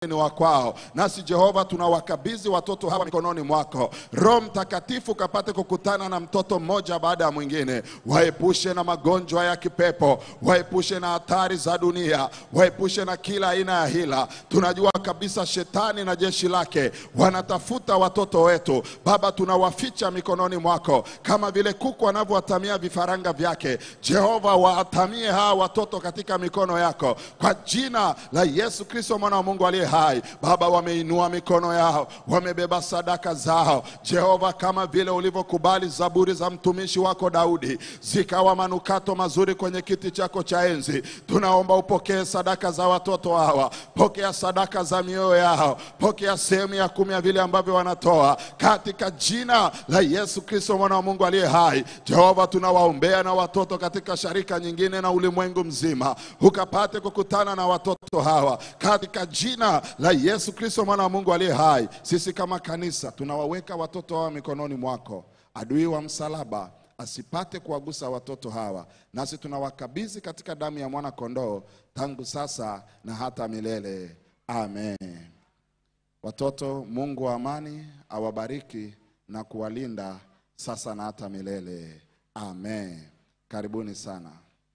ni wa kwao. Nasi Jehova, tunawakabidhi watoto hawa mikononi mwako. Roho Mtakatifu kapate kukutana na mtoto mmoja baada ya mwingine, waepushe na magonjwa ya kipepo, waepushe na hatari za dunia, waepushe na kila aina ya hila. Tunajua kabisa shetani na jeshi lake wanatafuta watoto wetu. Baba, tunawaficha mikononi mwako kama vile kuku anavyowatamia vifaranga vyake. Jehova, waatamie hawa watoto katika mikono yako kwa jina la Yesu Kristo mwana wa Mungu aliye hai. Baba, wameinua mikono yao, wamebeba sadaka zao. Jehova, kama vile ulivyokubali zaburi za mtumishi wako Daudi zikawa manukato mazuri kwenye kiti chako cha enzi, tunaomba upokee sadaka za watoto hawa, pokea sadaka za mioyo yao, pokea sehemu ya kumi ya vile ambavyo wanatoa katika jina la Yesu Kristo mwana wa Mungu aliye hai. Jehova, tunawaombea na watoto katika sharika nyingine na ulimwengu mzima, ukapate kukutana na watoto hawa katika jina la Yesu Kristo mwana wa Mungu aliye hai. Sisi kama kanisa tunawaweka watoto hawa mikononi mwako, adui wa msalaba asipate kuwagusa watoto hawa, nasi tunawakabidhi katika damu ya mwana kondoo tangu sasa na hata milele. Amen. Watoto, Mungu wa amani awabariki na kuwalinda sasa na hata milele. Amen. Karibuni sana.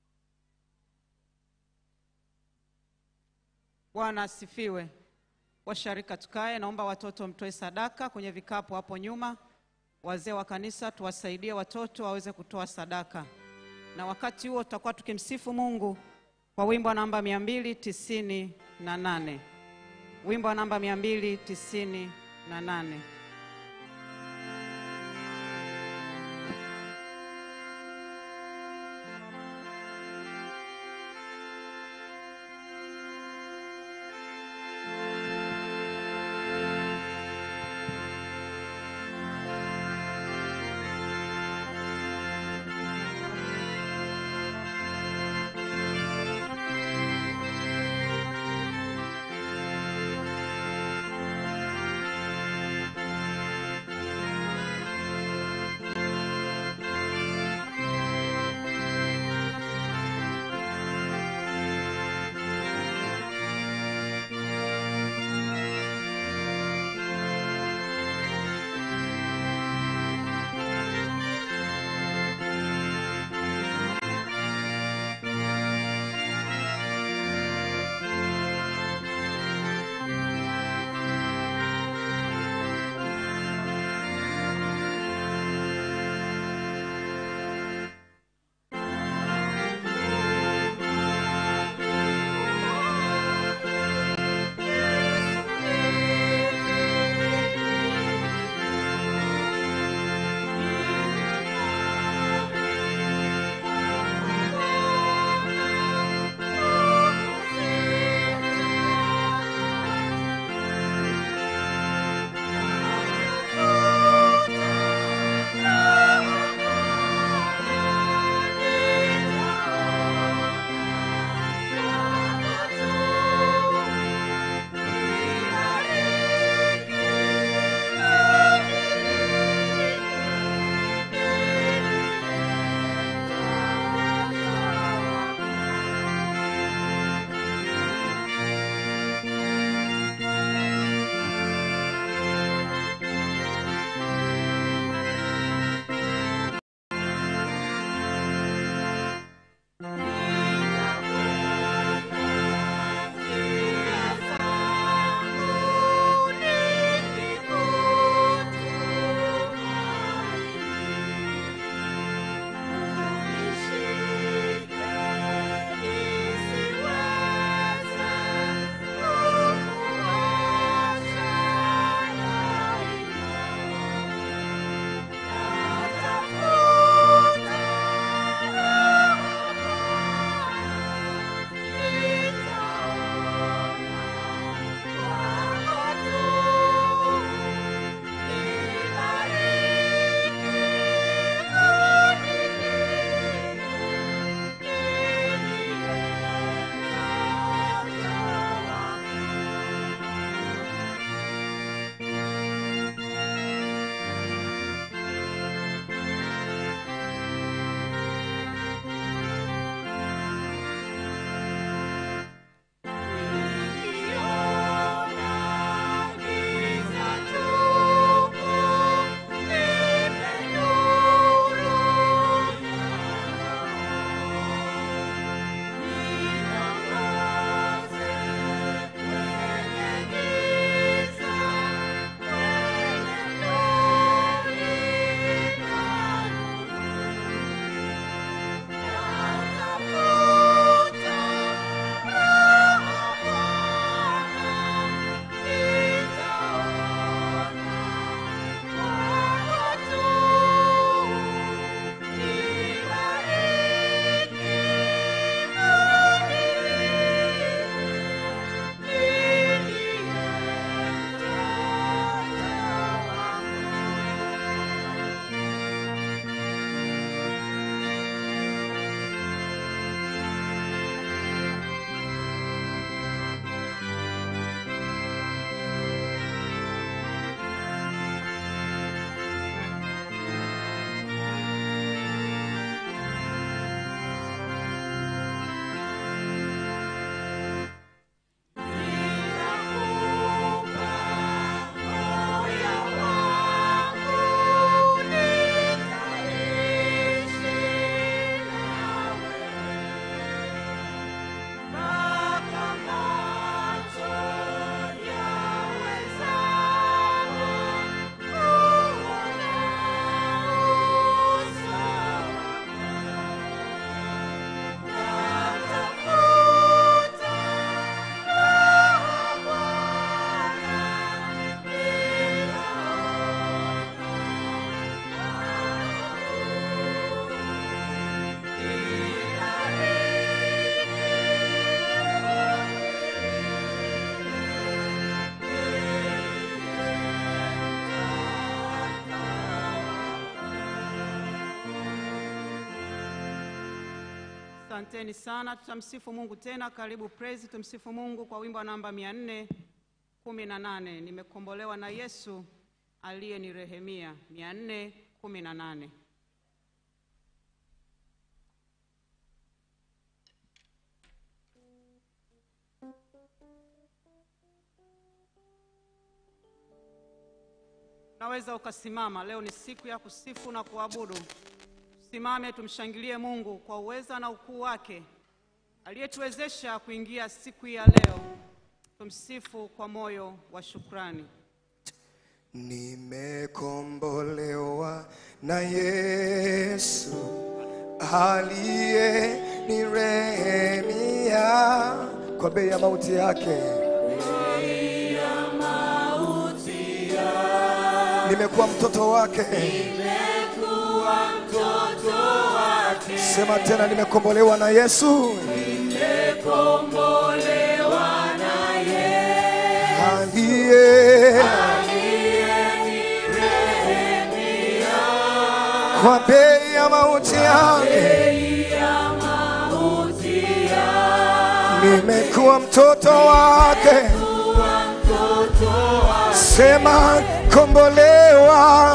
Bwana asifiwe. Washarika tukae, naomba watoto mtoe sadaka kwenye vikapu hapo nyuma. Wazee wa kanisa tuwasaidie watoto waweze kutoa sadaka, na wakati huo tutakuwa tukimsifu Mungu kwa wimbo namba mia mbili tisini na nane wimbo namba mia mbili tisini na nane. Thank Asanteni sana, tutamsifu Mungu tena. Karibu praise, tumsifu Mungu kwa wimbo namba mia nne kumi na nane nimekombolewa na Yesu aliyenirehemia. mia nne kumi na nane. Unaweza ukasimama. Leo ni siku ya kusifu na kuabudu. Simame tumshangilie Mungu kwa uweza na ukuu wake aliyetuwezesha kuingia siku ya leo. Tumsifu kwa moyo wa shukrani. Nimekombolewa na Yesu aliye nirehemia kwa bei ya mauti yake. Nimekuwa mtoto wake. Sema tena, nimekombolewa na Yesu aliye kwa bei ya mauti yake. Nimekuwa mtoto wake. Sema kombolewa,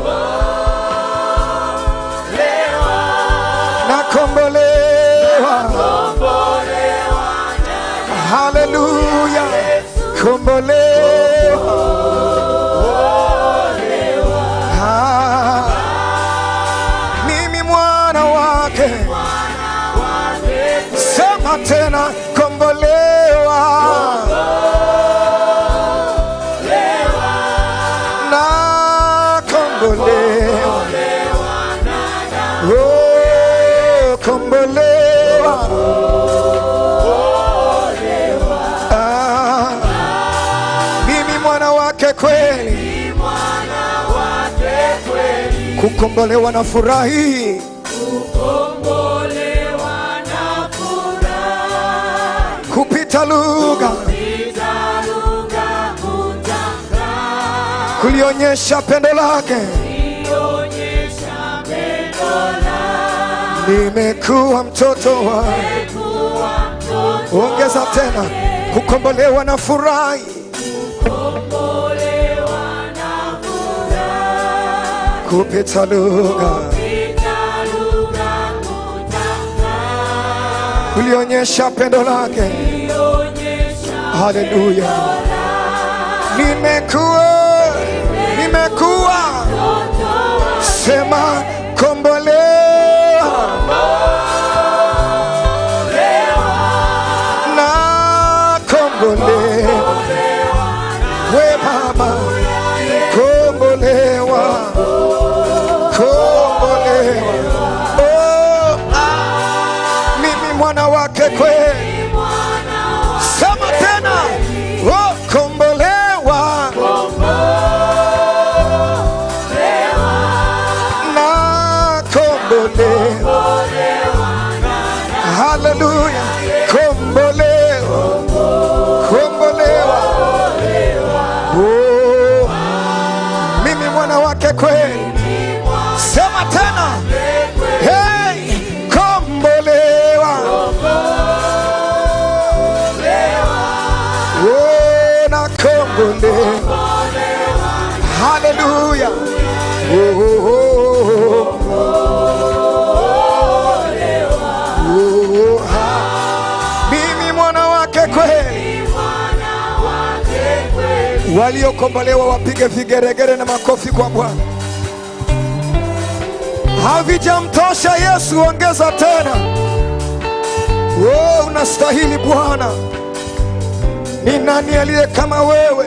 na kombolewa, haleluya, kombolewa, Ah, mimi mwana wake, sema tena kombolewa, na kombolewa, oh, kombolewa, Ah, mimi mwana wake kweli, kukombolewa na furahi kupita lugha kulionyesha pendo lake. Nimekuwa mtoto wa ongeza tena, kukombolewa na furahi kupita lugha kulionyesha pendo lake. Haleluya, nimekuwa nimekuwa, sema kombolewa na kombolewa, we mama, kombolewa kombolewa, oh, ah, mimi mwana wake kweli Sema tena, oh, kombolewa na kombolewa, haleluya, kombolewa, kombolewa, oh, mimi mwana wake kweli. Sema tena, hey, kombolewa Oh, na kombolewa. Haleluya. Oh, oh, oh, oh. Oh, ha. Mimi mwana wake kweli. Waliokombolewa wapige vigeregere na makofi kwa Bwana. Havijamtosha Yesu, ongeza tena. Oh, unastahili Bwana. Ni nani aliye kama wewe?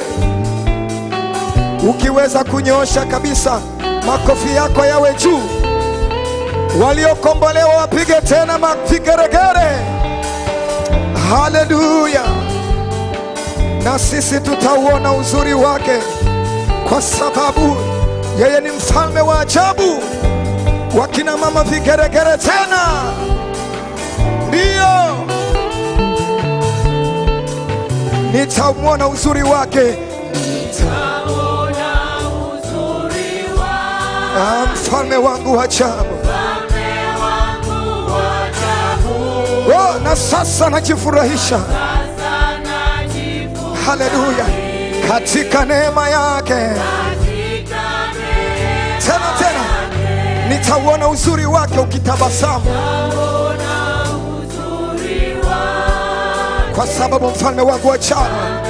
Ukiweza kunyoosha kabisa, makofi yako yawe juu. Waliokombolewa wapige tena mavigeregere. Haleluya! Na sisi tutauona uzuri wake, kwa sababu yeye ni mfalme wa ajabu. Wakina mama vigeregere tena, ndiyo nitamwona uzuri wake, Ah, mfalme wangu wa ajabu. na sasa najifurahisha haleluya katika neema yake tena tena nitauona uzuri wake ukitabasamu kwa sababu mfalme wangu wa jana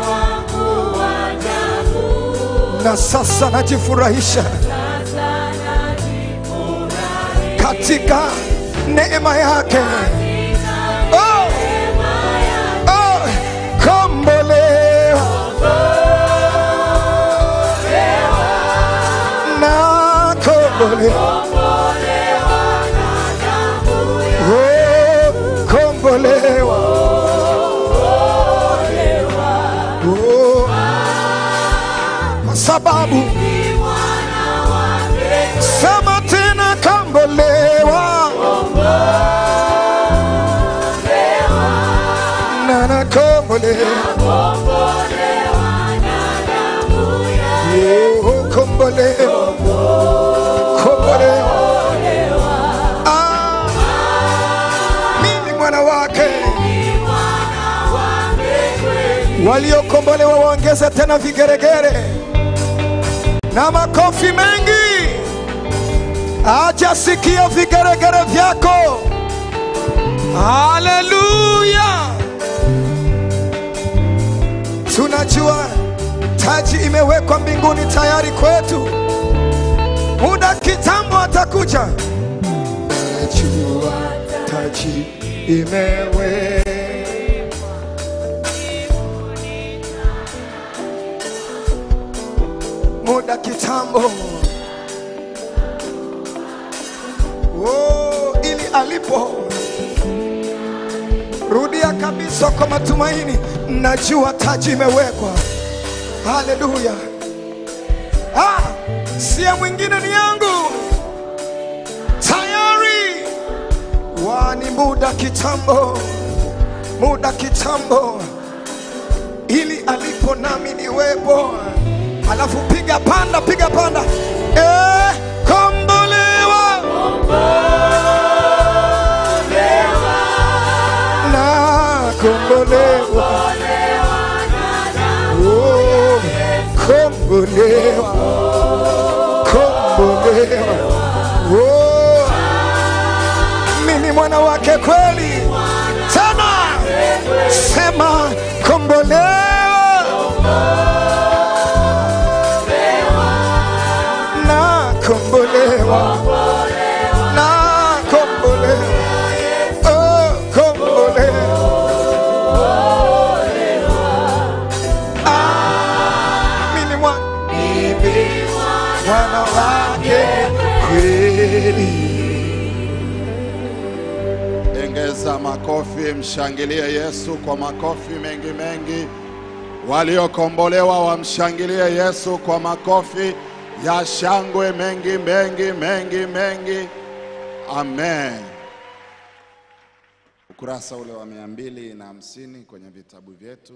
na sasa najifurahisha katika neema yake oh, oh, kombolewa na kombolewa Oh, kombolewa Oh, kwa sababu sema tena kombolewa na na kombolewa Oh, kombolewa kombolewa Ah, mimi mwana wake waliokombolewa waongeze tena vigeregere na makofi mengi acha sikia vigeregere vyako haleluya tunajua taji imewekwa mbinguni tayari kwetu muda kitambo atakuja najua taji imewe muda kitambo oh, ili alipo rudia kabisa kwa matumaini najua taji imewekwa haleluya ah, sia mwingine ni yangu tayari wani muda kitambo muda kitambo ili alipo nami niwepo alafu piga panda piga panda eh, kombolewa na kombolewa Oh, kombolewa kombolewa Oh, mimi mwana wake kweli tena sema kombolewa na kombolewa na kombolewa oh kombolewa ah mimi mwa mimi mwana wake kweli Ongeza makofi, mshangilie Yesu kwa makofi mengi mengi. Waliokombolewa wamshangilie Yesu kwa makofi ya shangwe mengi mengi mengi mengi. Amen. Ukurasa ule wa mia mbili na hamsini kwenye vitabu vyetu,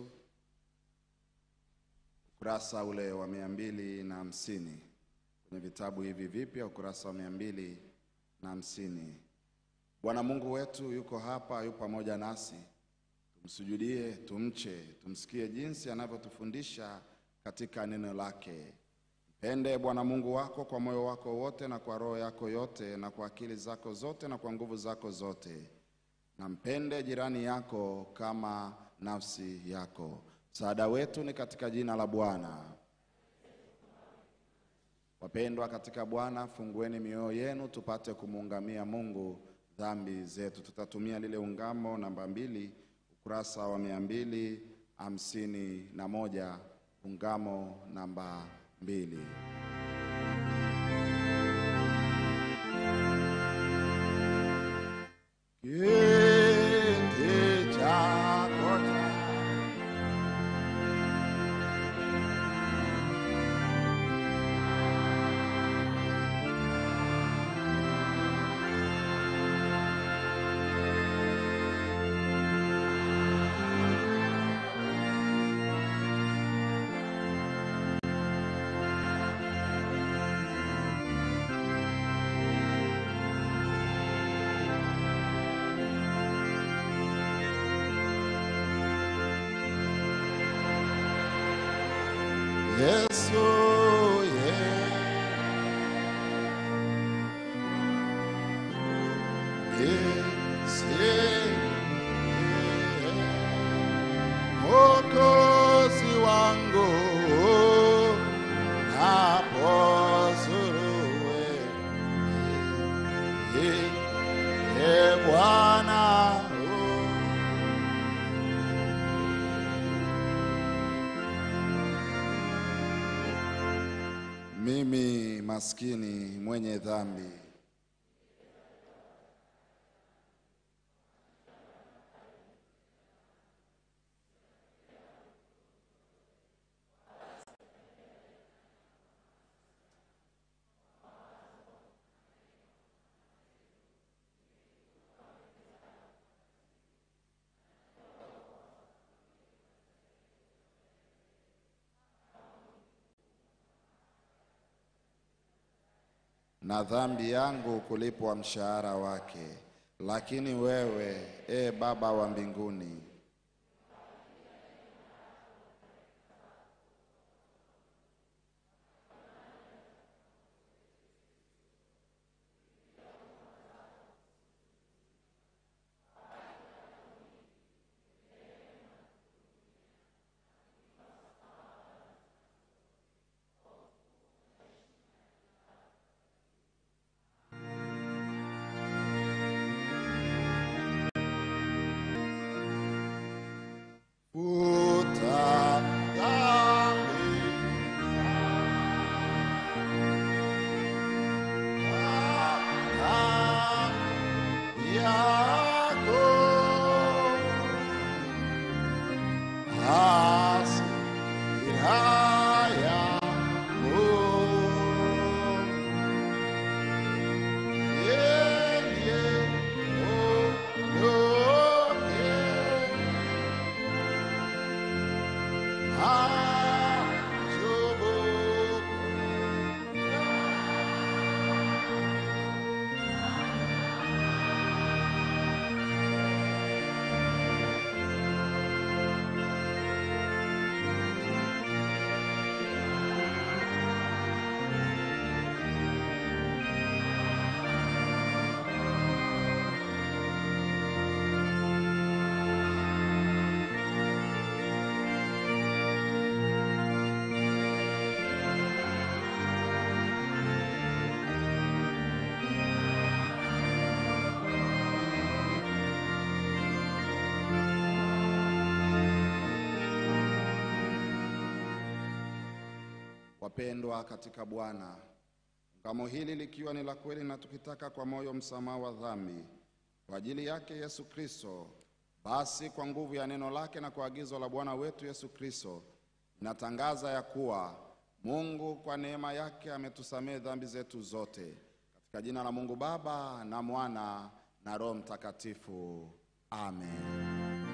ukurasa ule wa mia mbili na hamsini kwenye vitabu hivi vipya, ukurasa wa mia mbili na hamsini. Bwana Mungu wetu yuko hapa, yu pamoja nasi. Tumsujudie, tumche, tumsikie jinsi anavyotufundisha katika neno lake. Mpende Bwana Mungu wako kwa moyo wako wote na kwa roho yako yote na kwa akili zako zote na kwa nguvu zako zote, na mpende jirani yako kama nafsi yako. Msaada wetu ni katika jina la Bwana. Wapendwa katika Bwana, fungueni mioyo yenu tupate kumuungamia Mungu dhambi zetu. Tutatumia lile ungamo namba mbili, ukurasa wa mia mbili hamsini na moja, ungamo namba mbili. Kiti chako cha Yesu, yeah. Yes, yeah, yeah. Mwokozi wangu napozuruwe e Bwana oh. Mimi maskini mwenye dhambi na dhambi yangu kulipwa mshahara wake, lakini wewe, e Baba wa mbinguni, futa dhambi zangu yako hasira yangu yeye ondoke Wapendwa katika Bwana, ungamo hili likiwa ni la kweli na tukitaka kwa moyo msamaha wa dhambi kwa ajili yake Yesu Kristo, basi kwa nguvu ya neno lake na kwa agizo la Bwana wetu Yesu Kristo, natangaza ya kuwa Mungu kwa neema yake ametusamehe dhambi zetu zote, katika jina la Mungu Baba na Mwana na Roho Mtakatifu, amen.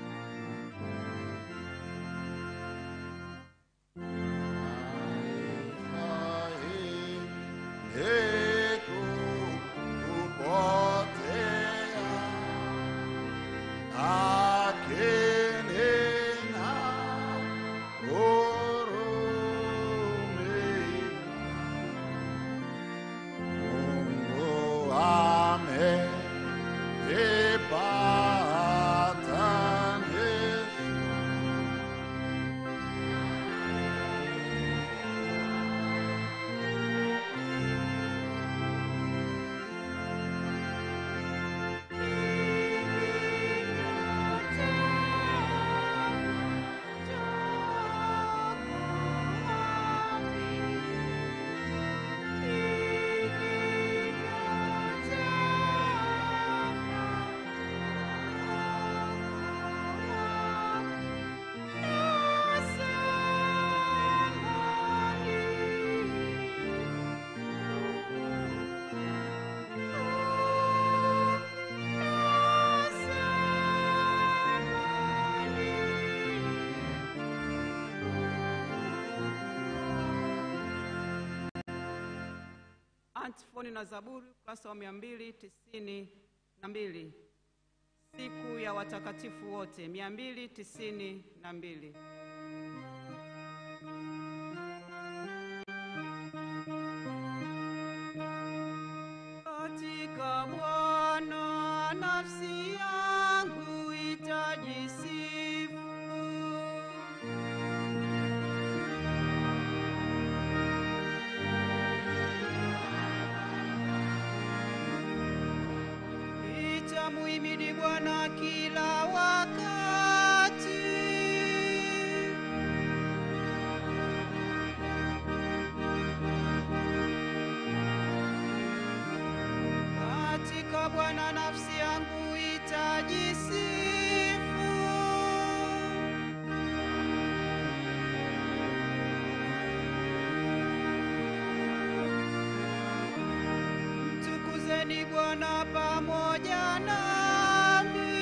Antifoni na Zaburi ukurasa wa mia mbili tisini na mbili. Siku ya watakatifu wote mia mbili tisini na mbili. Bwana pamoja nami.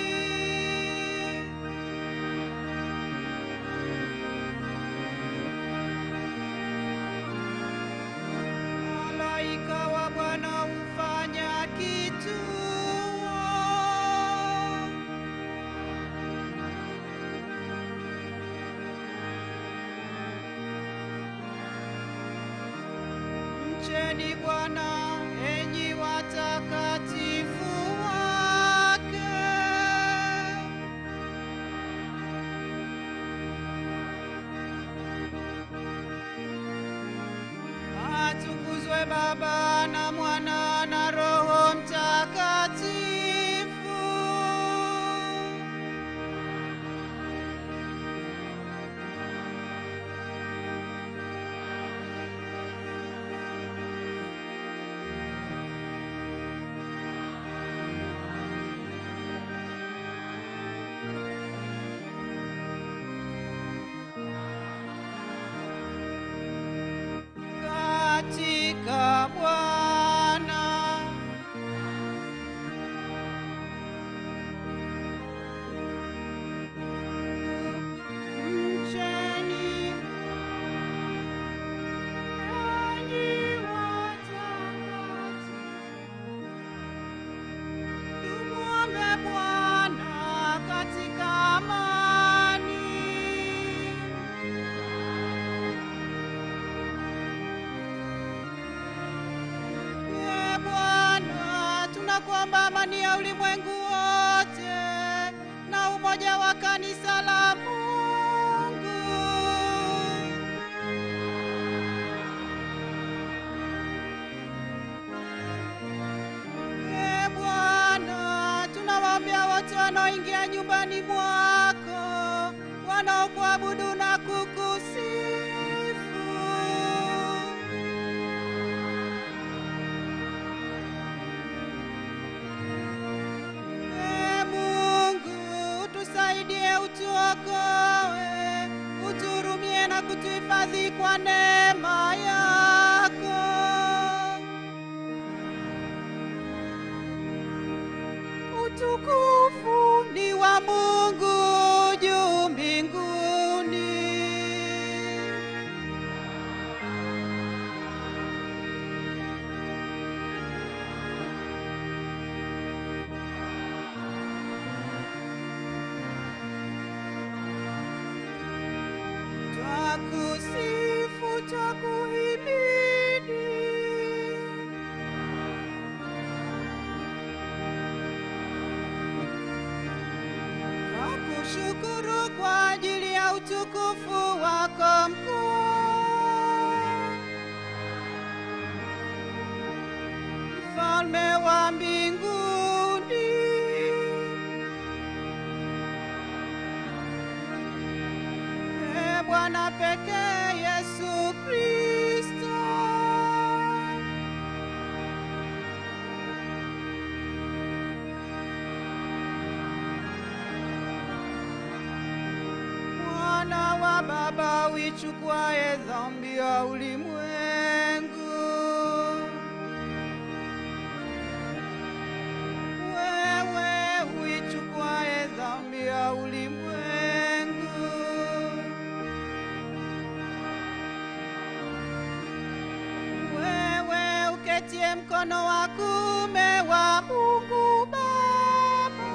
Malaika wa Bwana hufanya kituo. Mcheni Bwana enyi watakatifu wake. Atukuzwe Baba na Mwana na Roho Mtakatifu. Katika Bwana mcheni enyi watakatifu. Tumwombe Bwana katika amani. Ee Bwana, tunakuomba amani ya ulimwengu wote na umoja wa kanisa la Mungu. Ee Bwana, tunawaombea wote wanaoingia nyumbani mwako, wanaokuabudu na kukusifu. Ee Mungu, tusaidie, utuokoe, uturumie na kutuhifadhi kwa neema yako. Utukufu ni wa Mungu juu mbinguni. Twakusifu, twakuhimidi. Twakushukuru kwa ajili ya utukufu wako mkuu. Mfalme wa mbinguni. Ee Bwana pekee Yesu Kristo. Mwana wa Baba uichukuaye dhambi ya ulimwengu. Wewe uichukuaye dhambi ya ulimwengu. Wewe uketie mkono wa kuume wa Mungu Baba.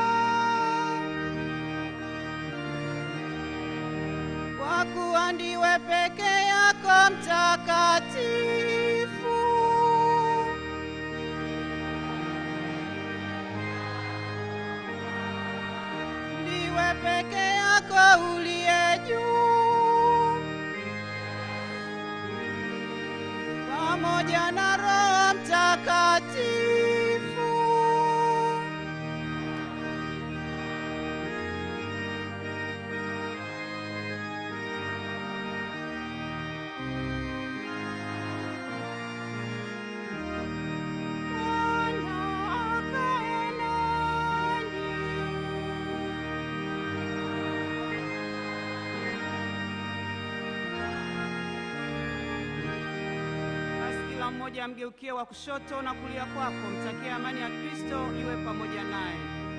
kwa kuwa ndiwe peke yako mtakatifu. Ndiwe peke yako uliye juu, pamoja na Roho Mtakatifu. Bwana akae nanyi. Basi kila mmoja mmoja amgeukie wa kushoto na kulia kwako, mtakie amani ya Kristo iwe pamoja naye.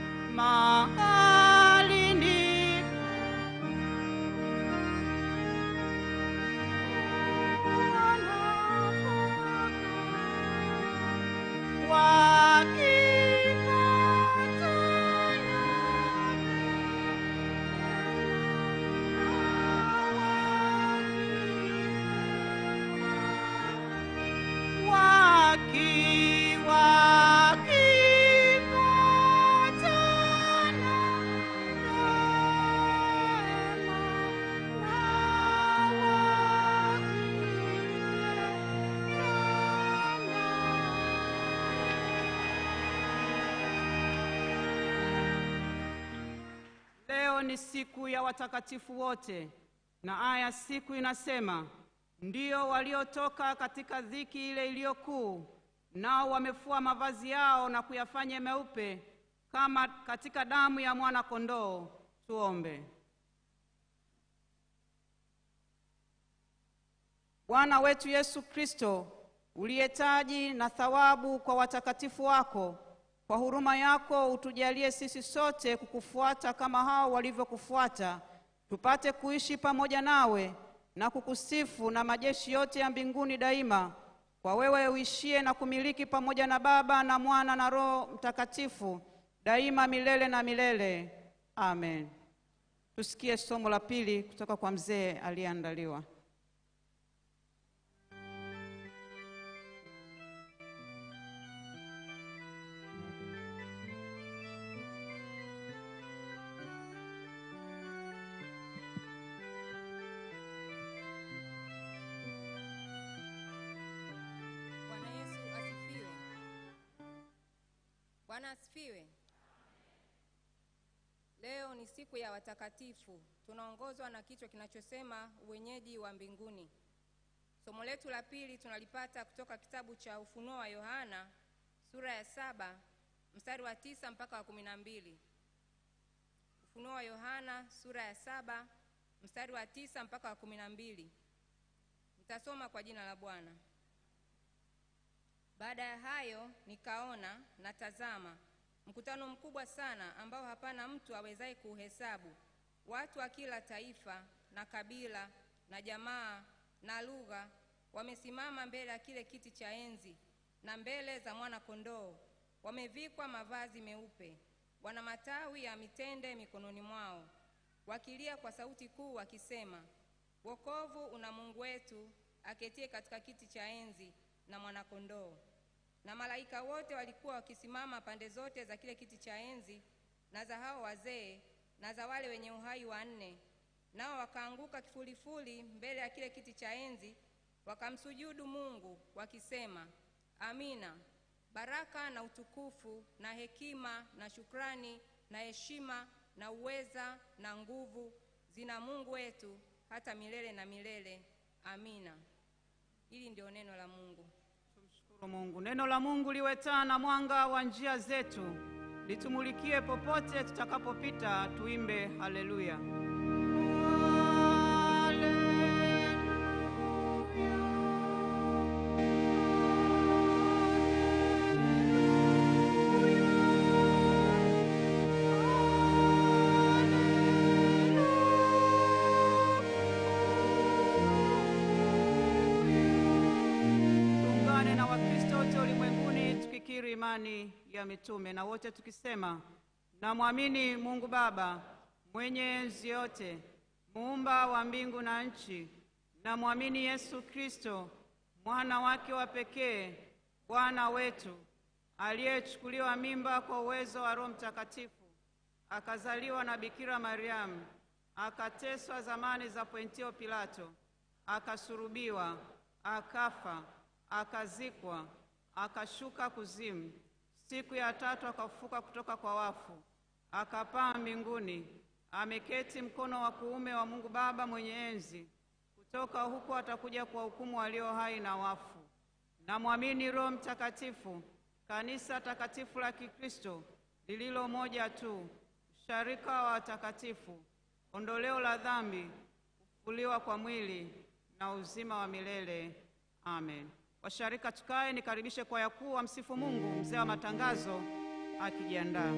Mahali ni Leo ni siku ya watakatifu wote, na aya siku inasema, ndio waliotoka katika dhiki ile iliyo kuu, nao wamefua mavazi yao na kuyafanya meupe kama katika damu ya mwana kondoo. Tuombe. Bwana wetu Yesu Kristo, uliyetaji na thawabu kwa watakatifu wako, kwa huruma yako utujalie sisi sote kukufuata kama hao walivyokufuata, tupate kuishi pamoja nawe na kukusifu na majeshi yote ya mbinguni daima, kwa wewe uishie na kumiliki pamoja na Baba na Mwana na Roho Mtakatifu daima milele na milele. Amen. Tusikie somo la pili kutoka kwa mzee aliyeandaliwa. Bwana Yesu asifiwe. Bwana asifiwe. Leo ni siku ya watakatifu. Tunaongozwa na kichwa kinachosema uwenyeji wa mbinguni. Somo letu la pili tunalipata kutoka kitabu cha Ufunuo wa Yohana sura ya saba mstari wa tisa mpaka wa kumi na mbili. Ufunuo wa Yohana sura ya saba mstari wa tisa mpaka wa kumi na mbili. Nitasoma kwa jina la Bwana. Baada ya hayo nikaona na tazama, mkutano mkubwa sana ambao hapana mtu awezaye kuuhesabu, watu wa kila taifa na kabila na jamaa na lugha, wamesimama mbele ya kile kiti cha enzi na mbele za mwana-kondoo. Wamevikwa mavazi meupe, wana matawi ya mitende mikononi mwao, wakilia kwa sauti kuu wakisema, wokovu una Mungu wetu aketie katika kiti cha enzi na mwana-kondoo. Na malaika wote walikuwa wakisimama pande zote za kile kiti cha enzi na za hao wazee na za wale wenye uhai wanne, nao wakaanguka kifulifuli mbele ya kile kiti cha enzi, wakamsujudu Mungu wakisema, Amina. Baraka na utukufu na hekima na shukrani na heshima na uweza na nguvu zina Mungu wetu hata milele na milele. Amina. Hili ndio neno la Mungu. Tumshukuru Mungu. Neno la Mungu liwe taa na mwanga wa njia zetu, litumulikie popote tutakapopita. Tuimbe haleluya. Tuungane na Wakristo wote ulimwenguni tukikiri imani ya mitume na wote tukisema, namwamini Mungu Baba mwenye enzi yote, muumba wa mbingu na nchi. Namwamini Yesu Kristo mwana wake wa pekee, Bwana wetu, aliyechukuliwa mimba kwa uwezo wa Roho Mtakatifu, akazaliwa na Bikira Mariamu, akateswa zamani za Pontio Pilato, akasurubiwa, akafa, akazikwa, akashuka kuzimu. Siku ya tatu akafufuka kutoka kwa wafu, akapaa mbinguni, ameketi mkono wa kuume wa Mungu Baba mwenye enzi. Kutoka huko atakuja kuwahukumu walio hai na wafu. Namwamini Roho Mtakatifu, kanisa takatifu la Kikristo lililo moja tu, usharika wa watakatifu, ondoleo la dhambi, kufufuliwa kwa mwili na uzima wa milele. Amen. Washarika tukae, nikaribishe kwaya kuu wa msifu Mungu, mzee wa matangazo akijiandaa.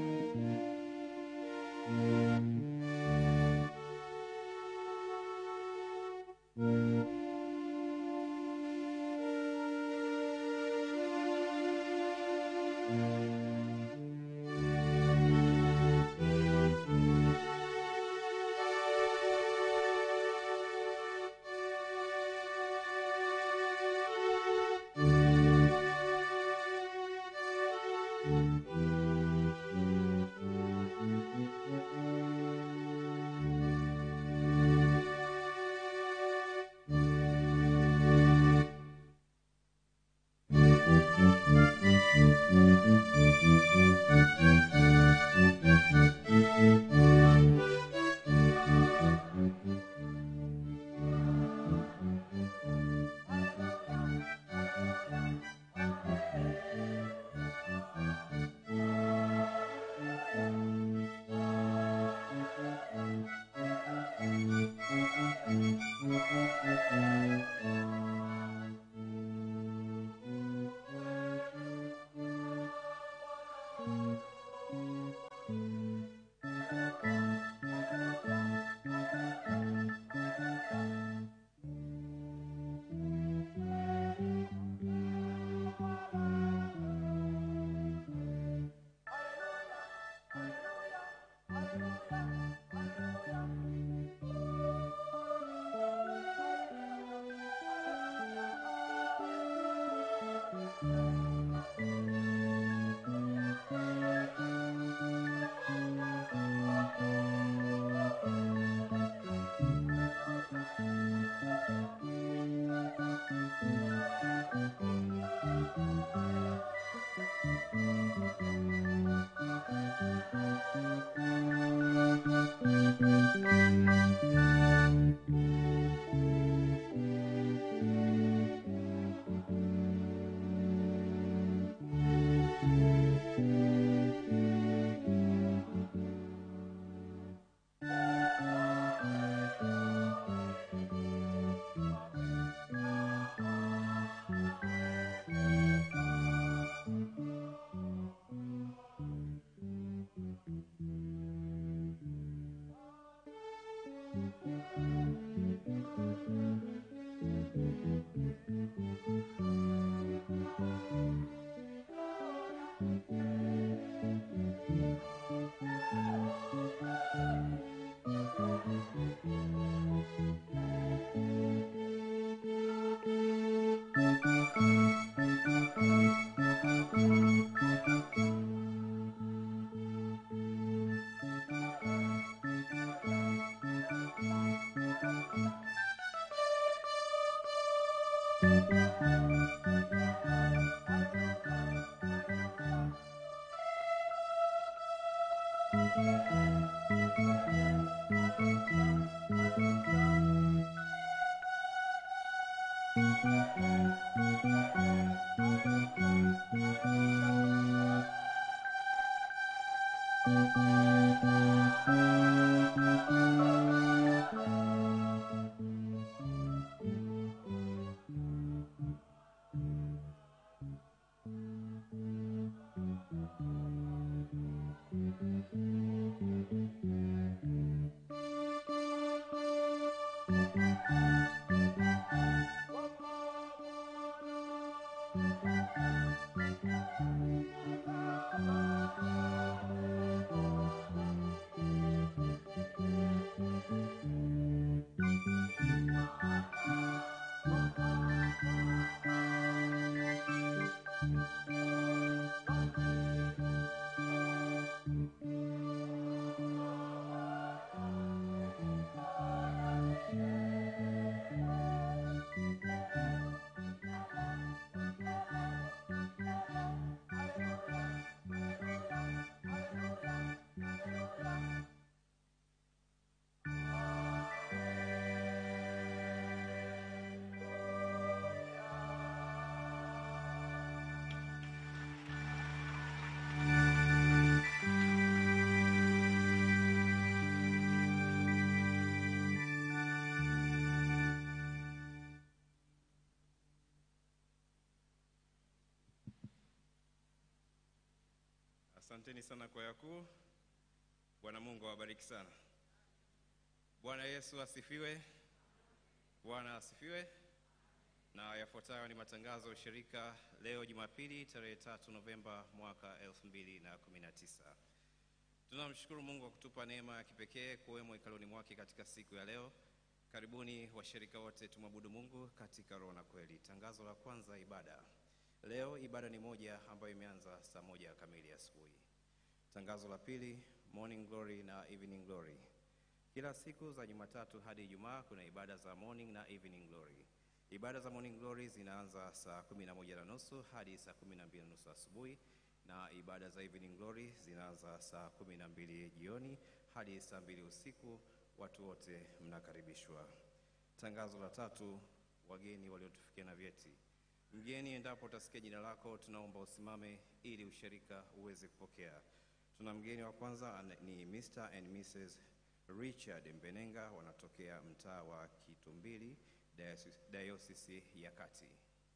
Asanteni sana kwaya kuu. Bwana Mungu awabariki sana. Bwana Yesu asifiwe. Bwana asifiwe. Na yafuatayo ni matangazo ya ushirika leo Jumapili tarehe tatu Novemba mwaka 2019. Tunamshukuru Mungu kwa kutupa neema ya kipekee kuwemo hekaluni mwake katika siku ya leo. Karibuni washirika wote tumwabudu Mungu katika roho na kweli. Tangazo la kwanza, ibada. Leo ibada ni moja ambayo imeanza saa moja kamili asubuhi. Tangazo la pili, morning glory na evening glory. Kila siku za Jumatatu hadi Ijumaa kuna ibada za morning na evening glory. Ibada za morning glory zinaanza saa kumi na moja na nusu hadi saa kumi na mbili na nusu asubuhi na ibada za evening glory zinaanza saa kumi na mbili jioni hadi saa mbili usiku. Watu wote mnakaribishwa. Tangazo la tatu, wageni waliotufikia na vyeti. Mgeni, endapo utasikia jina lako, tunaomba usimame ili ushirika uweze kupokea. Tuna mgeni wa kwanza ana- ni Mr. and Mrs. Richard Mbenenga, wanatokea mtaa wa Kitumbili, Diocese- Diocese ya Kati.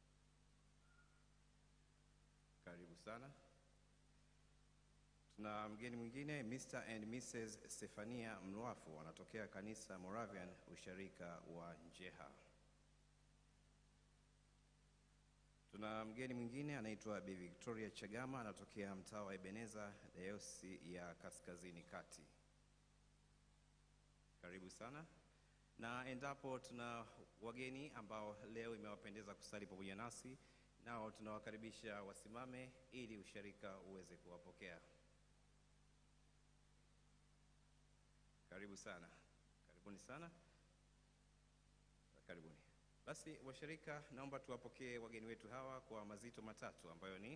Karibu sana. Tuna mgeni mwingine Mr. and Mrs. Stefania Mlwafu wanatokea kanisa Moravian usharika wa Njeha. Tuna mgeni mwingine anaitwa Bi Victoria Chagama anatokea mtaa wa Ebeneza Dayosisi ya Kaskazini Kati. Karibu sana. Na endapo tuna wageni ambao leo imewapendeza kusali pamoja nasi, nao tunawakaribisha wasimame ili usharika uweze kuwapokea. Karibu sana, karibuni sana, karibuni. Basi washirika, naomba tuwapokee wageni wetu hawa kwa mazito matatu ambayo ni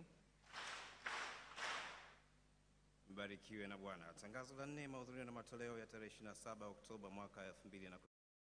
mbarikiwe na Bwana. Tangazo la nne, mahudhurio na matoleo ya tarehe 27 Oktoba mwaka 2010.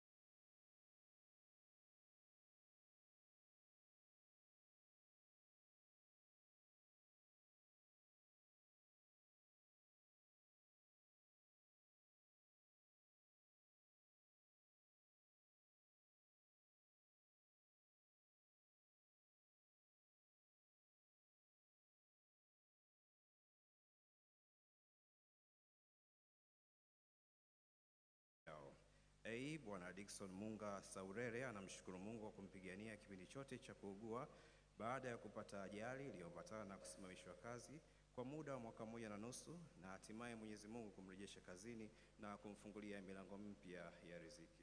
yao. A. Bwana Dickson Munga Saurere anamshukuru Mungu kwa kumpigania kipindi chote cha kuugua baada ya kupata ajali iliyoambatana na kusimamishwa kazi kwa muda wa mwaka mmoja na nusu na hatimaye Mwenyezi Mungu kumrejesha kazini na kumfungulia milango mpya ya riziki.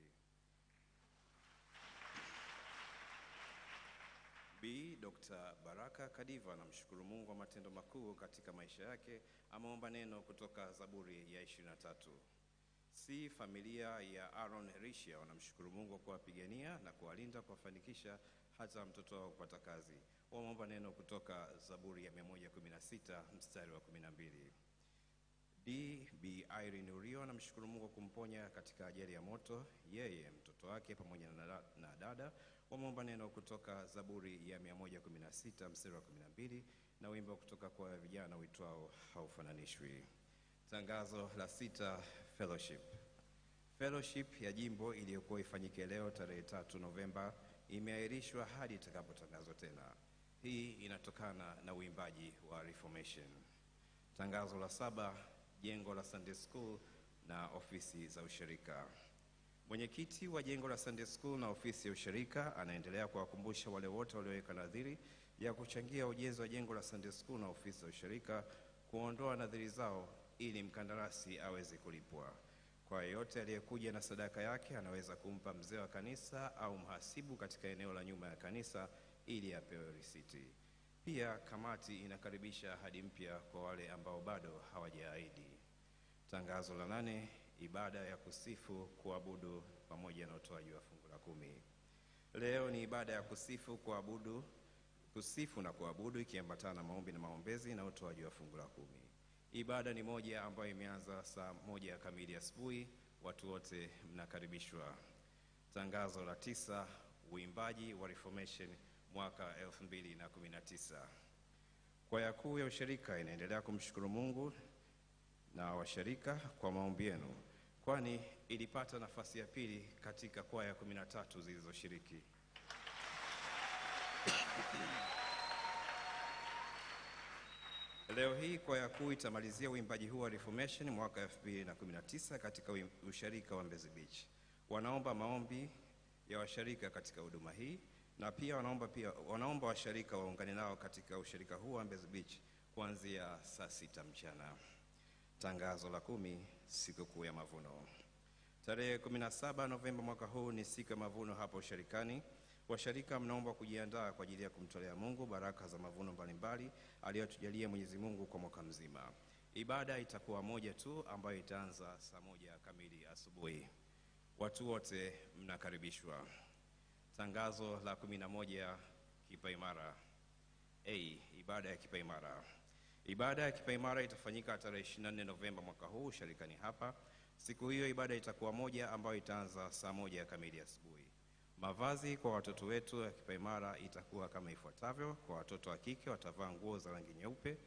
B. Dr. Baraka Kadiva anamshukuru Mungu kwa matendo makuu katika maisha yake. Ameomba neno kutoka Zaburi ya 23. C. Familia ya Aaron Rishia wanamshukuru Mungu kwa kuwapigania na kuwalinda kuwafanikisha hata mtoto wao kupata kazi. Wameomba neno kutoka Zaburi ya 116 mstari wa 12. D. B. Irene Urio anamshukuru Mungu kwa kumponya katika ajali ya moto, yeye mtoto wake pamoja na, na dada. Wameomba neno kutoka Zaburi ya 116 mstari wa 12 na wimbo kutoka kwa vijana uitwao haufananishwi. Tangazo la sita, fellowship. Fellowship ya jimbo iliyokuwa ifanyike leo tarehe tatu Novemba imeahirishwa hadi itakapotangazwa tena. Hii inatokana na uimbaji wa Reformation. Tangazo la saba, jengo la Sunday School na ofisi za ushirika. Mwenyekiti wa jengo la Sunday School na ofisi ya ushirika anaendelea kuwakumbusha wale wote walioweka nadhiri ya kuchangia ujenzi wa jengo la Sunday School na ofisi za ushirika kuondoa nadhiri zao ili mkandarasi aweze kulipwa. Kwa yeyote aliyekuja na sadaka yake anaweza kumpa mzee wa kanisa au mhasibu katika eneo la nyuma ya kanisa ili apewe risiti. Pia kamati inakaribisha ahadi mpya kwa wale ambao bado hawajaahidi. Tangazo la nane, ibada ya kusifu, kuabudu pamoja na utoaji wa fungu la kumi. Leo ni ibada ya kusifu, kuabudu, kusifu na kuabudu ikiambatana na maombi na maombezi na utoaji wa fungu la kumi. Ibada ni moja ambayo imeanza saa moja kamili asubuhi. Watu wote mnakaribishwa. Tangazo la tisa, uimbaji wa Reformation mwaka 2019. Kwaya kuu ya ushirika inaendelea kumshukuru Mungu na washirika kwa maombi yenu, kwani ilipata nafasi ya pili katika kwaya 13 zilizoshiriki. Leo hii kwaya kuu itamalizia uimbaji huu wa Reformation mwaka 2019 katika uim- usharika wa Mbezi Beach. Wanaomba maombi ya washarika katika huduma hii na pia wanaomba pia wanaomba washarika waungane nao katika usharika huu wa Mbezi Beach kuanzia saa sita mchana. Tangazo la kumi, sikukuu ya mavuno. Tarehe 17 Novemba mwaka huu ni siku ya mavuno hapa usharikani. Washarika mnaomba kujiandaa kwa ajili ya kumtolea Mungu baraka za mavuno mbalimbali aliyotujalia Mwenyezi Mungu kwa mwaka mzima. Ibada itakuwa moja tu ambayo itaanza saa moja kamili asubuhi. Watu wote mnakaribishwa. Tangazo la 11 kipaimara. A. Ibada ya kipaimara. Ibada ya kipaimara itafanyika tarehe 24 Novemba mwaka huu sharikani hapa. Siku hiyo ibada itakuwa moja ambayo itaanza saa moja kamili asubuhi. Mavazi kwa watoto wetu ya kipaimara itakuwa kama ifuatavyo. Kwa watoto wa kike watavaa nguo za rangi nyeupe,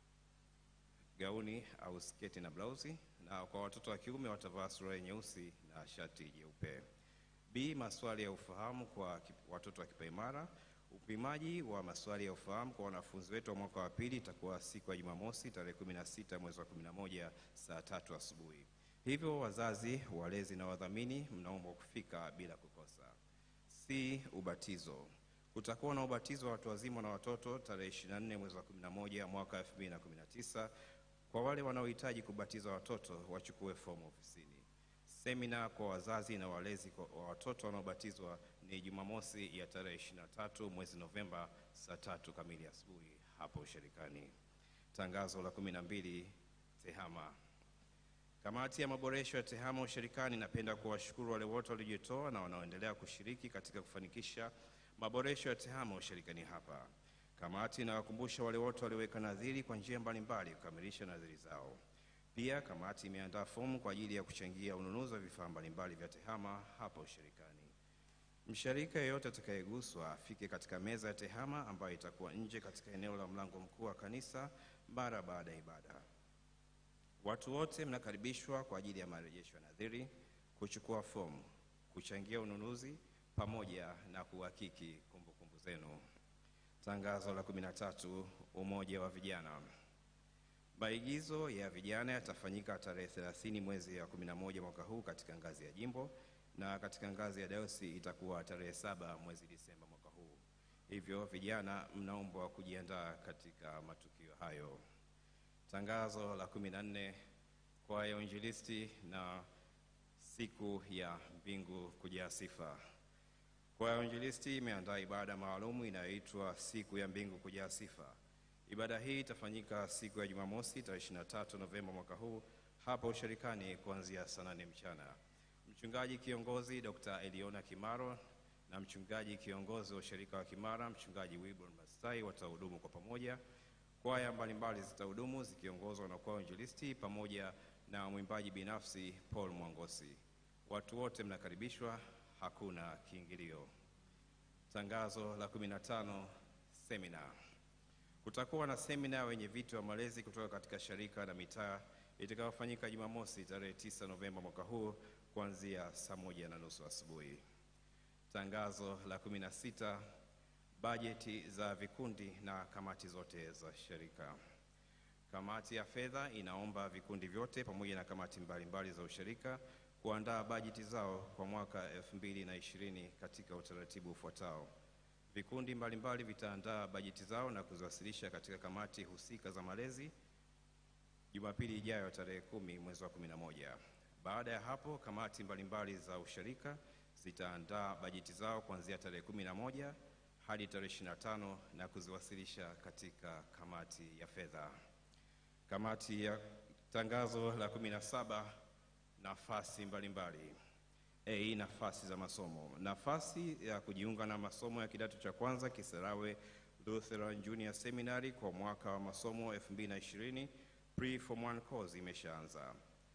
gauni au sketi na blausi, na kwa watoto wa kiume watavaa suruali nyeusi na shati jeupe. B. Maswali ya ufahamu kwa ki- watoto wa kipaimara. Upimaji wa maswali ya ufahamu kwa wanafunzi wetu wa mwaka wa pili itakuwa siku ya Jumamosi tarehe 16 mwezi wa 11 saa tatu asubuhi. Hivyo wazazi, walezi na wadhamini mnaombwa kufika bila kukosa. C. Ubatizo. Kutakuwa na ubatizo wa watu wazima na watoto tarehe 24 mwezi wa 11 mwaka 2019. Kwa wale wanaohitaji kubatiza watoto wachukue fomu ofisini. Semina kwa wazazi na walezi kwa- wa watoto wanaobatizwa ni Jumamosi ya tarehe 23 mwezi Novemba saa tatu kamili asubuhi hapo ushirikani. Tangazo la 12 TEHAMA. Kamati ya maboresho ya TEHAMA ushirikani inapenda kuwashukuru wale wote waliojitoa na wanaoendelea kushiriki katika kufanikisha maboresho ya TEHAMA ushirikani hapa. Kamati inawakumbusha wale wote walioweka nadhiri kwa njia mbalimbali kukamilisha nadhiri zao. Pia kamati imeandaa fomu kwa ajili ya kuchangia ununuzi wa vifaa mbalimbali vya TEHAMA hapa ushirikani. Mshirika yeyote atakayeguswa afike katika meza ya TEHAMA ambayo itakuwa nje katika eneo la mlango mkuu wa kanisa mara baada ya ibada. Watu wote mnakaribishwa kwa ajili ya marejesho ya nadhiri, kuchukua fomu, kuchangia ununuzi pamoja na kuhakiki kumbukumbu zenu. Tangazo la 13 Umoja wa Vijana. Maigizo ya vijana yatafanyika tarehe 30 mwezi wa 11 mwaka huu katika ngazi ya jimbo na katika ngazi ya dayosisi itakuwa tarehe saba mwezi Disemba mwaka huu. Hivyo vijana mnaombwa kujiandaa katika matukio hayo. Tangazo la 14 kwaya ya uinjilisti na siku ya mbingu kujaa sifa. Kwaya ya uinjilisti imeandaa ibada maalumu inayoitwa siku ya mbingu kujaa sifa. Ibada hii itafanyika siku ya Jumamosi tarehe 23 Novemba mwaka huu hapa ushirikani kuanzia saa nane mchana. Mchungaji kiongozi Dr. Eliona Kimaro na mchungaji kiongozi wa ushirika wa Kimara, mchungaji Wilbur Mastai watahudumu kwa pamoja. Kwaya mbalimbali zitahudumu zikiongozwa na kwaya injilisti pamoja na mwimbaji binafsi Paul Mwangosi. Watu wote mnakaribishwa, hakuna kiingilio. Tangazo la 15 semina. Kutakuwa na semina wenye viti wa malezi kutoka katika sharika na mitaa itakayofanyika Jumamosi tarehe 9 Novemba mwaka huu kuanzia saa moja na nusu asubuhi. Tangazo la 16 bajeti za vikundi na kamati zote za shirika. Kamati ya fedha inaomba vikundi vyote pamoja na kamati mbalimbali za ushirika kuandaa bajeti zao kwa mwaka 2020 katika utaratibu ufuatao. Vikundi mbalimbali vitaandaa bajeti zao na kuziwasilisha katika kamati husika za malezi Jumapili ijayo tarehe kumi mwezi wa 11. Baada ya hapo, kamati mbalimbali za ushirika zitaandaa bajeti zao kuanzia tarehe 11 hadi tarehe 25 na kuziwasilisha katika kamati ya fedha. Kamati ya tangazo la 17 nafasi mbalimbali. A, nafasi za masomo. Nafasi ya kujiunga na masomo ya kidato cha kwanza Kisarawe Lutheran Junior Seminary kwa mwaka wa masomo 2020 pre form 1 course imeshaanza.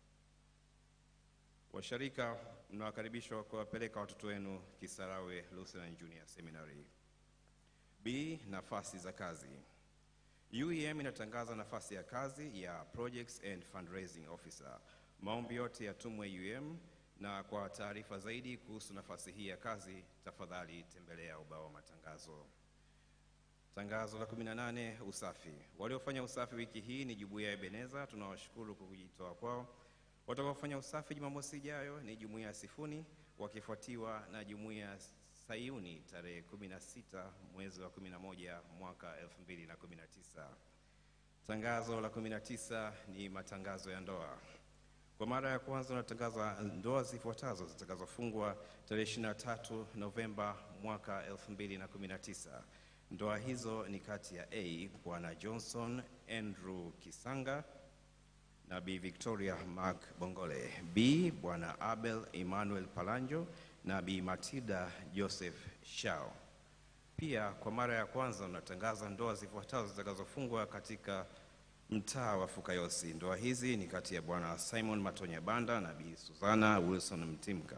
Washarika mnawakaribishwa kuwapeleka watoto wenu Kisarawe Lutheran Junior Seminary. B, nafasi za kazi. UEM inatangaza nafasi ya kazi ya Projects and Fundraising Officer. Maombi yote yatumwe UEM, na kwa taarifa zaidi kuhusu nafasi hii ya kazi, tafadhali tembelea ubao wa matangazo. Tangazo la 18 usafi. Waliofanya usafi wiki hii ni jumuiya ya Ebeneza, tunawashukuru kwa kujitoa kwao. Watakaofanya usafi Jumamosi ijayo ni jumuiya ya Sifuni wakifuatiwa na jumuiya ya Sayuni tarehe 16 mwezi wa 11 mwaka 2019. Tangazo la 19 ni matangazo ya ndoa. Kwa mara ya kwanza unatangaza ndoa zifuatazo zitakazofungwa tarehe 23 Novemba mwaka 2019. Ndoa hizo ni kati ya A Bwana Johnson Andrew Kisanga na B Victoria Mark Bongole, B Bwana Abel Emmanuel Palanjo na B Matilda Joseph Shao. Pia kwa mara ya kwanza unatangaza ndoa zifuatazo zitakazofungwa katika mtaa wa Fukayosi. Ndoa hizi ni kati ya Bwana Simon Matonya Banda na Bi Susana Wilson Mtimka.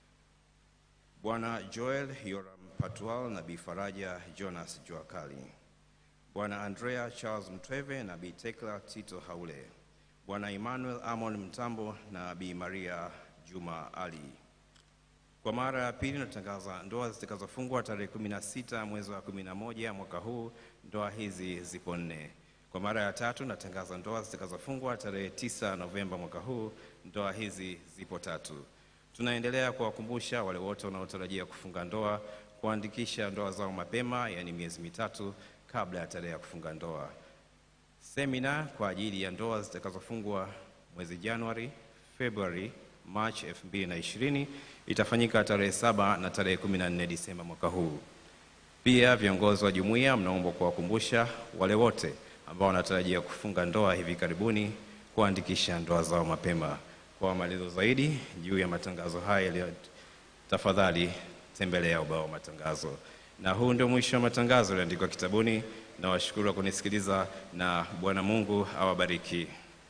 Bwana Joel Yoram Patual na Bi Faraja Jonas Juakali. Bwana Andrea Charles Mtweve na Bi Tekla Tito Haule. Bwana Emmanuel Amon Mtambo na Bi Maria Juma Ali. Kwa mara ya pili natangaza ndoa zitakazofungwa tarehe 16 mwezi wa 11 mwaka huu. Ndoa hizi zipo nne. Kwa mara ya tatu natangaza ndoa zitakazofungwa tarehe 9 Novemba mwaka huu. Ndoa hizi zipo tatu. Tunaendelea kuwakumbusha wale wote wanaotarajia kufunga ndoa kuandikisha ndoa zao mapema, yaani miezi mitatu kabla ya tarehe ya kufunga ndoa. Semina kwa ajili ya ndoa zitakazofungwa mwezi Januari, Februari, Machi 2020 itafanyika tarehe saba na tarehe 14 Disemba mwaka huu. Pia viongozi wa jumuiya mnaombwa kuwakumbusha wale wote ambao wanatarajia kufunga ndoa hivi karibuni kuandikisha ndoa zao mapema. Kwa maelezo zaidi juu ya matangazo haya yaliyo, tafadhali tembelea ubao wa matangazo. Na huu ndio mwisho wa matangazo yaliyoandikwa kitabuni. Na washukuru wa kunisikiliza na Bwana Mungu awabariki.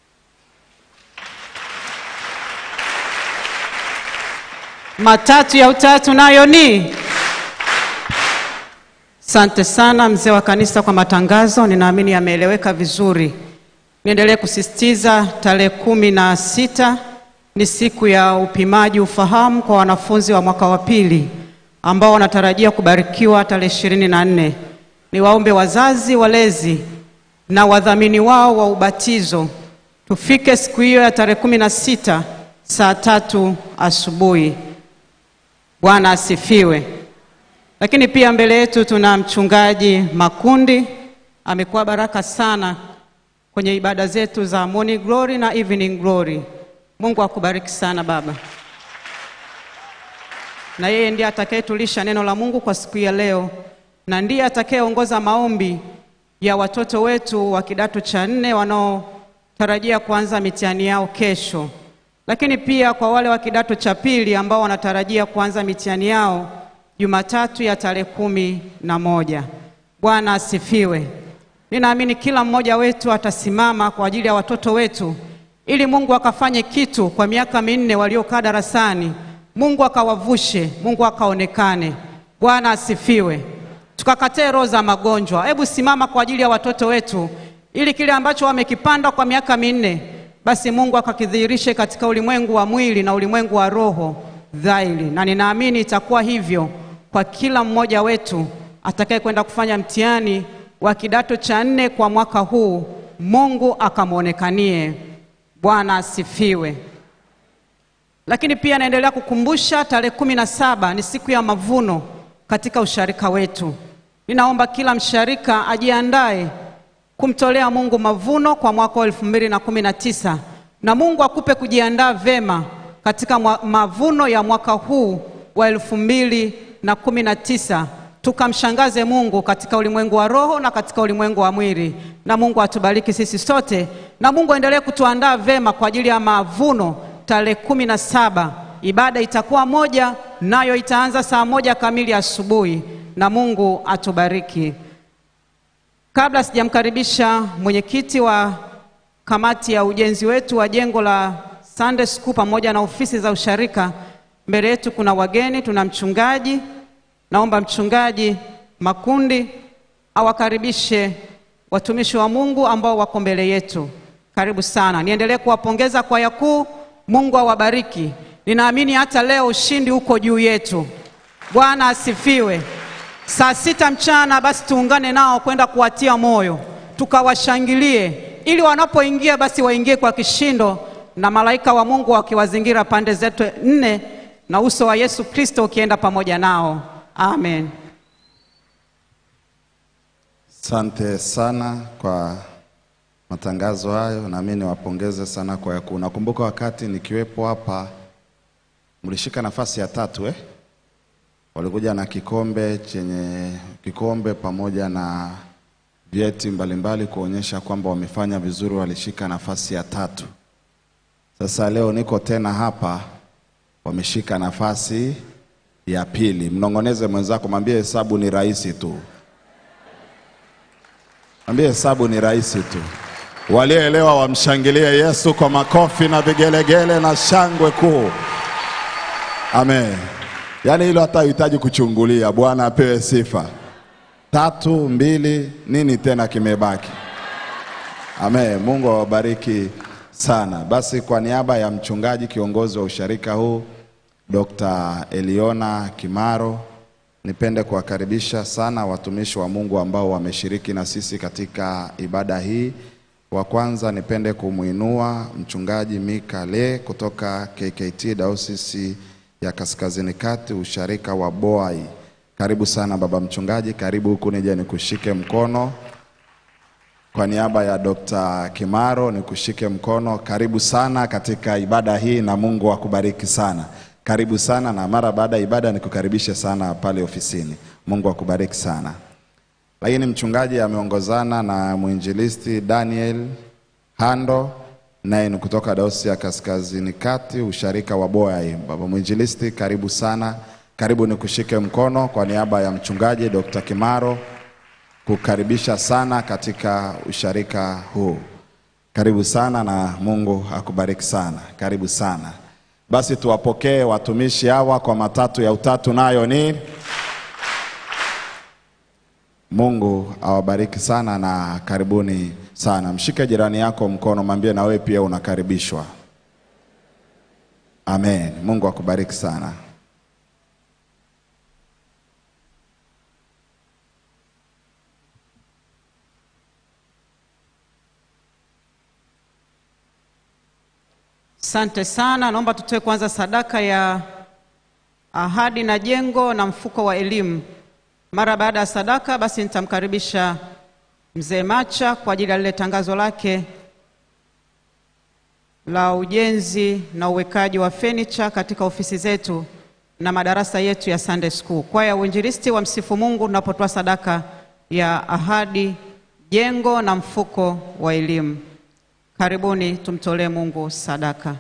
Matatu ya utatu nayo ni. Asante sana mzee wa kanisa kwa matangazo, ninaamini yameeleweka vizuri. Niendelee kusisitiza tarehe kumi na sita ni siku ya upimaji ufahamu kwa wanafunzi wa mwaka wa pili ambao wanatarajia kubarikiwa tarehe ishirini na nne. Niwaombe wazazi, walezi na wadhamini wao wa ubatizo tufike siku hiyo ya tarehe kumi na sita saa tatu asubuhi. Bwana asifiwe. Lakini pia mbele yetu tuna mchungaji Makundi, amekuwa baraka sana kwenye ibada zetu za morning glory na evening glory. Mungu akubariki sana baba, na yeye ndiye atakayetulisha neno la Mungu kwa siku ya leo, na ndiye atakayeongoza maombi ya watoto wetu wa kidato cha nne wanaotarajia kuanza mitihani yao kesho, lakini pia kwa wale wa kidato cha pili ambao wanatarajia kuanza mitihani yao Jumatatu ya tarehe kumi na moja. Bwana asifiwe. Ninaamini kila mmoja wetu atasimama kwa ajili ya watoto wetu ili Mungu akafanye kitu kwa miaka minne waliokaa darasani, Mungu akawavushe, Mungu akaonekane. Bwana asifiwe. Tukakatae roho za magonjwa. Hebu simama kwa ajili ya watoto wetu ili kile ambacho wamekipanda kwa miaka minne basi Mungu akakidhihirishe katika ulimwengu wa mwili na ulimwengu wa roho dhahiri, na ninaamini itakuwa hivyo kwa kila mmoja wetu atakaye kwenda kufanya mtihani wa kidato cha nne kwa mwaka huu, Mungu akamwonekanie. Bwana asifiwe. Lakini pia naendelea kukumbusha tarehe kumi na saba ni siku ya mavuno katika usharika wetu. Ninaomba kila msharika ajiandae kumtolea Mungu mavuno kwa mwaka wa elfu mbili na kumi na tisa na Mungu akupe kujiandaa vema katika mwa, mavuno ya mwaka huu wa elfu mbili na kumi na tisa tukamshangaze Mungu katika ulimwengu wa roho na katika ulimwengu wa mwili, na Mungu atubariki sisi sote, na Mungu aendelee kutuandaa vema kwa ajili ya mavuno tarehe kumi na saba. Ibada itakuwa moja, nayo itaanza saa moja kamili asubuhi, na Mungu atubariki. Kabla sijamkaribisha mwenyekiti wa kamati ya ujenzi wetu wa jengo la Sunday School pamoja na ofisi za usharika, mbele yetu kuna wageni, tuna mchungaji. Naomba mchungaji Makundi awakaribishe watumishi wa Mungu ambao wako mbele yetu. Karibu sana. Niendelee kuwapongeza kwaya kuu. Mungu awabariki. Ninaamini hata leo ushindi uko juu yetu. Bwana asifiwe. saa sita mchana, basi tuungane nao kwenda kuwatia moyo, tukawashangilie, ili wanapoingia basi waingie kwa kishindo, na malaika wa Mungu wakiwazingira pande zetu nne, na uso wa Yesu Kristo ukienda pamoja nao. Amen. Asante sana kwa matangazo hayo, na mimi niwapongeze sana kwa yaku. Nakumbuka wakati nikiwepo hapa mlishika nafasi ya tatu eh? Walikuja na kikombe chenye kikombe pamoja na vyeti mbalimbali kuonyesha kwamba wamefanya vizuri, walishika nafasi ya tatu. Sasa leo niko tena hapa, wameshika nafasi ya pili. Mnong'oneze mwenzako, mwambie hesabu ni rahisi tu. Mwambie hesabu ni rahisi tu. Walioelewa wamshangilie Yesu kwa makofi na vigelegele na shangwe kuu. Amen. Yaani hilo hata hahitaji kuchungulia. Bwana apewe sifa. Tatu, mbili, nini tena kimebaki? Amen. Mungu awabariki sana. Basi kwa niaba ya mchungaji kiongozi wa usharika huu Dr. Eliona Kimaro, nipende kuwakaribisha sana watumishi wa Mungu ambao wameshiriki na sisi katika ibada hii. Wa kwanza nipende kumwinua mchungaji Mika Le kutoka KKT Dayosisi ya Kaskazini Kati, usharika wa Boai. Karibu sana baba mchungaji, karibu huku nije nikushike mkono. Kwa niaba ya Dr. Kimaro nikushike mkono. Karibu sana katika ibada hii na Mungu akubariki sana. Karibu sana na mara baada ya ibada nikukaribishe sana pale ofisini. Mungu akubariki sana. Lakini mchungaji ameongozana na mwinjilisti Daniel Hando, naye ni kutoka Dayosisi ya Kaskazini Kati, usharika wa Boai. Baba mwinjilisti, karibu sana, karibu nikushike mkono kwa niaba ya mchungaji Dr. Kimaro kukaribisha sana katika usharika huu. Karibu sana na Mungu akubariki sana. Karibu sana. Basi tuwapokee watumishi hawa kwa matatu ya utatu, nayo ni Mungu awabariki sana na karibuni sana. Mshike jirani yako mkono, mwambie na wewe pia unakaribishwa. Amen. Mungu akubariki sana. Asante sana. Naomba tutoe kwanza sadaka ya ahadi na jengo na mfuko wa elimu. Mara baada ya sadaka, basi nitamkaribisha mzee Macha kwa ajili ya lile tangazo lake la ujenzi na uwekaji wa fenicha katika ofisi zetu na madarasa yetu ya Sunday School. Kwaya ya uinjilisti wa Msifu Mungu tunapotoa sadaka ya ahadi, jengo na mfuko wa elimu. Karibuni tumtolee Mungu sadaka.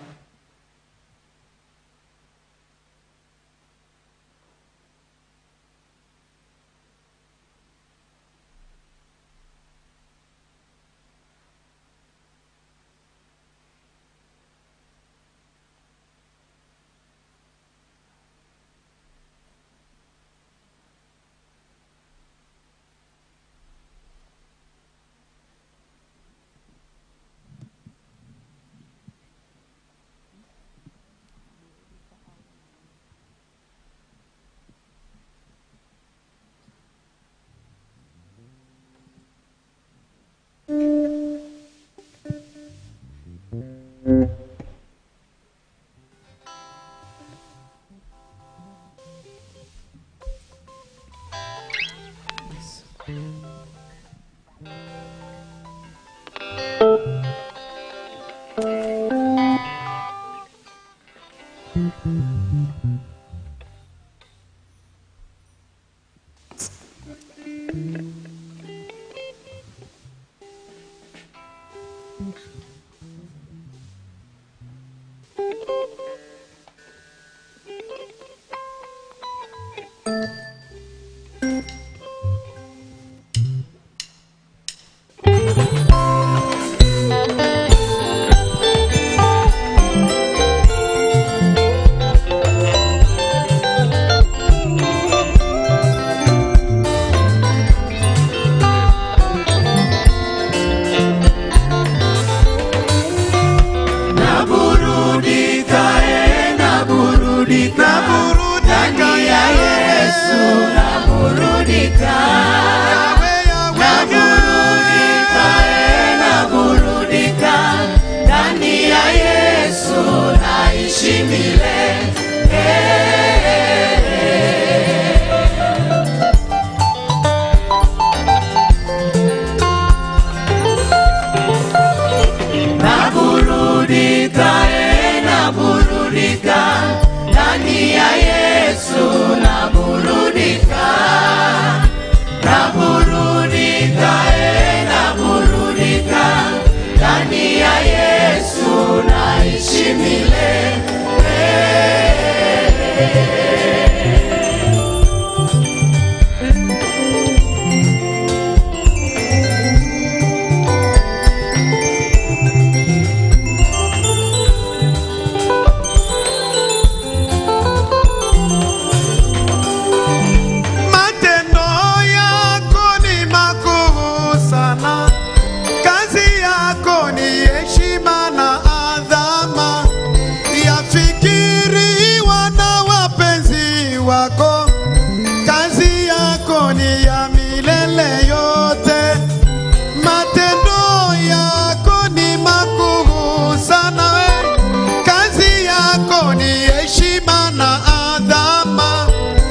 ni ya milele yote. Matendo yako ni makuu sana we, kazi yako ni heshima na adhama,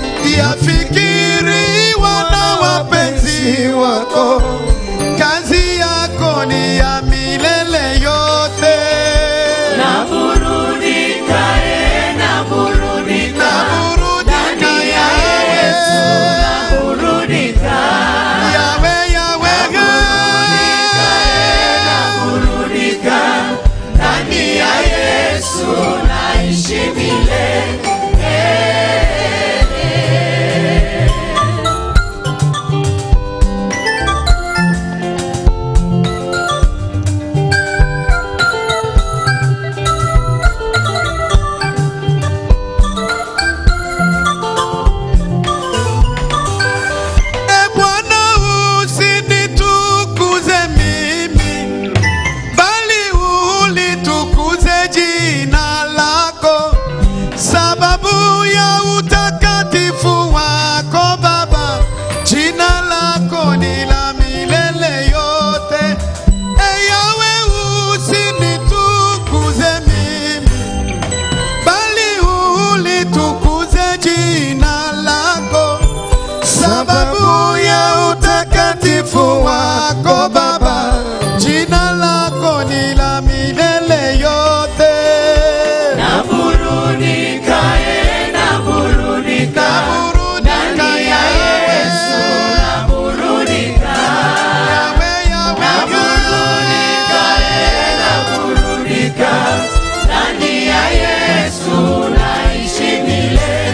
yafikiriwa na wapenzi wako. Kazi yako ni ya milele yote. Naburudika, eh, naburudika. Naburudika yawe, Naburudika, yawe, yawe, naburudika. Ndani ya Yesu naishi milele. E Bwana, usinitukuze mimi, bali ulitukuze jina lako, sababu ya utakatifu wako Baba. Jina lako ni la milele yote. E Yawe, usinitukuze mimi bali ulitukuze jina lako, sababu ya utakatifu wako Baba. Jina lako ni la milele yote. Naburudika, eh, naburudika. Naburudika Ndani ya Yesu naburudika. Yawe, Yawe, Naburudika, eh, naburudika. Ndani ya Yesu naishi milele.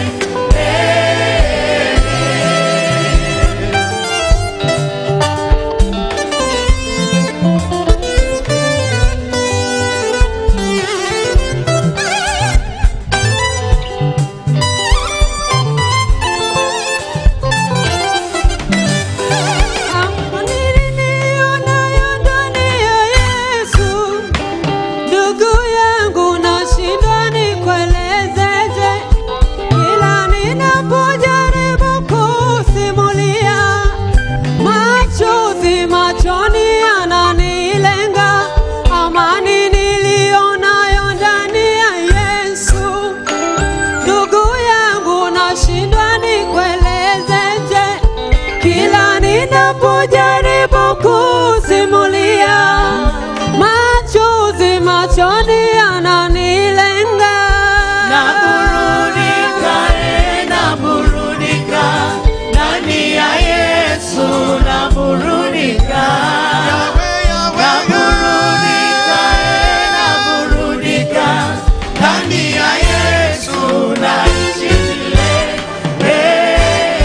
Nilionayo ndani ya Yesu, ndugu yangu, nashindwa nikuelezeje, kila ninapojaribu kusimulia, machozi machoni yananilenga. Amani nilionayo ndani ya Yesu, ndugu yangu, nashindwa nikuelezeje kila ninapojaribu kusimulia, machozi machoni yananilenga. Naburudika, eh, naburudika. Ndani ya Yesu naburudika. Yawe, Yawe, Naburudika, eh, naburudika. Ndani ya Yesu naishi milele.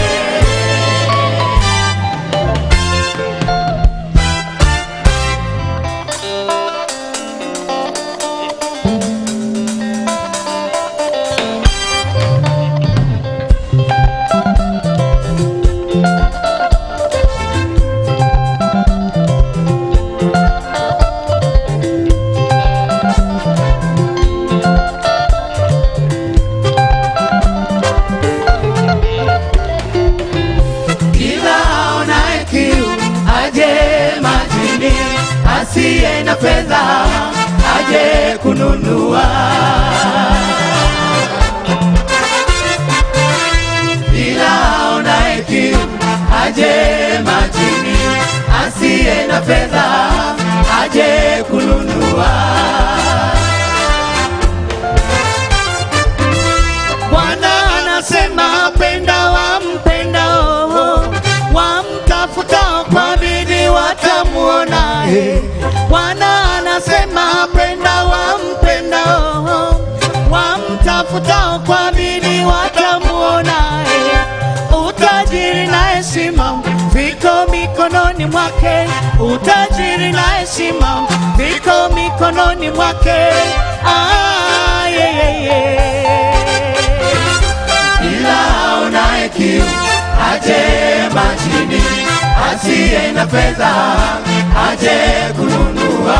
Kila aonaye kiu aje majini, asiye na fedha aje kununua. Kila aonaye kiu aje majini, asiye na fedha aje kununua. Bwana anasema penda wampendao, wamtafutao kwa bidii watamuona. eh. Bwana anasema penda wampendao, wamtafutao kwa bidii watamuona. eh. Utajiri na heshima viko mikononi mwake, utajiri na heshima viko mikononi mwake. Ah, yeah, yeah, yeah. Ila aonaye kiu aje majini, asiye na fedha aje kununua.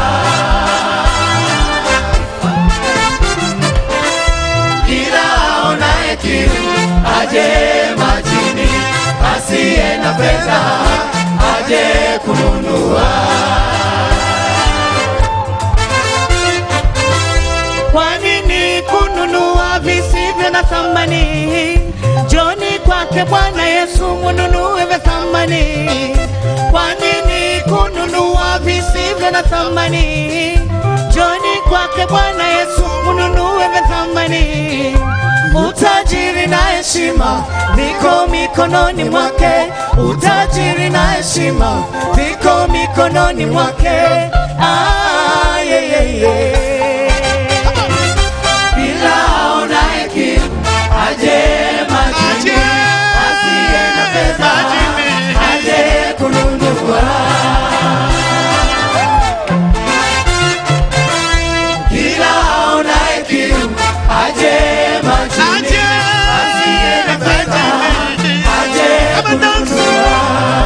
Ila aonaye kiu aje majini, asiye na na fedha aje kununua. Kwa nini kununua visivyo na thamani? Njoni kwake Bwana Yesu mununue vya thamani. Kwa nini kununua visivyo na thamani? Njoni kwake Bwana Yesu mununue vya thamani. Utajiri na heshima viko mikononi mwake, utajiri na heshima viko mikononi mwake. Ah, yeah, yeah, yeah. Bila aonaye kiu aje majini, asiye na pesa aje kununua. Kila aonaye kiu aje majini, asiye na pesa aje kununua.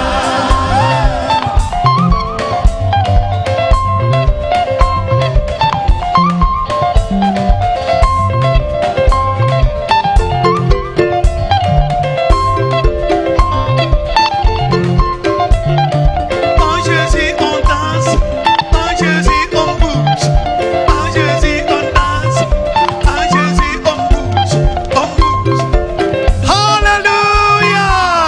En Jésus on danse, en Jésus on bouge, en Jésus on danse, en Jésus on bouge, on bouge. Hallelujah!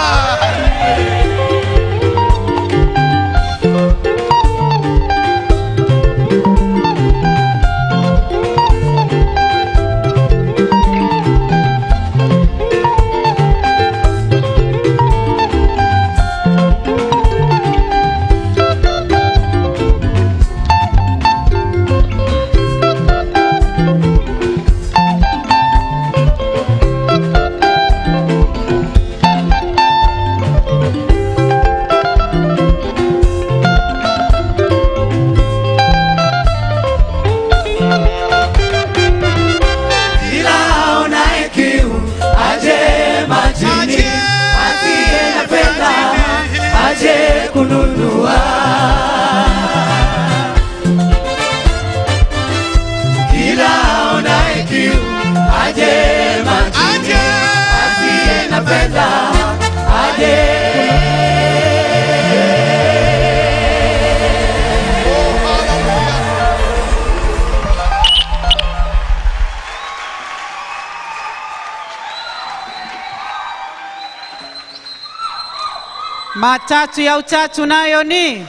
Kila aonaye kiu aje majini, asiye na fedha aje kununua. Kila aonaye kiu aje majini, asiye na fedha aje Matatu ya utatu nayo ni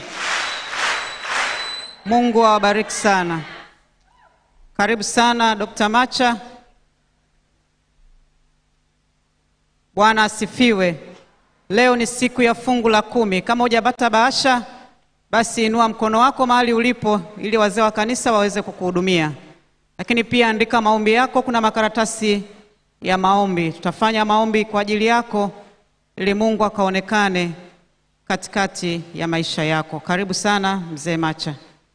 Mungu awabariki sana. Karibu sana Dr. Macha. Bwana asifiwe. Leo ni siku ya fungu la kumi. Kama hujapata bahasha, basi inua mkono wako mahali ulipo ili wazee wa kanisa waweze kukuhudumia. Lakini pia andika maombi yako, kuna makaratasi ya maombi. Tutafanya maombi kwa ajili yako ili Mungu akaonekane katikati ya maisha yako. Karibu sana mzee Macha.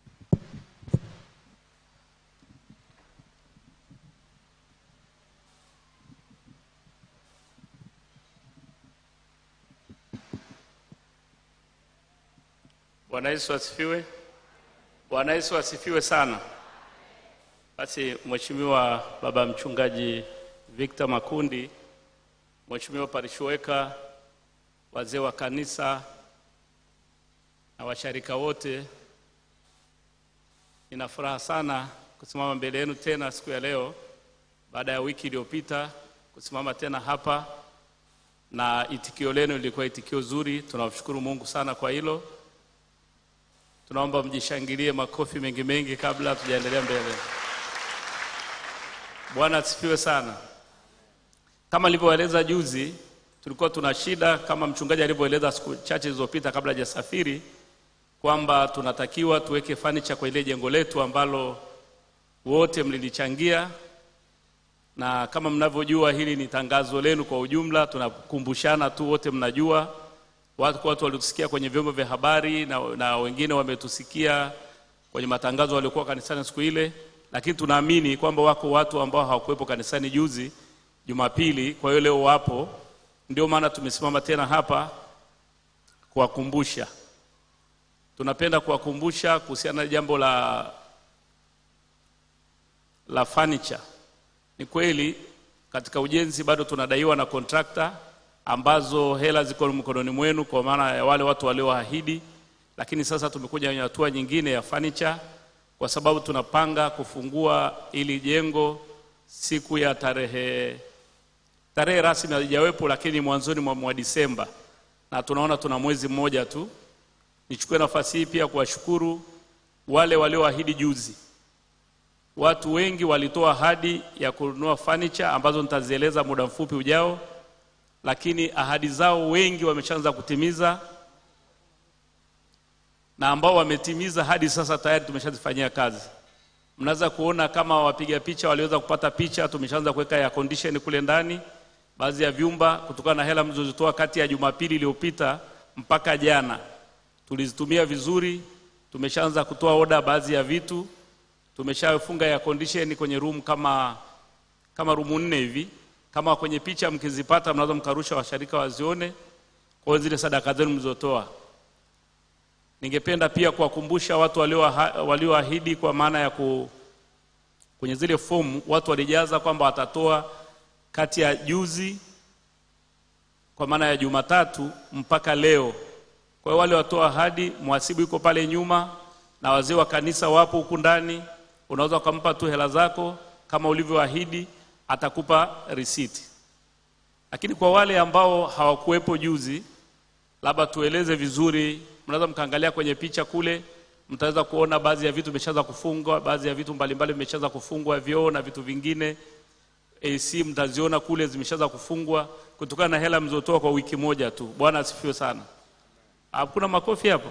Bwana Yesu asifiwe. Bwana Yesu asifiwe sana. Basi Mheshimiwa Baba Mchungaji Victor Makundi, Mheshimiwa Parishweka, wazee wa kanisa na washarika wote, nina furaha sana kusimama mbele yenu tena siku ya leo baada ya wiki iliyopita kusimama tena hapa, na itikio lenu lilikuwa itikio zuri. Tunamshukuru Mungu sana kwa hilo. Tunaomba mjishangilie makofi mengi mengi kabla hatujaendelea mbele. Bwana asifiwe sana. Kama nilivyoeleza juzi, tulikuwa tuna shida kama mchungaji alivyoeleza siku chache zilizopita kabla hajasafiri kwamba tunatakiwa tuweke fanicha kwa ile jengo letu ambalo wote mlilichangia, na kama mnavyojua, hili ni tangazo lenu kwa ujumla. Tunakumbushana tu, wote mnajua watu, watu walitusikia kwenye vyombo vya habari na, na wengine wametusikia kwenye matangazo waliokuwa kanisani siku ile, lakini tunaamini kwamba wako watu ambao hawakuwepo kanisani juzi Jumapili, kwa hiyo leo wapo. Ndio maana tumesimama tena hapa kuwakumbusha. Tunapenda kuwakumbusha kuhusiana na jambo la la furniture. Ni kweli katika ujenzi bado tunadaiwa na kontrakta ambazo hela ziko mkononi mwenu kwa maana ya wale watu walioahidi, lakini sasa tumekuja kwenye hatua nyingine ya furniture kwa sababu tunapanga kufungua ili jengo siku ya tarehe tarehe rasmi haijawepo, lakini mwanzoni mwa, mwa Disemba, na tunaona tuna mwezi mmoja tu. Nichukue nafasi hii pia kuwashukuru wale walioahidi juzi. Watu wengi walitoa ahadi ya kununua furniture ambazo nitazieleza muda mfupi ujao, lakini ahadi zao wengi wameshaanza kutimiza, na ambao wametimiza hadi sasa tayari tumeshazifanyia kazi. Mnaweza kuona kama wapiga picha waliweza kupata picha, tumeshaanza kuweka ya condition kule ndani baadhi ya vyumba, kutokana na hela mlizozitoa kati ya Jumapili iliyopita mpaka jana, tulizitumia vizuri. Tumeshaanza kutoa oda baadhi ya vitu, tumeshafunga ya condition kwenye room kama kama room nne hivi. Kama kwenye picha mkizipata, mnaweza mkarusha washarika wazione, kwa hiyo zile sadaka zenu mlizotoa. Ningependa pia kuwakumbusha watu walioaha- walioahidi kwa maana ya ku, kwenye zile fomu watu walijaza kwamba watatoa kati ya juzi kwa maana ya Jumatatu mpaka leo. Kwa hiyo wale watoa ahadi, mhasibu yuko pale nyuma na wazee wa kanisa wapo huku ndani, unaweza ukampa tu hela zako kama ulivyoahidi, atakupa risiti. Lakini kwa wale ambao hawakuwepo juzi, labda tueleze vizuri, mnaweza mkaangalia kwenye picha kule, mtaweza kuona baadhi ya vitu vimeshaanza kufungwa, baadhi ya vitu mbalimbali vimeshaanza kufungwa, vyoo na vitu vingine. AC mtaziona kule zimeshaanza kufungwa kutokana na hela mlizotoa kwa wiki moja tu. Bwana asifiwe sana. Hakuna makofi hapo?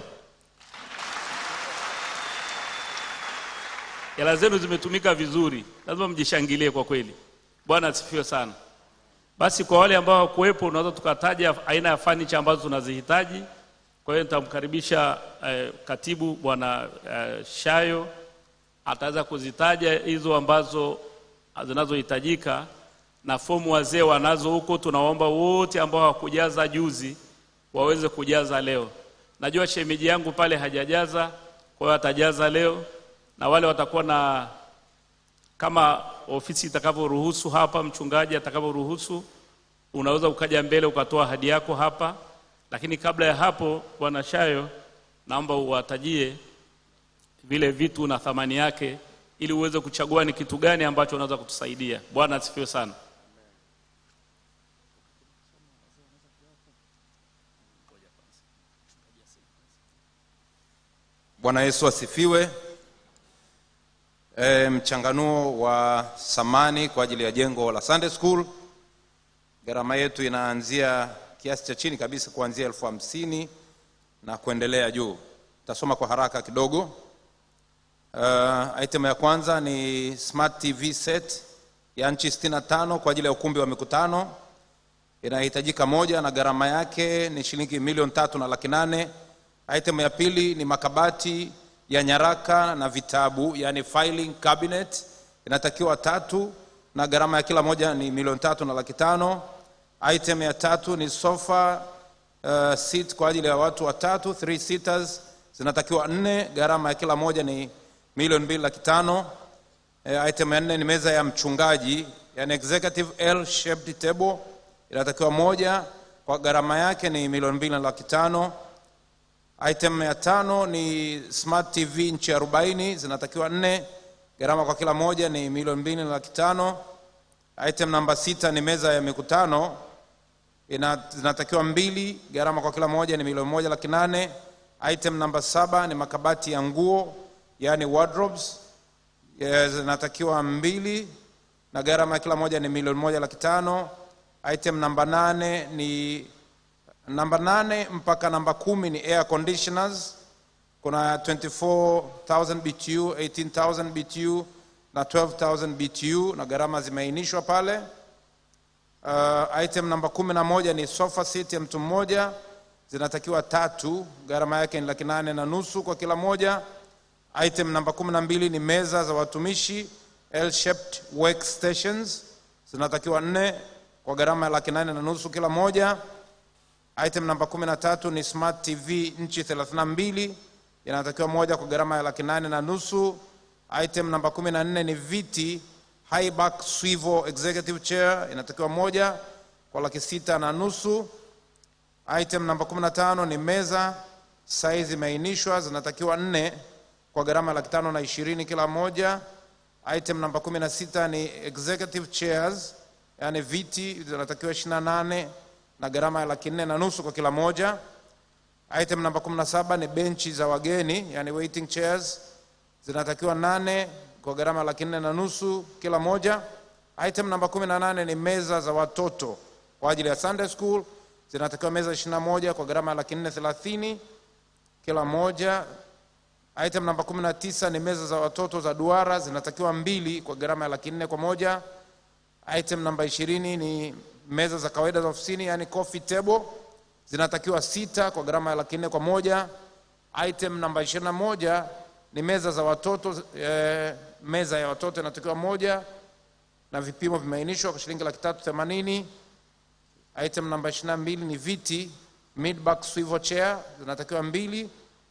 Hela zenu zimetumika vizuri, lazima mjishangilie kwa kweli. Bwana asifiwe sana. Basi kwa wale ambao hawakuwepo, unaweza tukataja aina ya fanicha ambazo tunazihitaji. Kwa hiyo nitamkaribisha eh, katibu bwana eh, Shayo ataweza kuzitaja hizo ambazo zinazohitajika na fomu wazee wanazo huko. Tunawaomba wote ambao hawakujaza juzi waweze kujaza leo. Najua shemeji yangu pale hajajaza, kwa hiyo atajaza leo, na wale watakuwa na kama ofisi itakavyoruhusu hapa, mchungaji atakavyoruhusu, unaweza ukaja mbele ukatoa ahadi yako hapa. Lakini kabla ya hapo, bwana Shayo, naomba uwatajie vile vitu na thamani yake, ili uweze kuchagua ni kitu gani ambacho unaweza kutusaidia. Bwana asifiwe sana. Bwana Yesu asifiwe. E, mchanganuo wa samani kwa ajili ya jengo la Sunday School, gharama yetu inaanzia kiasi cha chini kabisa kuanzia elfu hamsini na kuendelea juu. Tasoma kwa haraka kidogo. Uh, item ya kwanza ni smart TV set ya nchi 65 kwa ajili ya ukumbi wa mikutano, inahitajika moja na gharama yake ni shilingi milioni tatu na laki nane. Item ya pili ni makabati ya nyaraka na vitabu, yani filing cabinet, inatakiwa tatu na gharama ya kila moja ni milioni tatu na laki tano. Item ya tatu ni sofa uh, seat kwa ajili ya watu watatu, three seaters, zinatakiwa nne, gharama ya kila moja ni milioni mbili laki tano. Eh, item ya nne ni meza ya mchungaji, yani executive L shaped table, inatakiwa moja, kwa gharama yake ni milioni mbili na laki tano. Item ya tano ni smart TV nchi arobaini zinatakiwa nne, gharama kwa kila moja ni milioni mbili na laki tano. Item namba sita ni meza ya mikutano ina, zinatakiwa mbili, gharama kwa kila moja ni milioni moja laki nane. Item namba saba ni makabati ya nguo yani wardrobes ya, zinatakiwa mbili na gharama ya kila moja ni milioni moja laki tano. Item namba nane ni namba nane mpaka namba kumi ni air conditioners. Kuna 24,000 BTU, 18,000 BTU na 12,000 BTU na gharama zimeainishwa pale. Uh, item namba kumi na moja ni sofa seat ya mtu mmoja, zinatakiwa tatu, gharama yake ni laki nane na nusu kwa kila moja. Item namba kumi na mbili ni meza za watumishi L-shaped workstations, zinatakiwa nne kwa gharama ya laki nane na nusu kila moja. Item namba kumi na tatu ni smart TV nchi 32 inatakiwa moja kwa gharama ya laki nane na nusu. Item namba kumi na nne ni viti high back swivel executive chair inatakiwa moja kwa laki sita na nusu. Item namba 15 ni meza, size imeainishwa, zinatakiwa nne kwa gharama ya laki tano na ishirini kila moja. Item namba 16 ni executive chairs, yani viti zinatakiwa 28 na gharama ya laki nne na nusu kwa kila moja. Item namba 17 ni benchi za wageni, yani waiting chairs zinatakiwa nane kwa gharama ya laki nne na nusu kila moja. Item namba 18 ni meza za watoto kwa ajili ya Sunday school zinatakiwa meza 21 kwa gharama ya laki nne thelathini kila moja. Item namba 19 ni meza za watoto za duara zinatakiwa mbili kwa gharama ya laki nne kwa moja. Item namba 20 ni meza za kawaida za ofisini yani coffee table zinatakiwa sita kwa gharama ya laki nne kwa moja. Item namba 21 ni meza za watoto eh, meza ya watoto inatakiwa moja na vipimo vimeainishwa kwa shilingi laki tatu themanini. Item namba 22 ni viti mid back swivel chair zinatakiwa mbili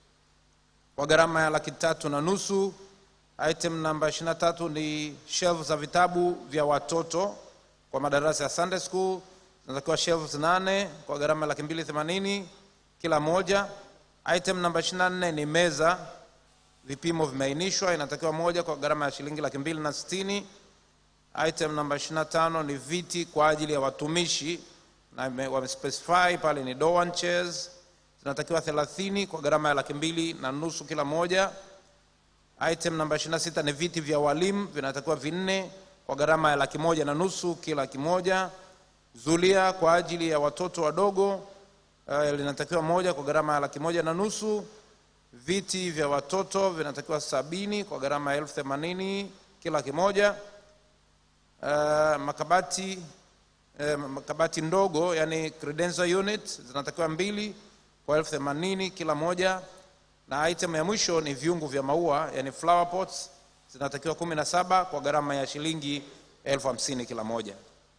kwa gharama ya laki tatu na nusu. Item namba 23 ni shelf za vitabu vya watoto kwa madarasa ya Sunday school zinatakiwa shelves nane kwa gharama ya laki mbili themanini kila moja. Item namba 24 ni meza vipimo vimeainishwa inatakiwa moja kwa gharama ya shilingi laki mbili na sitini. Item namba 25 ni viti kwa ajili ya watumishi na ime- wamespecify pale ni Dowan chairs zinatakiwa 30 kwa gharama ya laki mbili na nusu kila moja. Item namba 26 ni viti vya walimu vinatakiwa vinne kwa gharama ya laki moja na nusu kila kimoja. Zulia kwa ajili ya watoto wadogo uh, linatakiwa moja kwa gharama ya laki moja na nusu. Viti vya watoto vinatakiwa sabini kwa gharama ya elfu themanini kila kimoja. Uh, makabati eh, makabati ndogo yani credential unit zinatakiwa mbili kwa elfu themanini kila moja na item ya mwisho ni viungu vya maua yani flower pots zinatakiwa kumi na saba kwa gharama ya shilingi elfu hamsini kila moja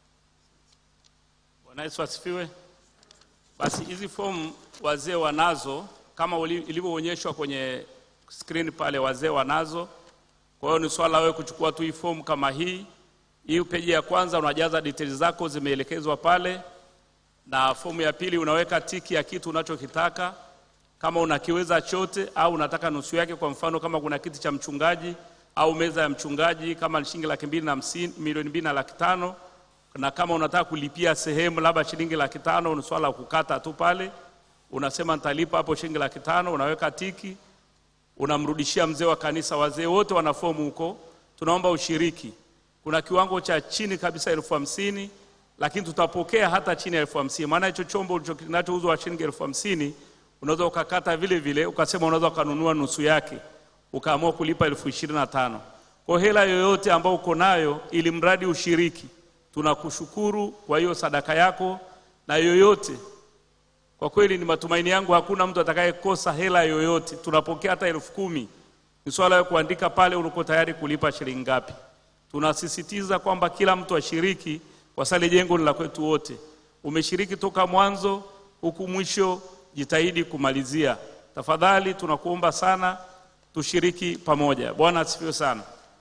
Bwana Yesu asifiwe. Basi hizi fomu wazee wanazo kama uli- ilivyoonyeshwa kwenye screen pale, wazee wanazo. Kwa hiyo ni swala wewe kuchukua tu hii fomu kama hii. Hii peji ya kwanza unajaza details zako zimeelekezwa pale, na fomu ya pili unaweka tiki ya kitu unachokitaka kama unakiweza chote au unataka nusu yake. Kwa mfano kama kuna kiti cha mchungaji au meza ya mchungaji kama ni shilingi laki mbili na hamsini, milioni mbili na laki tano na kama unataka kulipia sehemu labda shilingi laki tano, ni swala la kukata tu pale, unasema nitalipa hapo shilingi laki tano, unaweka tiki, unamrudishia mzee wa kanisa. Wazee wote wana fomu huko, tunaomba ushiriki. Kuna kiwango cha chini kabisa elfu hamsini lakini tutapokea hata chini ya elfu hamsini maana hicho chombo ulicho- kinachouzwa shilingi elfu hamsini unaweza ukakata vile vile ukasema unaweza ukanunua nusu yake ukaamua kulipa elfu ishirini na tano kwa hela yoyote ambayo uko nayo ili mradi ushiriki tunakushukuru kwa hiyo sadaka yako na yoyote kwa kweli ni matumaini yangu hakuna mtu atakayekosa hela yoyote tunapokea hata elfu kumi ni swala ya kuandika pale uliko tayari kulipa shilingi ngapi tunasisitiza kwamba kila mtu ashiriki kwa sale jengo ni la kwetu wote umeshiriki toka mwanzo huku mwisho jitahidi kumalizia tafadhali tunakuomba sana tushiriki pamoja bwana asifiwe sana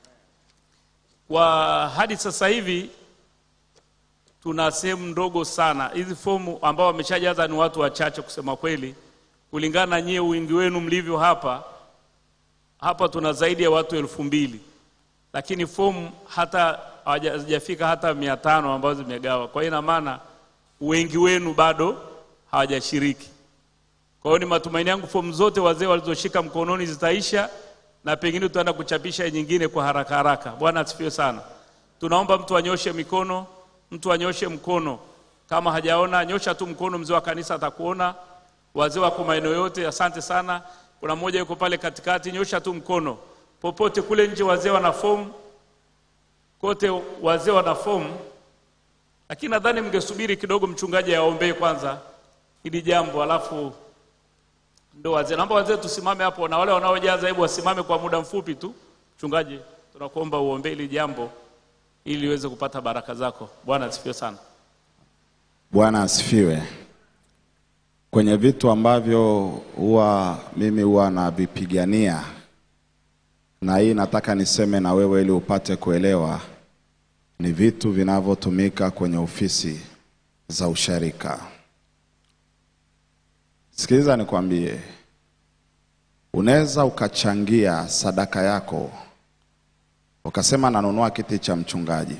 kwa hadi sasa hivi tuna sehemu ndogo sana hizi fomu ambao wameshajaza ni watu wachache kusema kweli kulingana na nyie wingi wenu mlivyo hapa hapa tuna zaidi ya watu elfu mbili lakini fomu hata hawaja- hazijafika hata mia tano ambazo zimegawa kwa hiyo ina maana wengi wenu bado hawajashiriki kwa hiyo ni matumaini yangu fomu zote wazee walizoshika mkononi zitaisha na pengine tutaenda kuchapisha nyingine kwa haraka haraka bwana asifiwe sana tunaomba mtu anyoshe mikono mtu anyoshe mkono kama hajaona nyosha tu mkono mzee wa kanisa atakuona wazee wako maeneo yote asante sana kuna mmoja yuko pale katikati nyosha tu mkono popote kule nje wazee wana fomu kote wazee wana fomu lakini nadhani mngesubiri kidogo mchungaji aombee kwanza hili jambo alafu ndo wazee naomba wazee tusimame hapo na wale wanaojaza hebu wasimame kwa muda mfupi tu mchungaji tunakuomba uombee hili jambo ili uweze kupata baraka zako bwana asifiwe sana Bwana asifiwe. Kwenye vitu ambavyo huwa mimi huwa navipigania, na hii nataka niseme na wewe ili upate kuelewa, ni vitu vinavyotumika kwenye ofisi za usharika. Sikiliza nikwambie, unaweza ukachangia sadaka yako ukasema nanunua kiti cha mchungaji,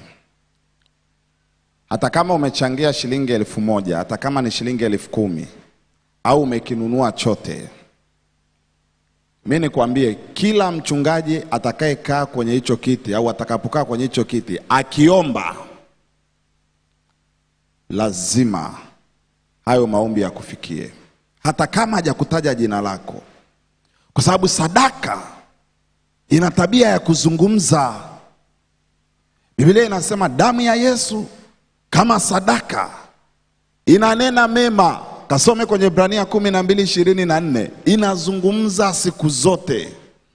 hata kama umechangia shilingi elfu moja hata kama ni shilingi elfu kumi au umekinunua chote, mi nikwambie, kila mchungaji atakayekaa kwenye hicho kiti au atakapokaa kwenye hicho kiti akiomba, lazima hayo maombi yakufikie, hata kama hajakutaja jina lako, kwa sababu sadaka ina tabia ya kuzungumza. Biblia inasema damu ya Yesu kama sadaka inanena mema. Kasome kwenye Ibrania kumi na mbili ishirini na nne inazungumza siku zote.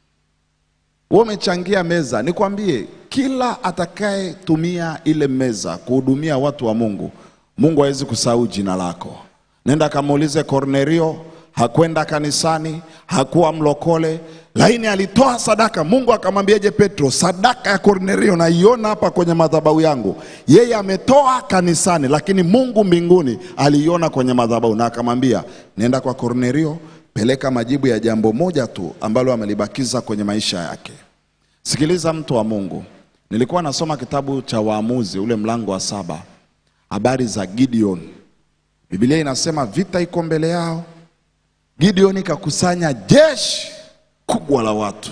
Wewe umechangia meza, nikwambie, kila atakayetumia ile meza kuhudumia watu wa Mungu, Mungu hawezi kusahau jina lako. Nenda kamuulize Kornelio, hakwenda kanisani, hakuwa mlokole, lakini alitoa sadaka. Mungu akamwambiaje Petro, sadaka ya Kornelio naiona hapa kwenye madhabahu yangu. Yeye ametoa kanisani, lakini Mungu mbinguni aliiona kwenye madhabahu, na akamwambia nenda kwa Kornelio, peleka majibu ya jambo moja tu ambalo amelibakiza kwenye maisha yake. Sikiliza mtu wa Mungu, nilikuwa nasoma kitabu cha Waamuzi ule mlango wa saba, habari za Gideon. Biblia inasema vita iko mbele yao. Gideon kakusanya jeshi kubwa la watu.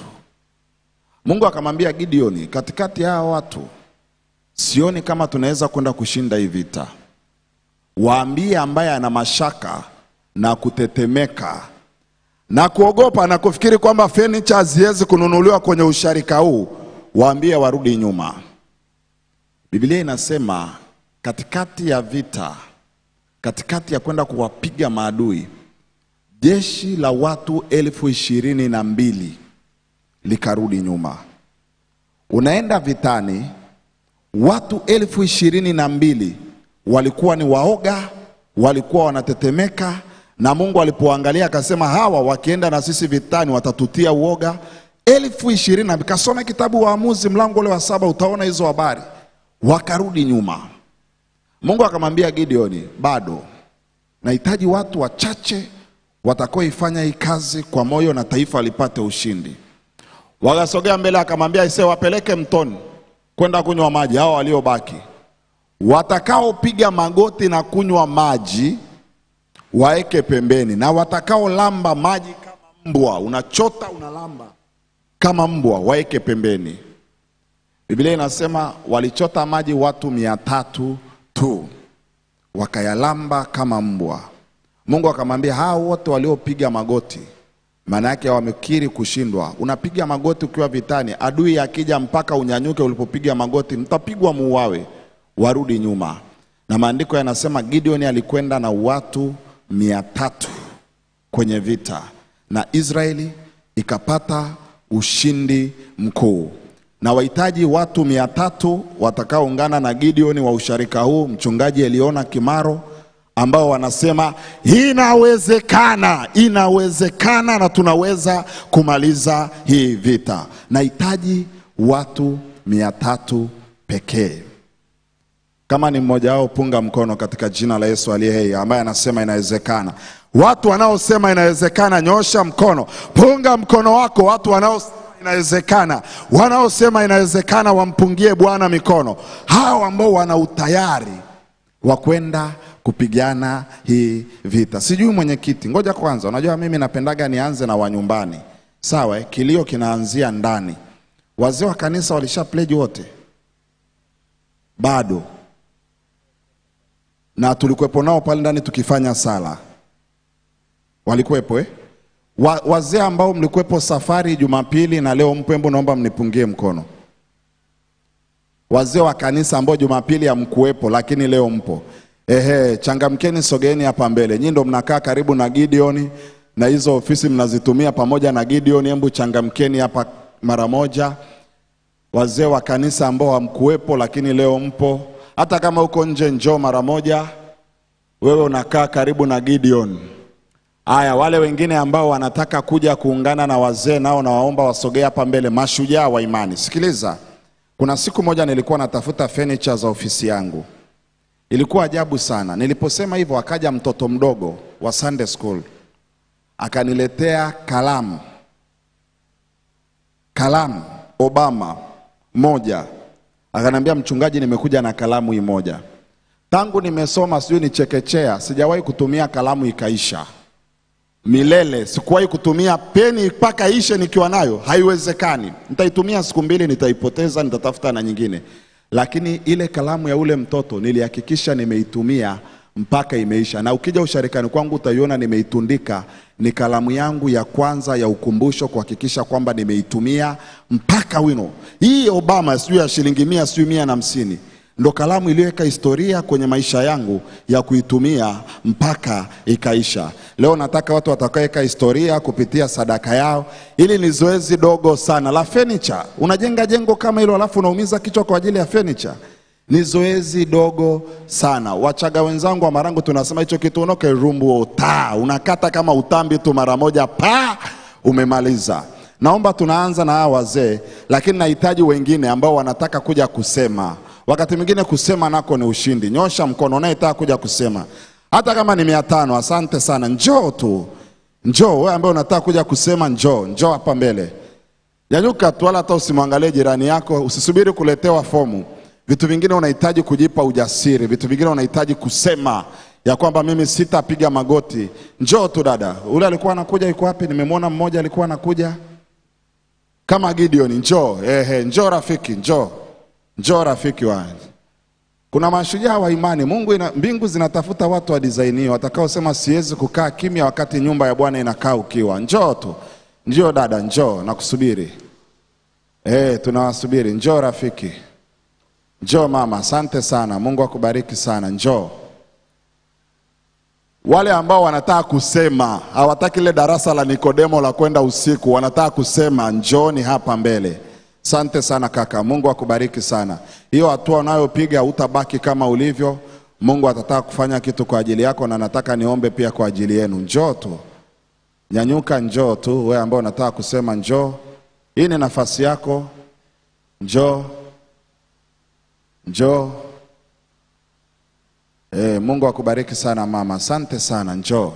Mungu akamwambia Gideon, katikati ya hao watu sioni kama tunaweza kwenda kushinda hii vita. Waambie ambaye ana mashaka na kutetemeka na kuogopa na kufikiri kwamba fenicha haziwezi kununuliwa kwenye usharika huu, waambie warudi nyuma. Biblia inasema katikati ya vita, katikati ya kwenda kuwapiga maadui, jeshi la watu elfu ishirini na mbili likarudi nyuma. Unaenda vitani, watu elfu ishirini na mbili walikuwa ni waoga, walikuwa wanatetemeka, na Mungu alipoangalia akasema, hawa wakienda na sisi vitani watatutia uoga. elfu ishirini na mbili. Kasome kitabu Waamuzi mlango ule wa saba, utaona hizo habari. Wakarudi nyuma. Mungu akamwambia Gideoni, bado nahitaji watu wachache watakaoifanya hii kazi kwa moyo na taifa lipate ushindi. Wakasogea mbele, akamwambia ise, wapeleke mtoni kwenda kunywa maji hao waliobaki. Watakaopiga magoti na kunywa maji waeke pembeni, na watakaolamba maji kama mbwa, unachota unalamba kama mbwa, waeke pembeni. Biblia inasema walichota maji watu mia tatu tu, wakayalamba kama mbwa. Mungu akamwambia hao wote waliopiga magoti, maana yake wamekiri kushindwa. Unapiga magoti ukiwa vitani, adui akija mpaka unyanyuke ulipopiga magoti, mtapigwa muuawe. Warudi nyuma, na maandiko yanasema Gideon alikwenda na watu mia tatu kwenye vita na Israeli ikapata ushindi mkuu na wahitaji watu mia tatu watakaoungana na Gideon wa usharika huu, mchungaji Eliona Kimaro, ambao wanasema inawezekana, inawezekana na tunaweza kumaliza hii vita. Nahitaji watu mia tatu pekee. Kama ni mmoja wao, punga mkono katika jina la Yesu aliye hai, ambaye anasema inawezekana. Watu wanaosema inawezekana, nyosha mkono, punga mkono wako. Watu wanaosema inawezekana, wanaosema inawezekana, wampungie Bwana mikono. Hao ambao wana utayari wa kwenda kupigana hii vita. Sijui mwenyekiti, ngoja kwanza, unajua mimi napendaga nianze na wanyumbani, sawa? eh? Kilio kinaanzia ndani. Wazee wa kanisa walisha pledge wote? Bado na tulikuwepo nao pale ndani tukifanya sala, walikuwepo eh? Wa, wazee ambao mlikuwepo safari Jumapili na leo mpo, hebu naomba mnipungie mkono. Wazee wa kanisa ambao Jumapili hamkuwepo lakini leo mpo, ehe, changamkeni, sogeeni hapa mbele. Nyinyi ndo mnakaa karibu na Gideoni na hizo ofisi mnazitumia pamoja na Gideoni, hebu changamkeni hapa mara moja. Wazee wa kanisa ambao hamkuwepo lakini leo mpo, hata kama uko nje, njoo mara moja. Wewe unakaa karibu na Gideon. Aya, wale wengine ambao wanataka kuja kuungana na wazee nao nawaomba wasogee hapa mbele, mashujaa wa imani. Sikiliza, kuna siku moja nilikuwa natafuta furniture za ofisi yangu, Ilikuwa ajabu sana. Niliposema hivyo, akaja mtoto mdogo wa Sunday school akaniletea kalamu, kalamu Obama moja, akaniambia mchungaji, nimekuja na kalamu hii moja. Tangu nimesoma sijui ni chekechea, sijawahi kutumia kalamu ikaisha milele. Sikuwahi kutumia peni mpaka ishe nikiwa nayo, haiwezekani. Nitaitumia siku mbili, nitaipoteza, nitatafuta na nyingine. Lakini ile kalamu ya ule mtoto nilihakikisha nimeitumia mpaka imeisha, na ukija usharikani kwangu utaiona nimeitundika. Ni kalamu yangu ya kwanza ya ukumbusho kuhakikisha kwamba nimeitumia mpaka wino. Hii Obama sijui ya shilingi mia sijui mia na hamsini ndo kalamu iliyoweka historia kwenye maisha yangu ya kuitumia mpaka ikaisha. Leo nataka watu watakaoweka historia kupitia sadaka yao. Hili ni zoezi dogo sana la furniture. Unajenga jengo kama hilo alafu unaumiza kichwa kwa ajili ya furniture. Ni zoezi dogo sana. Wachaga wenzangu wa Marangu tunasema hicho kitu unoke rumbu ota, unakata kama utambi tu mara moja pa umemaliza. Naomba tunaanza na hawa wazee, lakini nahitaji wengine ambao wanataka kuja kusema. Wakati mwingine kusema nako ni ushindi. Nyosha mkono unayetaka kuja kusema, hata kama ni mia tano. Asante sana, njoo tu, njoo wewe ambaye unataka kuja kusema, njoo, njoo hapa mbele. Nyanyuka tu, wala hata usimwangalie jirani yako, usisubiri kuletewa fomu. Vitu vingine unahitaji kujipa ujasiri, vitu vingine unahitaji kusema ya kwamba mimi sitapiga magoti. Njoo tu dada. Ule alikuwa anakuja, yuko wapi? Nimemwona mmoja alikuwa anakuja kama Gideon. Njoo ehe, njoo rafiki, njoo njoo rafiki wa kuna mashujaa wa imani. Mungu ina, mbingu zinatafuta watu wa design hiyo watakaosema siwezi kukaa kimya wakati nyumba ya Bwana inakaa ukiwa. Njoo tu, njoo dada, njoo nakusubiri. Eh, tunawasubiri. Njoo rafiki, njoo mama. Asante sana, Mungu akubariki sana. Njoo wale ambao wanataka kusema, hawataki ile darasa la Nikodemo la kwenda usiku, wanataka kusema, njooni hapa mbele. Asante sana kaka, Mungu akubariki sana. Hiyo hatua unayopiga utabaki kama ulivyo. Mungu atataka kufanya kitu kwa ajili yako, na nataka niombe pia kwa ajili yenu. Njoo tu, nyanyuka, njoo tu. Wewe ambao unataka kusema, njoo. Hii ni nafasi yako. Njoo, njoo. E, Mungu akubariki sana mama, asante sana. Njoo.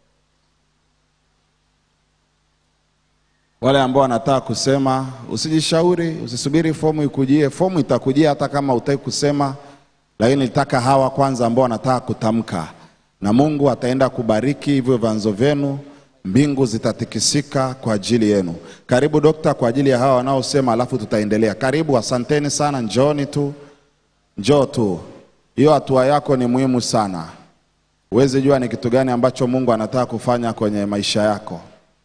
Wale ambao wanataka kusema, usijishauri, usisubiri fomu ikujie. Fomu itakujia hata kama utaki kusema, lakini nitaka hawa kwanza ambao wanataka kutamka, na Mungu ataenda kubariki hivyo vyanzo vyenu, mbingu zitatikisika kwa ajili yenu. Karibu dokta, kwa ajili ya hawa wanaosema, alafu tutaendelea. Karibu, asanteni sana, njooni tu, njoo tu. Hiyo hatua yako ni muhimu sana. Huwezi jua ni kitu gani ambacho Mungu anataka kufanya kwenye maisha yako.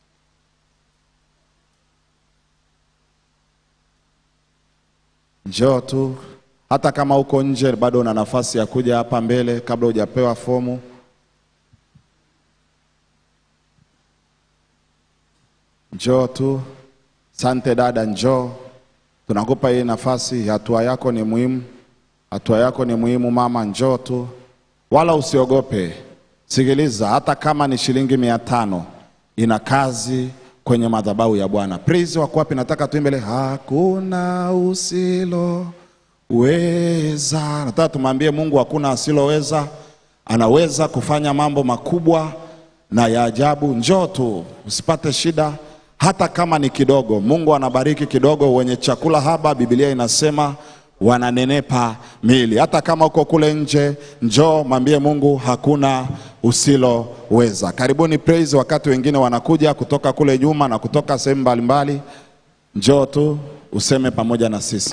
Njoo tu, hata kama uko nje bado una nafasi ya kuja hapa mbele kabla hujapewa fomu. Njoo tu. Sante dada, njoo, tunakupa hii nafasi. Hatua yako ni muhimu, hatua yako ni muhimu mama, njoo tu, wala usiogope. Sikiliza, hata kama ni shilingi mia tano ina kazi kwenye madhabahu ya Bwana. Praise wako wapi? Nataka tuimbele, hakuna usiloweza. Nataka tumwambie Mungu hakuna asiloweza, anaweza kufanya mambo makubwa na ya ajabu. Njoo tu, usipate shida, hata kama ni kidogo. Mungu anabariki kidogo. Wenye chakula haba, Biblia inasema wananenepa miili. Hata kama uko kule nje, njoo mwambie Mungu hakuna usiloweza. Karibuni praise, wakati wengine wanakuja kutoka kule nyuma na kutoka sehemu mbalimbali. Njoo tu useme pamoja na sisi.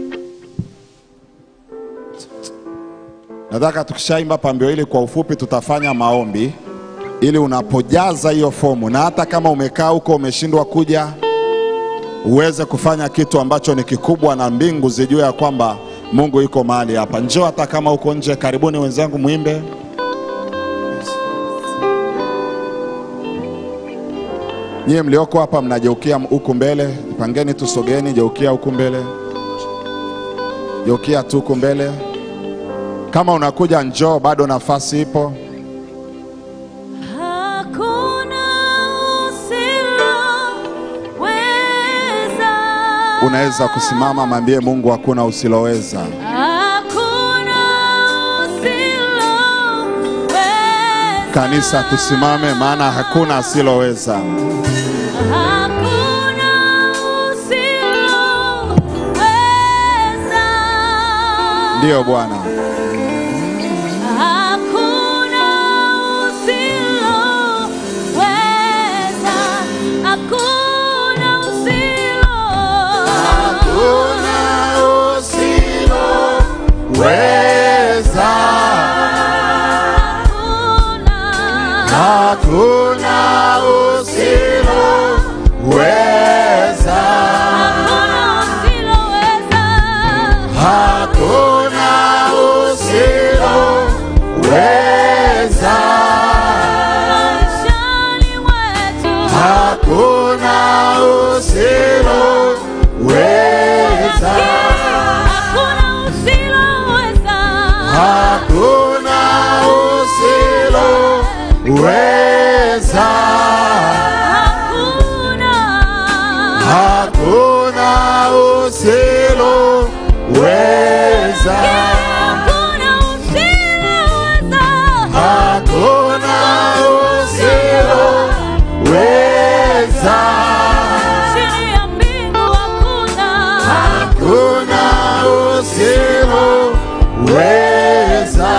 Nataka tukishaimba pambio hili kwa ufupi, tutafanya maombi ili unapojaza hiyo fomu, na hata kama umekaa huko umeshindwa kuja, uweze kufanya kitu ambacho ni kikubwa, na mbingu zijue ya kwamba Mungu yuko mahali hapa. Njoo hata kama uko nje. Karibuni wenzangu, mwimbe. Nyie mlioko hapa mnageukia huku mbele, pangeni tu, sogeni, geukia huku mbele, geukia tu huku mbele. Kama unakuja njoo, bado nafasi ipo. Hakuna usiloweza. Unaweza kusimama, mwambie Mungu hakuna usiloweza. Hakuna usiloweza. Kanisa tusimame, maana hakuna asiloweza. Hakuna usiloweza. Ndiyo Bwana, Hakuna usiloweza. Hakuna usilo. weza hakuna usiloweza, hakuna usiloweza, hakuna usiloweza, hakuna usiloweza, hakuna usiloweza, hakuna usiloweza, hakuna usiloweza.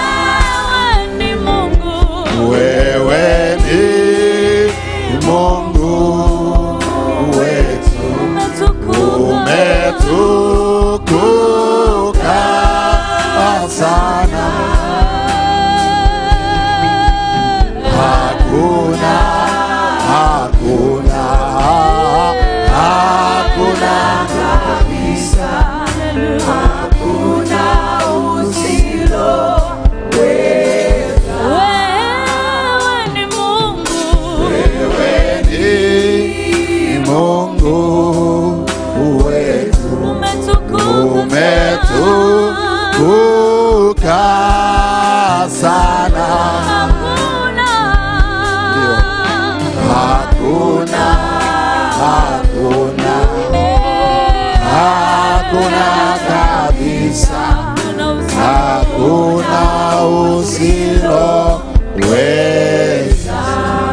Wewe ni Mungu wetu, umetukuka sana. Hakuna, hakuna, hakuna kabisa, hakuna wewe ni Mungu wetu, umetukuka sana. Ndio. Hakuna, hakuna, hakuna kabisa, hakuna usiloweza.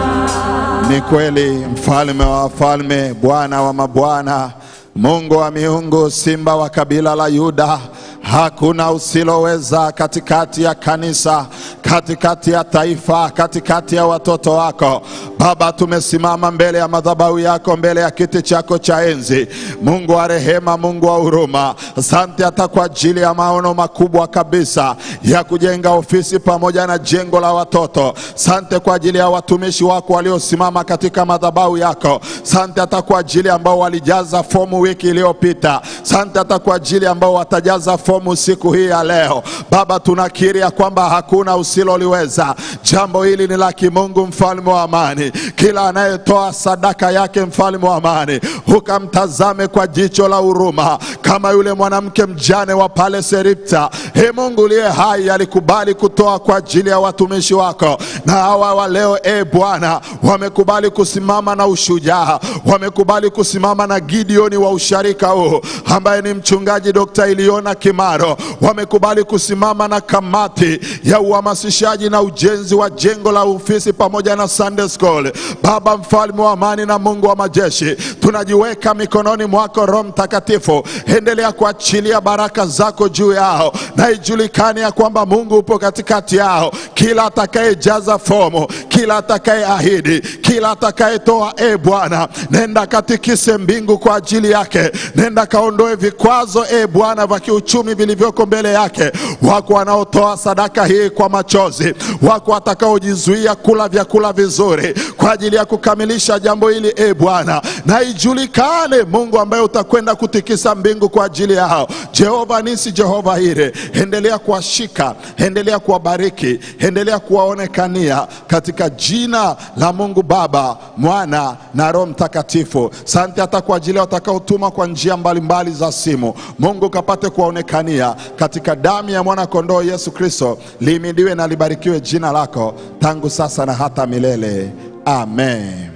Ni kweli, mfalme wa wafalme, Bwana wa mabwana, Mungu wa miungu, simba wa kabila la Yuda, hakuna usiloweza katikati ya kanisa, katikati ya taifa, katikati ya watoto wako. Baba, tumesimama mbele ya madhabahu yako, mbele ya kiti chako cha enzi. Mungu wa rehema, Mungu wa huruma, asante hata kwa ajili ya maono makubwa kabisa ya kujenga ofisi pamoja na jengo la watoto. Sante kwa ajili ya watumishi wako waliosimama katika madhabahu yako. Sante hata kwa ajili ambao walijaza fomu wiki iliyopita. Sante hata kwa ajili ambao watajaza fomu siku hii ya leo. Baba, tunakiri ya kwamba hakuna usiloliweza. Jambo hili ni la kimungu, mfalme wa amani. Kila anayetoa sadaka yake, mfalme wa amani, ukamtazame kwa jicho la huruma, kama yule mwanamke mjane wa pale Seripta. He Mungu uliye hai, alikubali kutoa kwa ajili ya watumishi wako, na hawa wa leo, e Bwana, wamekubali kusimama na ushujaa, wamekubali kusimama na Gideoni wa usharika huu ambaye ni mchungaji Dr. Iliona Kimaro, wamekubali kusimama na kamati ya uhamasishaji na ujenzi wa jengo la ofisi pamoja na Sunday School. Baba mfalme wa amani na Mungu wa majeshi, tunajiweka mikononi mwako Roho Mtakatifu, endelea kuachilia baraka zako juu yao, na ijulikane ya kwamba Mungu upo katikati yao. Kila atakayejaza fomu, kila atakayeahidi, kila atakayetoa, e Bwana, nenda katikise mbingu kwa ajili yake, nenda kaondoe vikwazo, e Bwana, vya kiuchumi vilivyoko mbele yake. Wako wanaotoa sadaka hii kwa machozi, wako watakaojizuia kula vyakula vizuri kwa ajili ya kukamilisha jambo hili, e Bwana, na ijulikane Mungu ambaye utakwenda kutikisa mbingu kwa ajili yao. Jehova nisi, Jehova Ire, endelea kuwashika, endelea kuwabariki, endelea kuwaonekania katika jina la Mungu Baba, Mwana na Roho Mtakatifu. Sante hata kwa ajili ya watakaotuma kwa njia mbalimbali za simu. Mungu kapate kuwaonekania katika damu ya mwana kondoo Yesu Kristo. Lihimidiwe na libarikiwe jina lako tangu sasa na hata milele. Amen.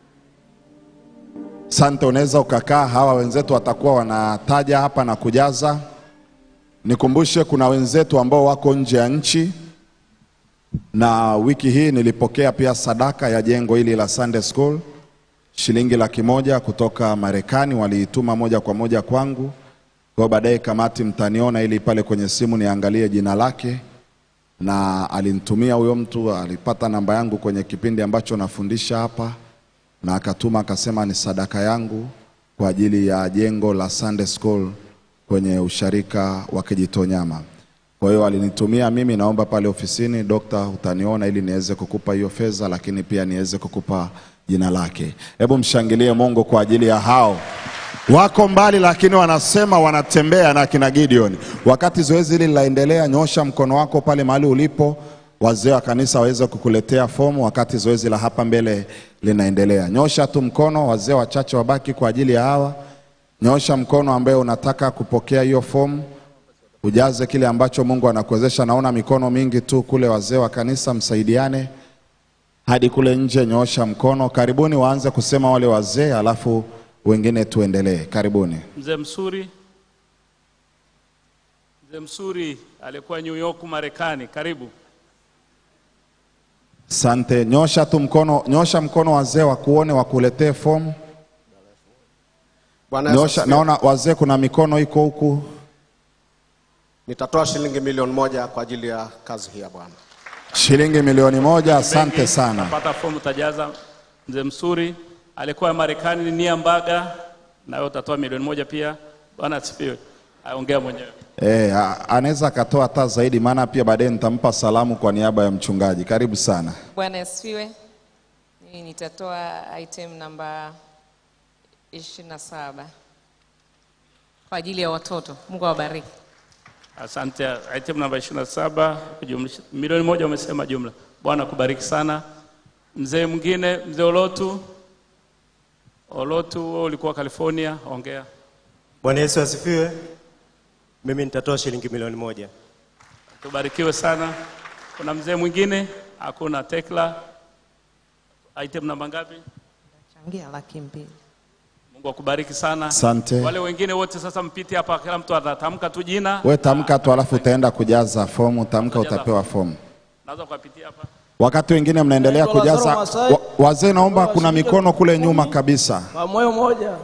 Sante, unaweza ukakaa. Hawa wenzetu watakuwa wanataja hapa na kujaza. Nikumbushe, kuna wenzetu ambao wako nje ya nchi na wiki hii nilipokea pia sadaka ya jengo hili la Sunday School shilingi laki moja kutoka Marekani, waliituma moja kwa moja kwangu. Kwa hiyo baadaye kamati mtaniona ili pale kwenye simu niangalie jina lake, na alinitumia huyo mtu, alipata namba yangu kwenye kipindi ambacho nafundisha hapa, na akatuma akasema ni sadaka yangu kwa ajili ya jengo la Sunday School kwenye usharika wa Kijitonyama. Kwa hiyo alinitumia mimi, naomba pale ofisini, dokta, utaniona ili niweze kukupa hiyo fedha, lakini pia niweze kukupa jina lake. Hebu mshangilie Mungu kwa ajili ya hao wako mbali, lakini wanasema wanatembea na kina Gideon. Wakati zoezi hili linaendelea, nyosha mkono wako pale mahali ulipo, wazee wa kanisa waweze kukuletea fomu wakati zoezi la hapa mbele linaendelea. Nyosha tu mkono, wazee wachache wabaki kwa ajili ya hawa. Nyosha mkono ambaye unataka kupokea hiyo fomu ujaze kile ambacho Mungu anakuwezesha. Naona mikono mingi tu kule, wazee wa kanisa msaidiane hadi kule nje, nyoosha mkono. Karibuni, waanze kusema wale wazee, alafu wengine tuendelee. Karibuni. Mzee Msuri, mzee Msuri alikuwa New York Marekani, karibu. Sante, nyosha tu mkono, nyosha mkono wazee wakuone, wakuletee fomu. Bwana Yesu Nyosha, asifiwe. naona wazee, kuna mikono iko huku. Nitatoa shilingi milioni moja kwa ajili ya kazi hii ya Bwana. Shilingi milioni moja. Asante Bengi, sana. Utapata fomu utajaza. Mzee Msuri alikuwa Marekani, Nia Mbaga, nawe utatoa milioni moja pia. Bwana asifiwe. Aongea mwenyewe. Eh, a- anaweza akatoa hata zaidi, maana pia baadaye nitampa salamu kwa niaba ya mchungaji. Karibu sana. Bwana asifiwe. Mimi nitatoa item namba 27 kwa ajili ya watoto. Mungu awabariki. Asante. Item namba 27 kujumlisha milioni moja umesema jumla. Bwana kubariki sana. Mzee mwingine, mzee Olotu. Olotu, wewe ulikuwa California, ongea. Bwana Yesu asifiwe. Mimi nitatoa shilingi milioni moja. Tubarikiwe sana. Kuna mzee mwingine? Hakuna. Tekla. Item namba ngapi? Changia laki mbili. Mungu akubariki sana. Asante. Wale wengine wote sasa mpite hapa, kila mtu atatamka tu jina. We tamka tu, alafu utaenda kujaza fomu. Tamka, Utajaza utapewa fomu. Naweza kuwapitia hapa. Wakati wengine mnaendelea Naitwa Lazaro kujaza, Masai. wa, wazee, naomba kuna mikono kule nyuma kabisa. Kwa moyo moja.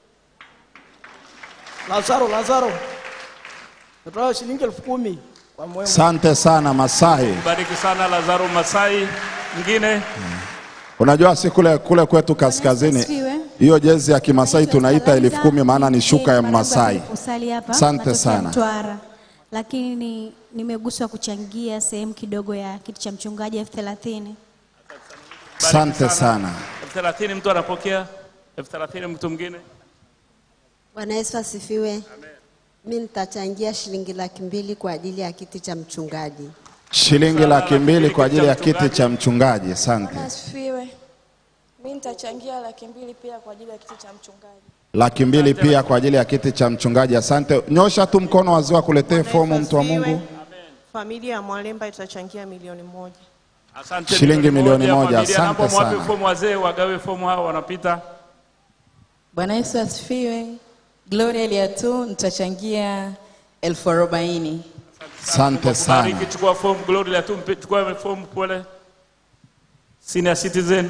Lazaro, Lazaro. Natoa shilingi elfu kumi kwa moyo moja. Asante sana Masai. Bariki sana Lazaro Masai. Mwingine Unajua si kule kule kwetu kaskazini, asifiwe. hiyo jezi ya Kimasai tunaita elfu kumi maana ni shuka ya Masai. Usali hapa. Asante natokea sana. Mtwara. Lakini nimeguswa kuchangia sehemu kidogo ya kiti cha mchungaji elfu thelathini. Asante sana. elfu thelathini mtu anapokea elfu thelathini mtu mwingine. Bwana Yesu asifiwe. Mimi nitachangia shilingi laki mbili kwa ajili ya kiti cha mchungaji. Shilingi laki mbili kwa ajili ya kiti cha mchungaji. Asante. Asifiwe. Mimi nitachangia laki mbili pia kwa ajili ya kiti cha mchungaji. Laki mbili pia kwa ajili ya kiti cha mchungaji. Asante. Nyosha tu mkono wazee wakuletee fomu, mtu wa Mungu. Familia ya Mwalemba itachangia milioni moja. Asante. Shilingi milioni moja. Familia, naomba Asante mwape sana. fomu wazee, wagawe fomu hao wanapita. Bwana Yesu asifiwe. Gloria Eliatu nitachangia elfu arobaini. Asante sana. Bariki, chukua fomu. Glory la tu, mpe- chukua fomu pole. Senior citizen.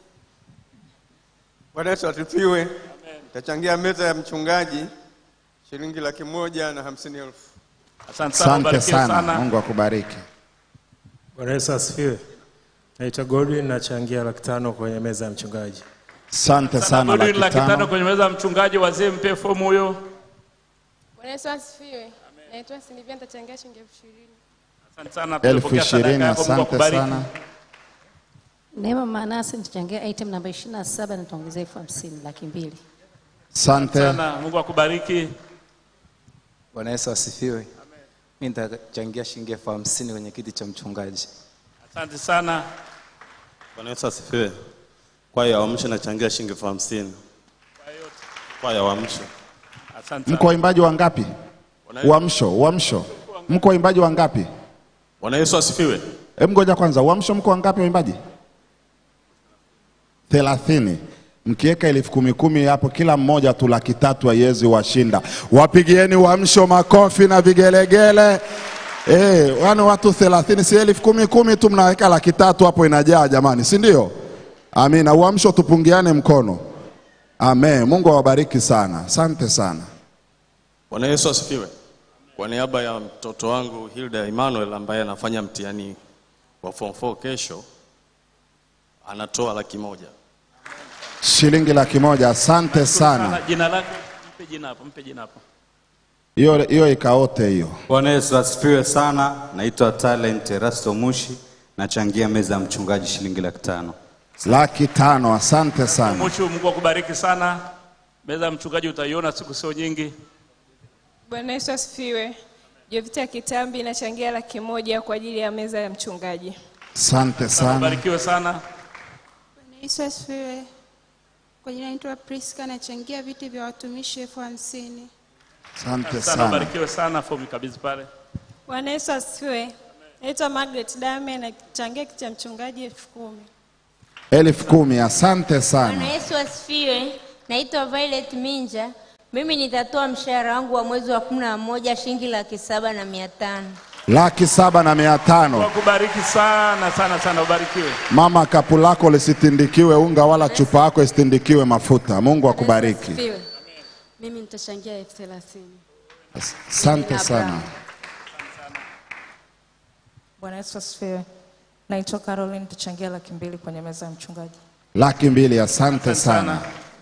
Bwana Yesu asifiwe. Tachangia meza ya mchungaji shilingi laki moja na hamsini elfu. Asante sana, Asante ubarikiwe sana. sana. Mungu akubariki. Bwana Yesu asifiwe. Naitwa Godwin nachangia laki tano kwenye meza ya mchungaji. Asante sana. Godwin, Laki laki tano tano. kwenye meza ya mchungaji, wazee mpe fomu huyo. Bwana Yesu asifiwe. Naitwa Silvia nitachangia shilingi elfu ishirini. Asante sana. Elfu tumepokea sadaka ishirini. yako, Mungu Asante akubariki. sana. Neema Manase nitachangia item namba 27 nitaongezea elfu hamsini laki mbili. Asante. sana. Mungu akubariki. Bwana Yesu asifiwe. Mimi nitachangia shilingi elfu hamsini kwenye kiti cha mchungaji. Asante sana. Bwana Yesu asifiwe. Kwaya ya Uamsho nachangia shilingi elfu hamsini. Kwaya ya Uamsho. Asante Mko waimbaji wangapi? Uamsho, uamsho. Mko waimbaji wangapi? Bwana Yesu asifiwe. Hebu ngoja kwanza, uamsho mko wangapi waimbaji? thelathini. Mkiweka elfu kumi kumi hapo, kila mmoja tu laki tatu haiwezi washinda. Wapigieni uamsho makofi na vigelegele. Eh, wani watu 30 si elfu kumi kumi tu mnaweka laki tatu hapo inajaa jamani, si ndio? Amina. Uamsho tupungiane mkono. Amen. Mungu awabariki sana. Asante sana. Bwana Yesu asifiwe. Kwa niaba ya mtoto wangu Hilda Emmanuel ambaye anafanya mtihani wa form 4 kesho, anatoa laki moja. Shilingi laki moja. Asante sana. Jina lako mpe jina hapo, mpe jina hapo. Hiyo hiyo ikaote hiyo. Bwana Yesu asifiwe sana. Naitwa Talent Erasto Mushi, nachangia meza ya mchungaji shilingi laki tano. Laki tano. Asante sana. Muchu, Mungu akubariki sana. Meza ya mchungaji utaiona siku sio nyingi. Bwana Yesu asifiwe. Jovita Kitambi inachangia laki moja kwa ajili ya meza ya mchungaji. Asante sana. Ubarikiwe sana. Bwana Yesu asifiwe. Kwa jina naitwa Priska, nachangia viti vya watumishi elfu hamsini. Asante sana. sana. Ubarikiwe sana. Fomu kabisa pale. Bwana Yesu asifiwe. Naitwa Margaret Dame nachangia kiti cha mchungaji elfu kumi. Elfu kumi. Asante Bwana sana. Yesu asifiwe. Naitwa Violet Minja. Mimi nitatoa mshahara wangu wa mwezi wa kumi na moja shilingi laki saba na mia tano. Laki saba na mia tano. Wakubariki sana sana sana. Ubarikiwe. Mama, kapu lako lisitindikiwe unga wala chupa yako isitindikiwe mafuta. Mungu akubariki. Asifiwe. Mimi nitachangia elfu thelathini. Asante sana. Bwana Yesu asifiwe. Naitwa Caroline, tuchangia laki mbili kwenye meza ya mchungaji. Laki mbili. Asante sana.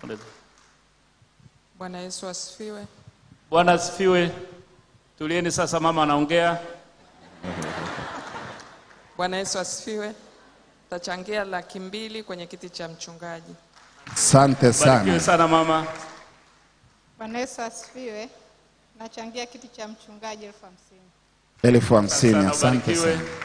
Bwana Yesu asifiwe. Bwana asifiwe. Tulieni sasa, mama anaongea. Bwana Yesu asifiwe. Tachangia laki mbili kwenye kiti cha mchungaji. Asante Ubarikiwe sana. sana mama. Bwana Yesu asifiwe. Nachangia kiti cha mchungaji elfu hamsini. Elfu hamsini. Sana, Asante ubarikiwe. sana.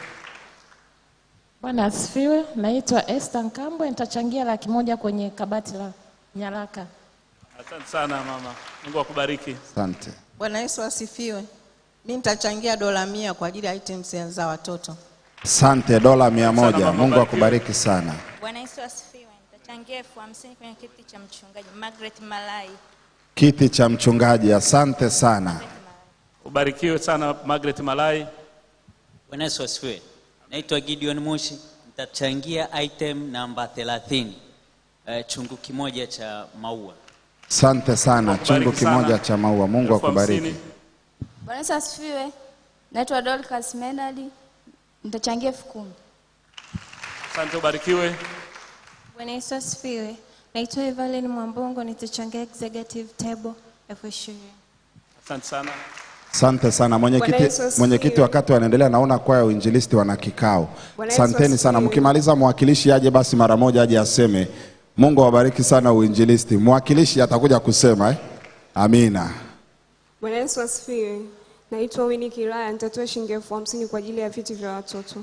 Bwana asifiwe. Naitwa Esther Nkambwe, nitachangia laki moja kwenye kabati la nyaraka. Asante sana mama. Mungu akubariki. Asante. Bwana Yesu asifiwe. Mimi nitachangia dola mia kwa ajili ya items za watoto. Asante. Dola mia Sana, moja. mama, Mungu barikiwe. akubariki sana. Bwana Yesu asifiwe. Nitachangia elfu hamsini kwenye kiti cha mchungaji Margaret Malai. Kiti cha mchungaji. Asante sana. Ubarikiwe sana Margaret Malai. Bwana Yesu asifiwe. Naitwa Gideon Mushi, nitachangia item namba 30 uh, chungu kimoja cha maua. Asante sana. Mungu Chungu akubariki sana. kimoja cha maua. Mungu Elfu akubariki. hamsini. Bwana Yesu asifiwe. Naitwa Dorcas Menard. Nitachangia elfu kumi. Asante, ubarikiwe. Bwana Yesu asifiwe. Naitwa Evelyn Mwambongo, nitachangia executive table elfu ishirini. Asante sana. Asante sana Bwana mwenyekiti. Yesu asifiwe. Mwenyekiti, wakati wanaendelea, naona kwaya ya uinjilisti wana kikao. Bwana Yesu Asanteni sana. asifiwe. Mkimaliza mwakilishi aje basi mara moja aje aseme. Mungu awabariki sana uinjilisti. Mwakilishi atakuja kusema eh? Amina. Bwana Yesu asifiwe. Naitwa Winnie Kilaya, nitatoa shilingi elfu hamsini kwa ajili ya viti vya watoto.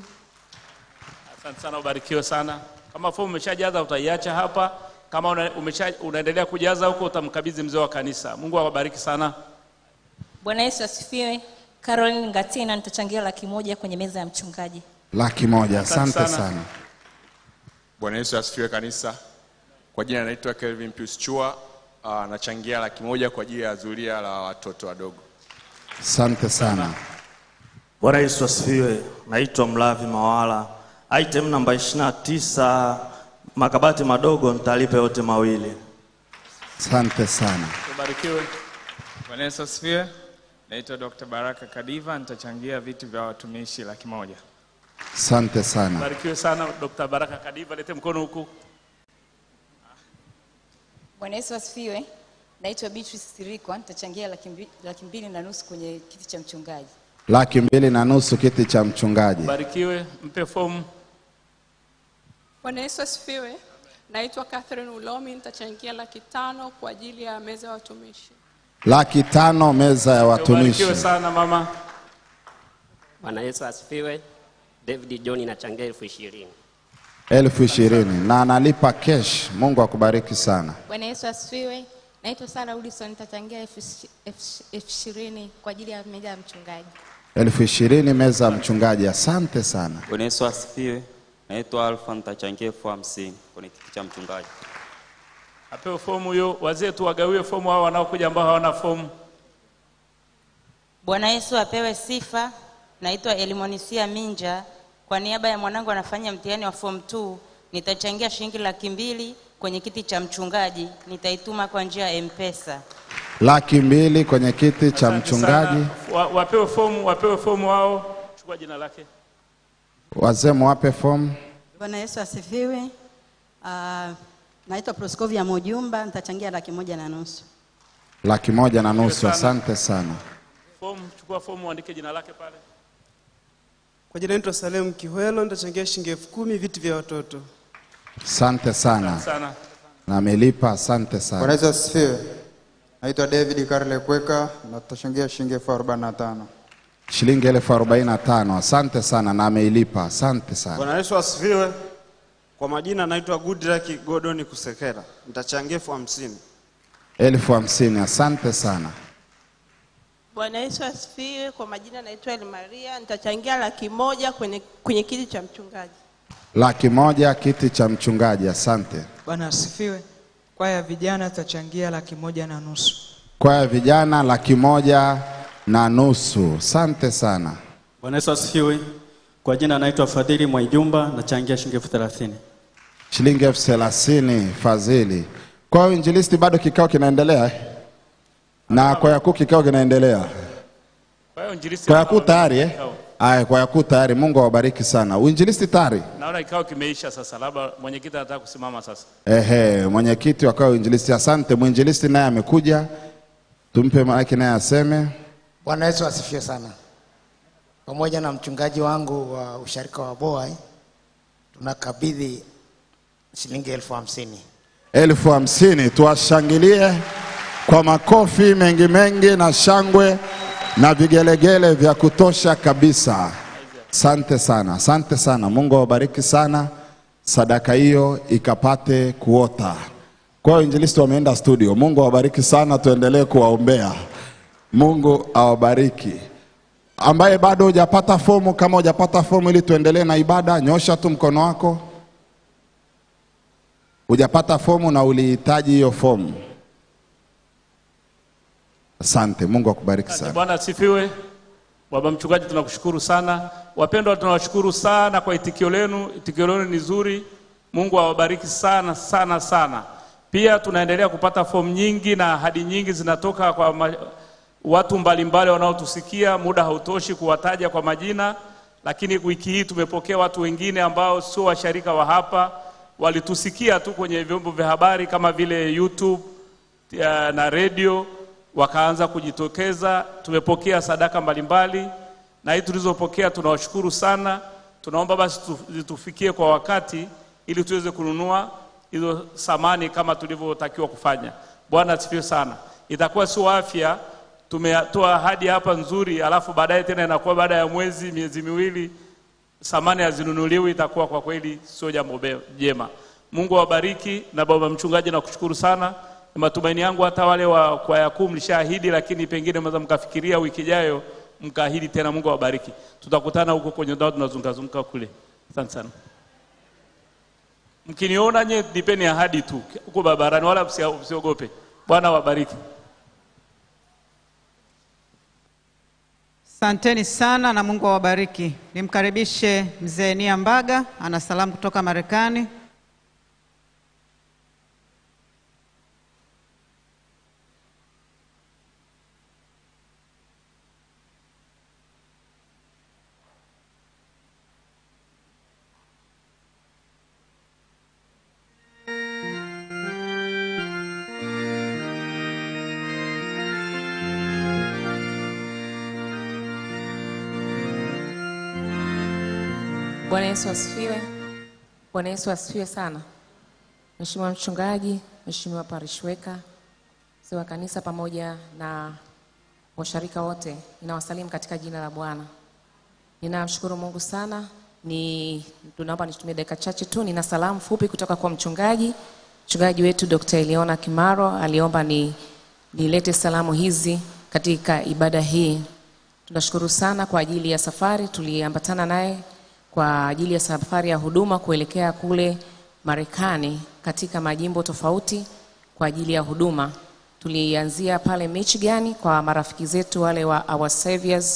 Asante sana, ubarikiwe sana. Kama fomu umeshajaza utaiacha hapa. Kama una, umesha, unaendelea kujaza huko utamkabidhi mzee wa kanisa. Mungu awabariki sana. Bwana Yesu asifiwe. Caroline Ngatina, nitachangia laki moja kwenye meza ya mchungaji. Laki moja. Asante Asante sana. sana. Bwana Yesu asifiwe kanisa. Kwa jina naitwa Kelvin Pius Chua, ah, nachangia laki moja kwa ajili ya zulia la watoto wadogo. Asante sana. Bwana Yesu asifiwe. Naitwa Mlavi Mawala. Item namba 29 makabati madogo nitalipa yote mawili. Asante sana. Ubarikiwe. Bwana Yesu asifiwe. Naitwa Dr. Baraka Kadiva, nitachangia viti vya watumishi laki moja. Asante sana. Ubarikiwe sana Dr. Baraka Kadiva, lete mkono huku. Bwana Yesu asifiwe. Naitwa Beatrice Sirikwa, nitachangia laki mbi- laki mbili na nusu kwenye kiti cha mchungaji. Laki mbili na nusu kiti cha mchungaji. Ubarikiwe, mpe fomu. Bwana Yesu asifiwe. Naitwa Catherine Ulomi, nitachangia laki tano kwa ajili ya meza ya watumishi. Laki tano meza ya watumishi. Ubarikiwe sana mama. Bwana Yesu asifiwe. David John inachangia elfu ishirini. elfu ishirini na analipa cash. Mungu akubariki sana. Bwana Yesu asifiwe. Naitwa Sara Udison, nitachangia elfu ishi- elfu elfu ishirini kwa ajili ya meza ya mchungaji. elfu ishirini meza ya mchungaji. Asante sana. Bwana Yesu asifiwe. Naitwa Alfa, nitachangia elfu hamsini kwenye kiti cha mchungaji. Apewe fomu hiyo. Wazee tu wagawie fomu hao wanaokuja ambao hawana fomu. Bwana Yesu apewe sifa. naitwa Elimonisia Minja. Kwa niaba ya mwanangu anafanya mtihani wa form 2, nitachangia shilingi laki mbili kwenye kiti cha mchungaji, nitaituma kwa njia ya M-Pesa. laki mbili kwenye kiti cha mchungaji. Wa, wapewe fomu, wapewe fomu wao. Chukua jina lake. Wazee mwape fomu. Bwana Yesu asifiwe. Uh, naitwa Proskovia Mojumba, nitachangia laki moja na nusu. laki moja na nusu. sana. Asante sana. Fomu, chukua fomu, uandike jina lake pale. Kwa jina naitwa Salem Kihwelo, nitachangia shilingi elfu kumi viti vya watoto. Asante sana. Sana. Na amelipa. Asante Bwana sana. Yesu asifiwe. Naitwa David Karle Kweka na tutachangia shilingi elfu arobaini na tano. Shilingi elfu arobaini na tano. Asante sana na ameilipa. Asante sana. Bwana Yesu asifiwe. Kwa majina naitwa Goodluck Godoni Kusekera, nitachangia elfu hamsini. elfu hamsini. Asante sana. Bwana Yesu asifiwe. Kwa majina naitwa Elimaria, nitachangia laki moja kwenye, kwenye kiti cha mchungaji. laki moja kiti cha mchungaji. Asante. Bwana asifiwe. Kwaya ya vijana tutachangia laki moja na nusu. Kwaya vijana laki moja na nusu. Asante sana. Bwana Yesu asifiwe. Kwa jina naitwa Fadhili Mwaijumba, nachangia shilingi elfu thelathini. Shilingi elfu thelathini fadhili. Kwa hiyo injilisti, bado kikao kinaendelea eh? na kwaya kuu kikao kinaendelea. Kwa hiyo injilisti Kwaya kuu anaona- tayari eh? Aya, kwaya kuu tayari. Mungu awabariki sana. Uinjilisti tayari. Naona kikao kimeisha sasa, labda mwenyekiti anataka kusimama sasa. Ehe, mwenyekiti wa kwaya uinjilisti. Asante. Mwinjilisti naye amekuja, tumpe maiki naye aseme. Bwana Yesu asifiwe sana. Pamoja na mchungaji wangu wa usharika wa Boai tunakabidhi shilingi elfu hamsini. elfu hamsini. Tuwashangilie kwa makofi mengi mengi na shangwe na vigelegele vya kutosha kabisa. Asante sana, asante sana. Mungu awabariki sana, sadaka hiyo ikapate kuota. Kwa hiyo injilisti wameenda studio. Mungu awabariki sana, tuendelee kuwaombea. Mungu awabariki. Ambaye bado hujapata fomu, kama hujapata fomu ili tuendelee na ibada, nyosha tu mkono wako hujapata fomu na ulihitaji hiyo fomu. Asante, Mungu akubariki sana. Bwana asifiwe. Baba mchungaji, tunakushukuru sana. Wapendwa, tunawashukuru sana kwa itikio lenu. Itikio lenu ni zuri. Mungu awabariki sana sana sana. Pia tunaendelea kupata fomu nyingi na ahadi nyingi zinatoka kwa ma... watu mbalimbali wanaotusikia. Muda hautoshi kuwataja kwa majina, lakini wiki hii tumepokea watu wengine ambao sio washarika wa hapa, walitusikia tu kwenye vyombo vya habari kama vile YouTube ya, na redio wakaanza kujitokeza. Tumepokea sadaka mbalimbali na hii tulizopokea tunawashukuru sana. Tunaomba basi tu- zitufikie kwa wakati ili tuweze kununua hizo samani kama tulivyotakiwa kufanya. Bwana asifiwe sana. Itakuwa sio afya, tumetoa ahadi hapa nzuri, alafu baadaye tena inakuwa baada ya mwezi miezi miwili samani hazinunuliwi, itakuwa kwa kweli sio jambo be- jema. Mungu awabariki. Na baba mchungaji, nakushukuru sana. Ni matumaini yangu hata wale wa kwaya kuu mlishaahidi, lakini pengine mnaweza mkafikiria wiki ijayo mkaahidi tena. Mungu awabariki. Tutakutana huko kwenye ndao tunazungazunguka kule. Asante sana. Mkiniona nye nipeni ahadi tu huko barabarani, wala msia- msiogope. Bwana awabariki. Asanteni sana na Mungu awabariki. Nimkaribishe mzee Nia Mbaga, ana salamu kutoka Marekani. Bwana Yesu asifiwe. Bwana Yesu asifiwe sana. Mheshimiwa mchungaji, Mheshimiwa parishweka, mzee wa kanisa pamoja na washarika wote, ninawasalimu katika jina la Bwana. Ninamshukuru Mungu sana. Ni tunaomba nitumie dakika chache tu. Nina salamu fupi kutoka kwa mchungaji. Mchungaji wetu Dr. Eliona Kimaro aliomba ni nilete salamu hizi katika ibada hii. Tunashukuru sana kwa ajili ya safari tuliambatana naye kwa ajili ya safari ya huduma kuelekea kule Marekani katika majimbo tofauti kwa ajili ya huduma. Tulianzia pale Michigan kwa marafiki zetu wale wa Our Saviors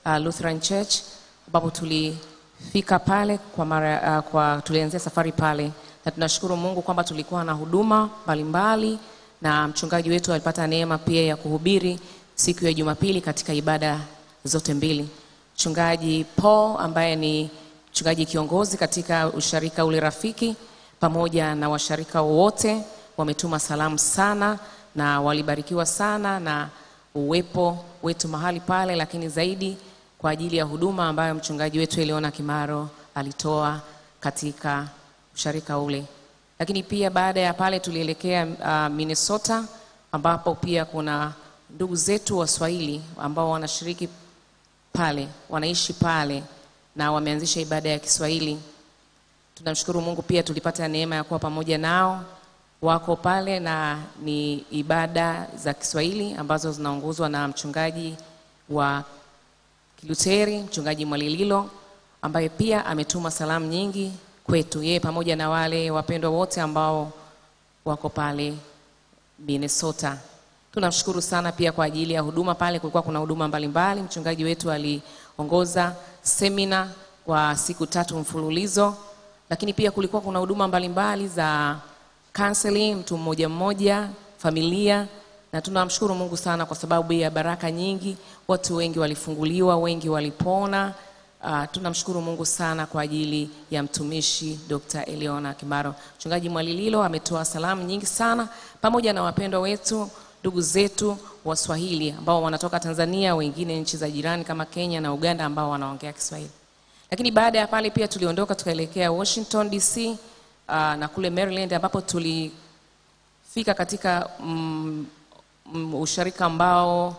uh, Lutheran Church ambapo tulifika pale kwa mara, uh, kwa tulianzia safari pale, na tunashukuru Mungu kwamba tulikuwa na huduma mbalimbali na mchungaji wetu alipata neema pia ya kuhubiri siku ya Jumapili katika ibada zote mbili. Mchungaji Paul ambaye ni mchungaji kiongozi katika usharika ule rafiki pamoja na washarika wote wametuma salamu sana na walibarikiwa sana na uwepo wetu mahali pale, lakini zaidi kwa ajili ya huduma ambayo mchungaji wetu Eliona Kimaro alitoa katika usharika ule. Lakini pia baada ya pale tulielekea uh, Minnesota ambapo pia kuna ndugu zetu Waswahili ambao wanashiriki pale, wanaishi pale na wameanzisha ibada ya Kiswahili. Tunamshukuru Mungu pia tulipata neema ya kuwa pamoja nao, wako pale na ni ibada za Kiswahili ambazo zinaongozwa na mchungaji wa Kiluteri, mchungaji Mwalililo ambaye pia ametuma salamu nyingi kwetu, yeye pamoja na wale wapendwa wote ambao wako pale Minnesota. Tunamshukuru sana pia kwa ajili ya huduma pale. Kulikuwa kuna huduma mbalimbali. Mchungaji wetu aliongoza semina kwa siku tatu mfululizo, lakini pia kulikuwa kuna huduma mbalimbali za counseling, mtu mmoja mmoja, familia, na tunamshukuru Mungu sana kwa sababu ya baraka nyingi. Watu wengi walifunguliwa, wengi walipona. Uh, tunamshukuru Mungu sana kwa ajili ya mtumishi Dr. Eliona Kimaro. Mchungaji Mwalililo ametoa salamu nyingi sana pamoja na wapendwa wetu, ndugu zetu Waswahili ambao wanatoka Tanzania, wengine nchi za jirani kama Kenya na Uganda ambao wanaongea Kiswahili. Lakini baada ya pale pia tuliondoka tukaelekea Washington DC uh, na kule Maryland ambapo tulifika katika mm, mm, usharika ambao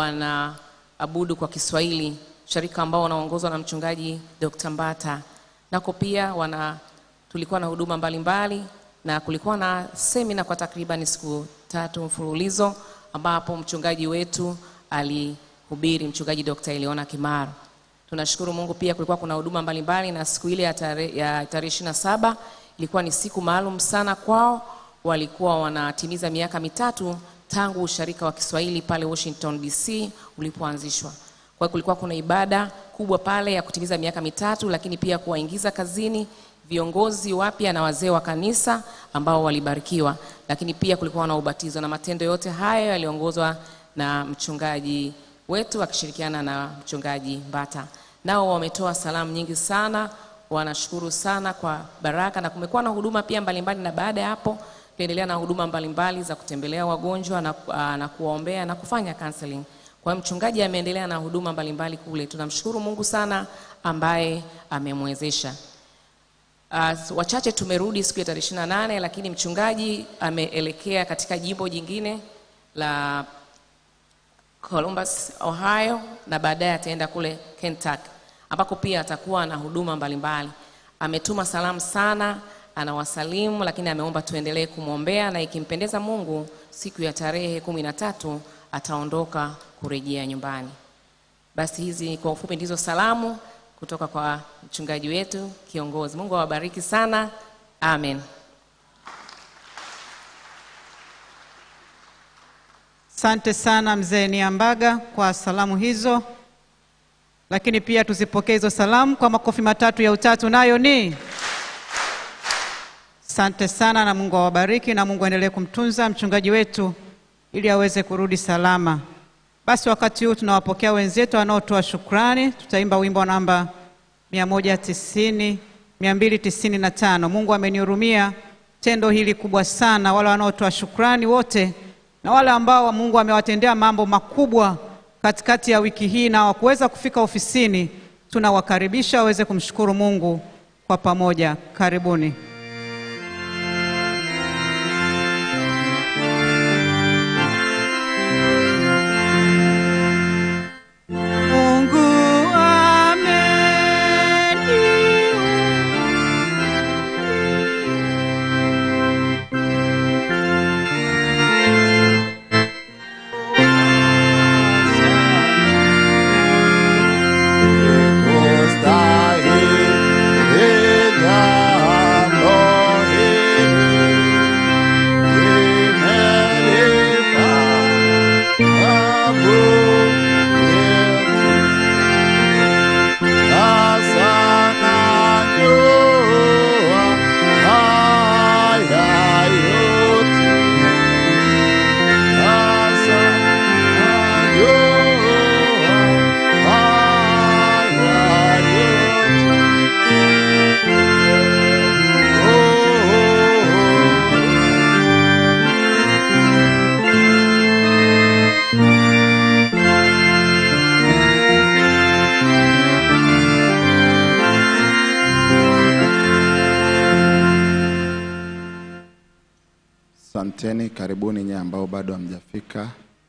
wanaabudu kwa Kiswahili, usharika ambao unaongozwa na mchungaji Dr. Mbata. Nako pia wana tulikuwa na huduma mbalimbali na kulikuwa na semina kwa takriban siku tatu mfululizo ambapo mchungaji wetu alihubiri, mchungaji Dr. Eliona Kimaro. Tunashukuru Mungu pia kulikuwa kuna huduma mbalimbali na siku ile ya tarehe ya tarehe ishirini na saba ilikuwa ni siku maalum sana kwao. Walikuwa wanatimiza miaka mitatu tangu usharika wa Kiswahili pale Washington DC ulipoanzishwa. Kwa hiyo kulikuwa kuna ibada kubwa pale ya kutimiza miaka mitatu, lakini pia kuwaingiza kazini viongozi wapya na wazee wa kanisa ambao walibarikiwa, lakini pia kulikuwa na ubatizo, na matendo yote hayo yaliongozwa na mchungaji wetu akishirikiana na mchungaji Mbata. Nao wametoa salamu nyingi sana, wanashukuru sana kwa baraka, na kumekuwa na huduma pia mbalimbali, na baada ya hapo tuliendelea na huduma mbalimbali za kutembelea wagonjwa na, uh, na kuwaombea na kufanya counseling. Kwa hiyo mchungaji ameendelea na huduma mbalimbali kule. Tunamshukuru Mungu sana ambaye amemwezesha. Uh, wachache tumerudi siku ya tarehe ishirini na nane lakini mchungaji ameelekea katika jimbo jingine la Columbus, Ohio na baadaye ataenda kule Kentucky ambako pia atakuwa na huduma mbalimbali. Ametuma salamu sana, anawasalimu lakini ameomba tuendelee kumwombea na ikimpendeza Mungu siku ya tarehe kumi na tatu ataondoka kurejea nyumbani. Basi hizi kwa ufupi ndizo salamu kutoka kwa mchungaji wetu kiongozi. Mungu awabariki sana. Amen. Asante sana mzee Niambaga kwa salamu hizo, lakini pia tuzipokee hizo salamu kwa makofi matatu ya utatu, nayo ni asante sana, na Mungu awabariki na Mungu aendelee kumtunza mchungaji wetu ili aweze kurudi salama. Basi wakati huu tunawapokea wenzetu wanaotoa shukrani. Tutaimba wimbo namba 190 295. Mungu amenihurumia tendo hili kubwa sana. Wale wanaotoa shukrani wote na wale ambao Mungu amewatendea mambo makubwa katikati ya wiki hii na hawakuweza kufika ofisini, tunawakaribisha waweze kumshukuru Mungu kwa pamoja. Karibuni. Mungu Kustahili karibuni nyie ambao bado hamjafika.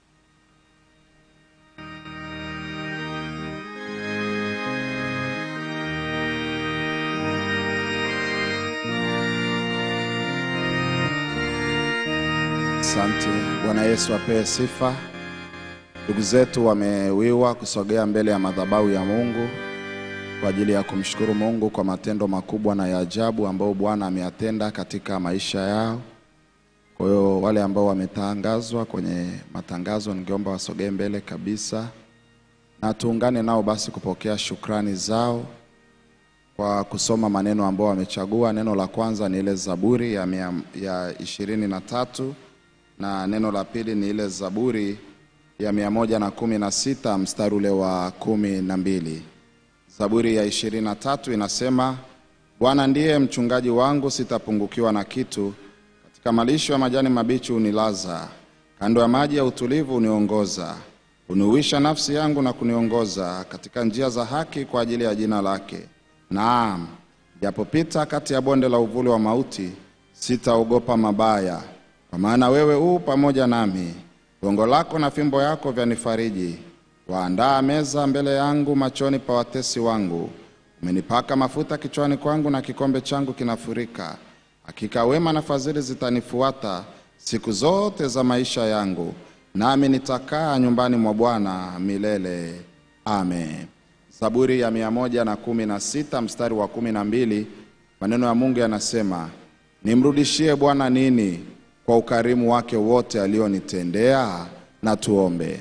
Asante. Bwana Yesu apewe sifa. Ndugu zetu wamewiwa kusogea mbele ya madhabahu ya Mungu kwa ajili ya kumshukuru Mungu kwa matendo makubwa na ya ajabu ambayo Bwana ameyatenda katika maisha yao. Kwa hiyo wale ambao wametangazwa kwenye matangazo, ningeomba wasogee mbele kabisa na tuungane nao basi kupokea shukrani zao kwa kusoma maneno ambao wamechagua. Neno la kwanza ni ile Zaburi ya, mia, ya ishirini na tatu na neno la pili ni ile Zaburi ya mia moja na kumi na sita mstari ule wa kumi na mbili. Zaburi ya ishirini na tatu inasema, Bwana ndiye mchungaji wangu, sitapungukiwa na kitu. Katika malisho ya majani mabichi unilaza, kando ya maji ya utulivu uniongoza. Uniuisha nafsi yangu na kuniongoza katika njia za haki kwa ajili ya jina lake. Naam, japopita kati ya bonde la uvuli wa mauti, sitaogopa mabaya, kwa maana wewe u pamoja nami. Gongo lako na fimbo yako vyanifariji. Waandaa meza mbele yangu machoni pa watesi wangu. Umenipaka mafuta kichwani kwangu, na kikombe changu kinafurika. Hakika wema na fadhili zitanifuata siku zote za maisha yangu, nami nitakaa nyumbani mwa Bwana milele. Amen. Zaburi ya mia moja na kumi na sita mstari wa kumi na mbili maneno ya Mungu yanasema, nimrudishie Bwana nini kwa ukarimu wake wote alionitendea? Na tuombe.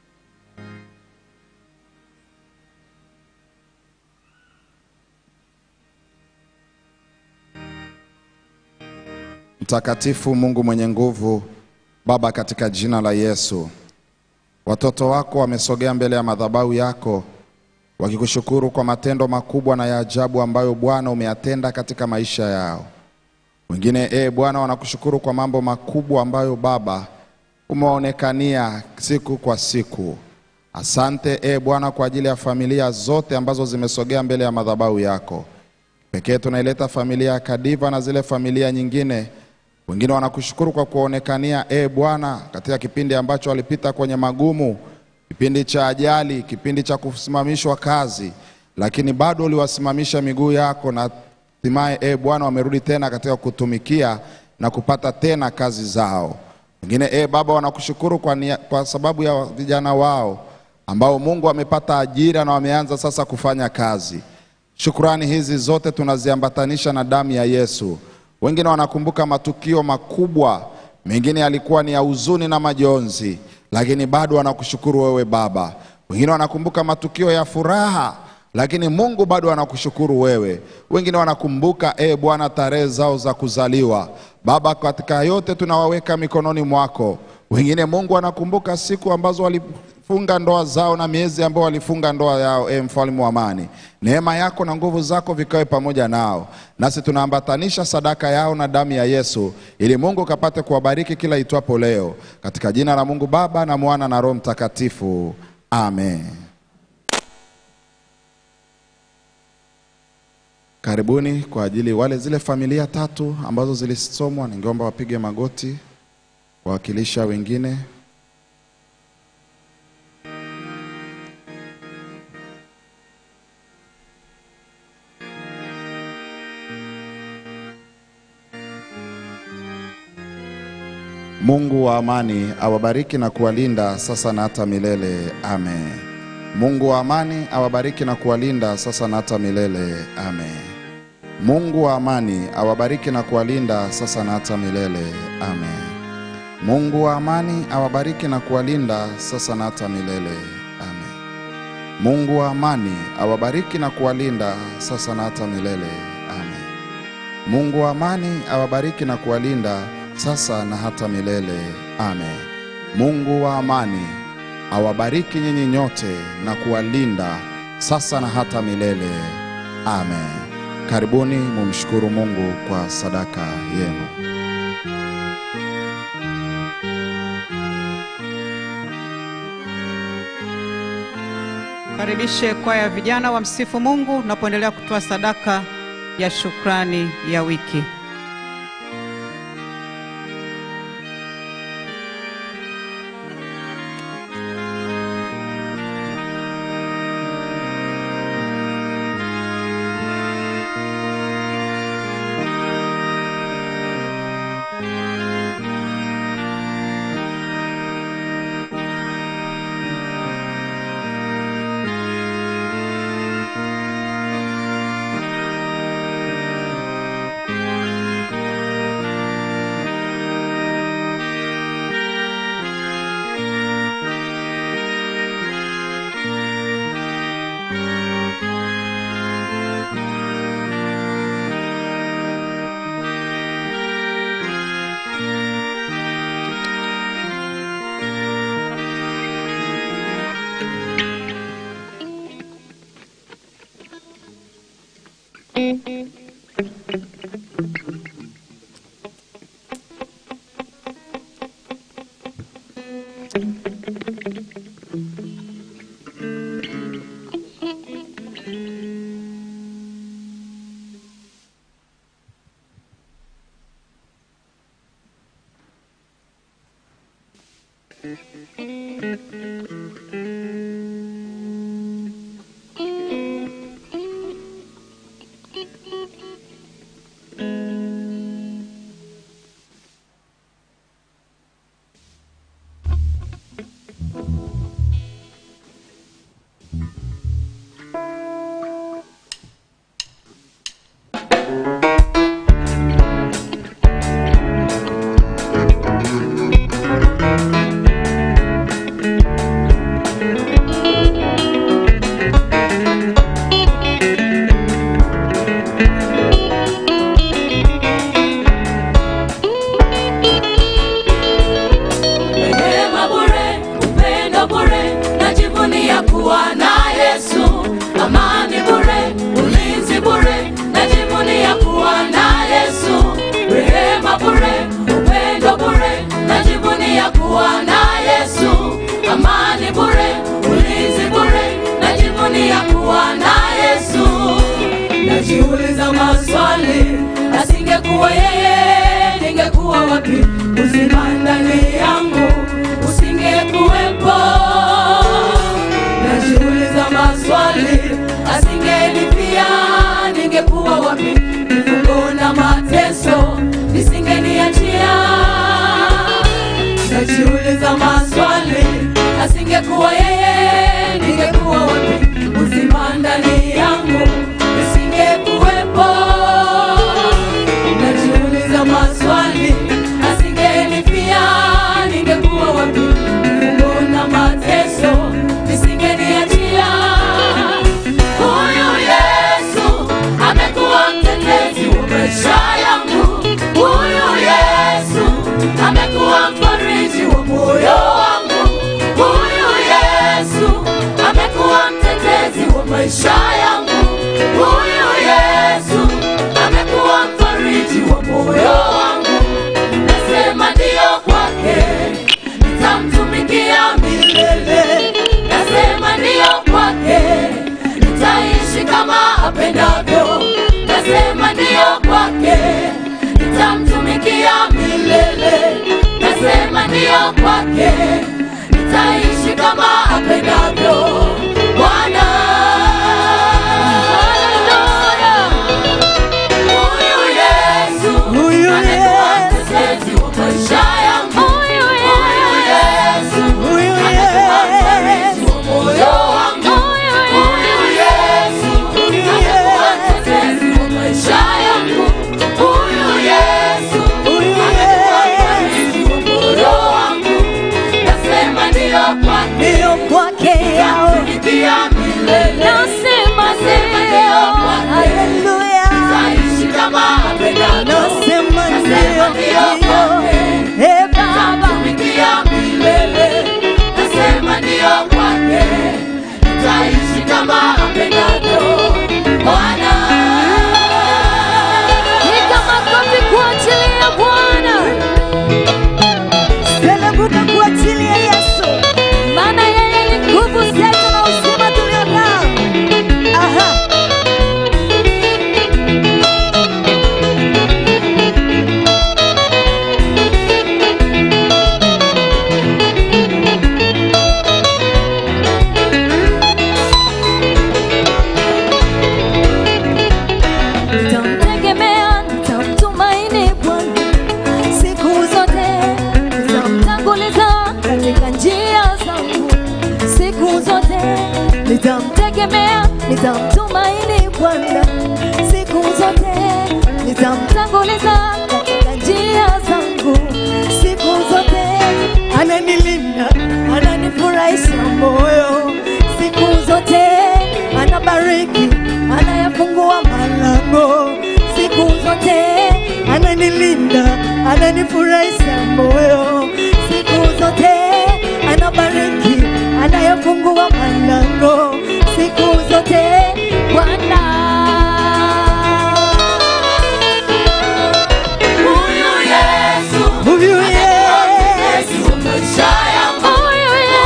Mtakatifu Mungu mwenye nguvu, Baba, katika jina la Yesu, watoto wako wamesogea mbele ya madhabahu yako wakikushukuru kwa matendo makubwa na ya ajabu ambayo Bwana umeyatenda katika maisha yao. Wengine e Bwana, wanakushukuru kwa mambo makubwa ambayo Baba umewaonekania siku kwa siku. Asante e Bwana kwa ajili ya familia zote ambazo zimesogea mbele ya madhabahu yako. Pekee tunaileta familia ya Kadiva na zile familia nyingine. Wengine wanakushukuru kwa kuonekania e Bwana katika kipindi ambacho walipita kwenye magumu, kipindi cha ajali, kipindi cha kusimamishwa kazi, lakini bado uliwasimamisha miguu yako na hatimaye e Bwana wamerudi tena katika kutumikia na kupata tena kazi zao. Wengine e Baba wanakushukuru kwa, nia, kwa sababu ya vijana wao ambao Mungu amepata ajira na wameanza sasa kufanya kazi. Shukrani hizi zote tunaziambatanisha na damu ya Yesu. Wengine wanakumbuka matukio makubwa, mengine yalikuwa ni ya huzuni na majonzi, lakini bado wanakushukuru wewe Baba. Wengine wanakumbuka matukio ya furaha, lakini Mungu bado anakushukuru wewe. Wengine wanakumbuka e Bwana tarehe zao za kuzaliwa. Baba, katika yote tunawaweka mikononi mwako. Wengine Mungu anakumbuka siku ambazo walifunga ndoa zao na miezi ambayo walifunga ndoa yao. E mfalme wa amani, neema yako na nguvu zako vikawe pamoja nao, nasi tunaambatanisha sadaka yao na damu ya Yesu, ili Mungu kapate kuwabariki kila itwapo leo, katika jina la Mungu Baba na Mwana na Roho Mtakatifu, amen. Karibuni kwa ajili wale zile familia tatu ambazo zilisomwa, ningeomba wapige magoti wawakilisha wengine. Mungu wa amani awabariki na kuwalinda sasa na hata milele. Amen. Mungu wa amani awabariki na kuwalinda sasa na hata milele. Amen. Mungu wa amani awabariki na kuwalinda sasa na hata milele. Amen. Mungu wa amani awabariki na kuwalinda sasa na hata milele. Amen. Mungu wa amani awabariki na kuwalinda sasa na hata milele. Amen. Mungu wa amani awabariki na kuwalinda sasa na hata milele. Amen. Mungu wa amani awabariki nyinyi nyote na kuwalinda sasa na hata milele. Amen. Karibuni mumshukuru Mungu kwa sadaka yenu. Karibishe kwaya ya vijana wa msifu Mungu unapoendelea kutoa sadaka ya shukrani ya wiki. Neema bure, upendo bure, najivunia kuwa na Yesu. Amani bure, ulinzi bure, najivunia kuwa na Yesu. Rehema bure, upendo bure, najivunia kuwa na Yesu. Amani bure, ulinzi bure, najivunia kuwa na Yesu. Najiuliza maswali, asingekuwa yeye, ningekuwa wapi? Uzima ndani yangu usingekuwepo. Najiuliza maswali, asingenipia, ningekuwa wapi? Vifungo na mateso visingeniachia. Najiuliza maswali, asingekuwa yeye, ningekuwa wapi? Uzima ndani yangu usingekuwepo. Najiuliza maswali, asingenipia, ningekuwa wapi? Vifungo na mateso visingeniachia. Huyu Yesu amekuwa mtetezi wa maisha yangu. Huyu Yesu amekuwa mfariji wa moyo wangu. Huyu Yesu amekuwa mtetezi wa maisha yangu. Huyu Yesu amekuwa mfariji wa moyo wangu. Nasema ndio kwake, nitamtumikia milele. Nasema ndio kwake, nitaishi kama apendavyo. Nasema ndio kwake, nitamtumikia milele. Nasema ndio kwake, nitaishi kama apendavyo. Bwana Huyu Yesu amekuwa mtetezi wa maisha yangu. Huyu Yesu amekuwa mfariji wa moyo wangu. Huyu Yesu amekuwa mtetezi wa maisha yangu. Huyu Yesu amekuwa mfariji wa moyo wangu. Nasema ndio kwake, nitamtumikia milele. Nasema ndio kwake, nitaishi kama apendavyo. Nasema ndio kwake, nitamtumikia milele. Nasema ndio kwake, nitaishi kama apendavyo. Bwana Piga makofi kuachilia Bwana. Selebuka kuachilia Yesu. Maana yeye ni nguvu zetu na uzima tulio nao. Aha. Nitamtegemea, nitamtumaini Bwana siku zote, nitamtanguliza katika njia zangu siku zote. Nitamtegemea, nitamtumaini Bwana siku zote, nitamtanguliza katika njia zangu siku zote. Ananilinda, ananifurahisha moyo siku zote, anabariki, anayafungua malango siku zote, ananilinda, ananifurahisha moyo siku zote, anabariki, anayafungua malango siku zote. Bwana Huyu Yesu Huyu amekuwa mtetezi wa maisha yangu. Huyu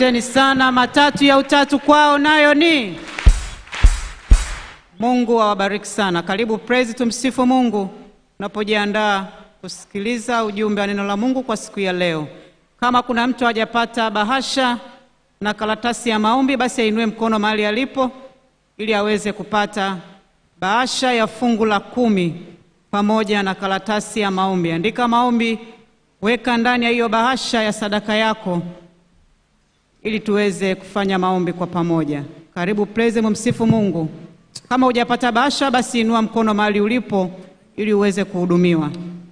Asanteni sana. Matatu ya utatu kwao nayo ni Mungu awabariki sana. Karibu praise, tumsifu Mungu unapojiandaa kusikiliza ujumbe wa neno la Mungu kwa siku ya leo. Kama kuna mtu hajapata bahasha na karatasi ya maombi, basi ainue mkono mahali alipo ili aweze kupata bahasha ya fungu la kumi pamoja na karatasi ya maombi. Andika maombi, weka ndani ya hiyo bahasha ya sadaka yako ili tuweze kufanya maombi kwa pamoja. Karibu praise, mumsifu Mungu. Kama hujapata bahasha, basi inua mkono mahali ulipo ili uweze kuhudumiwa.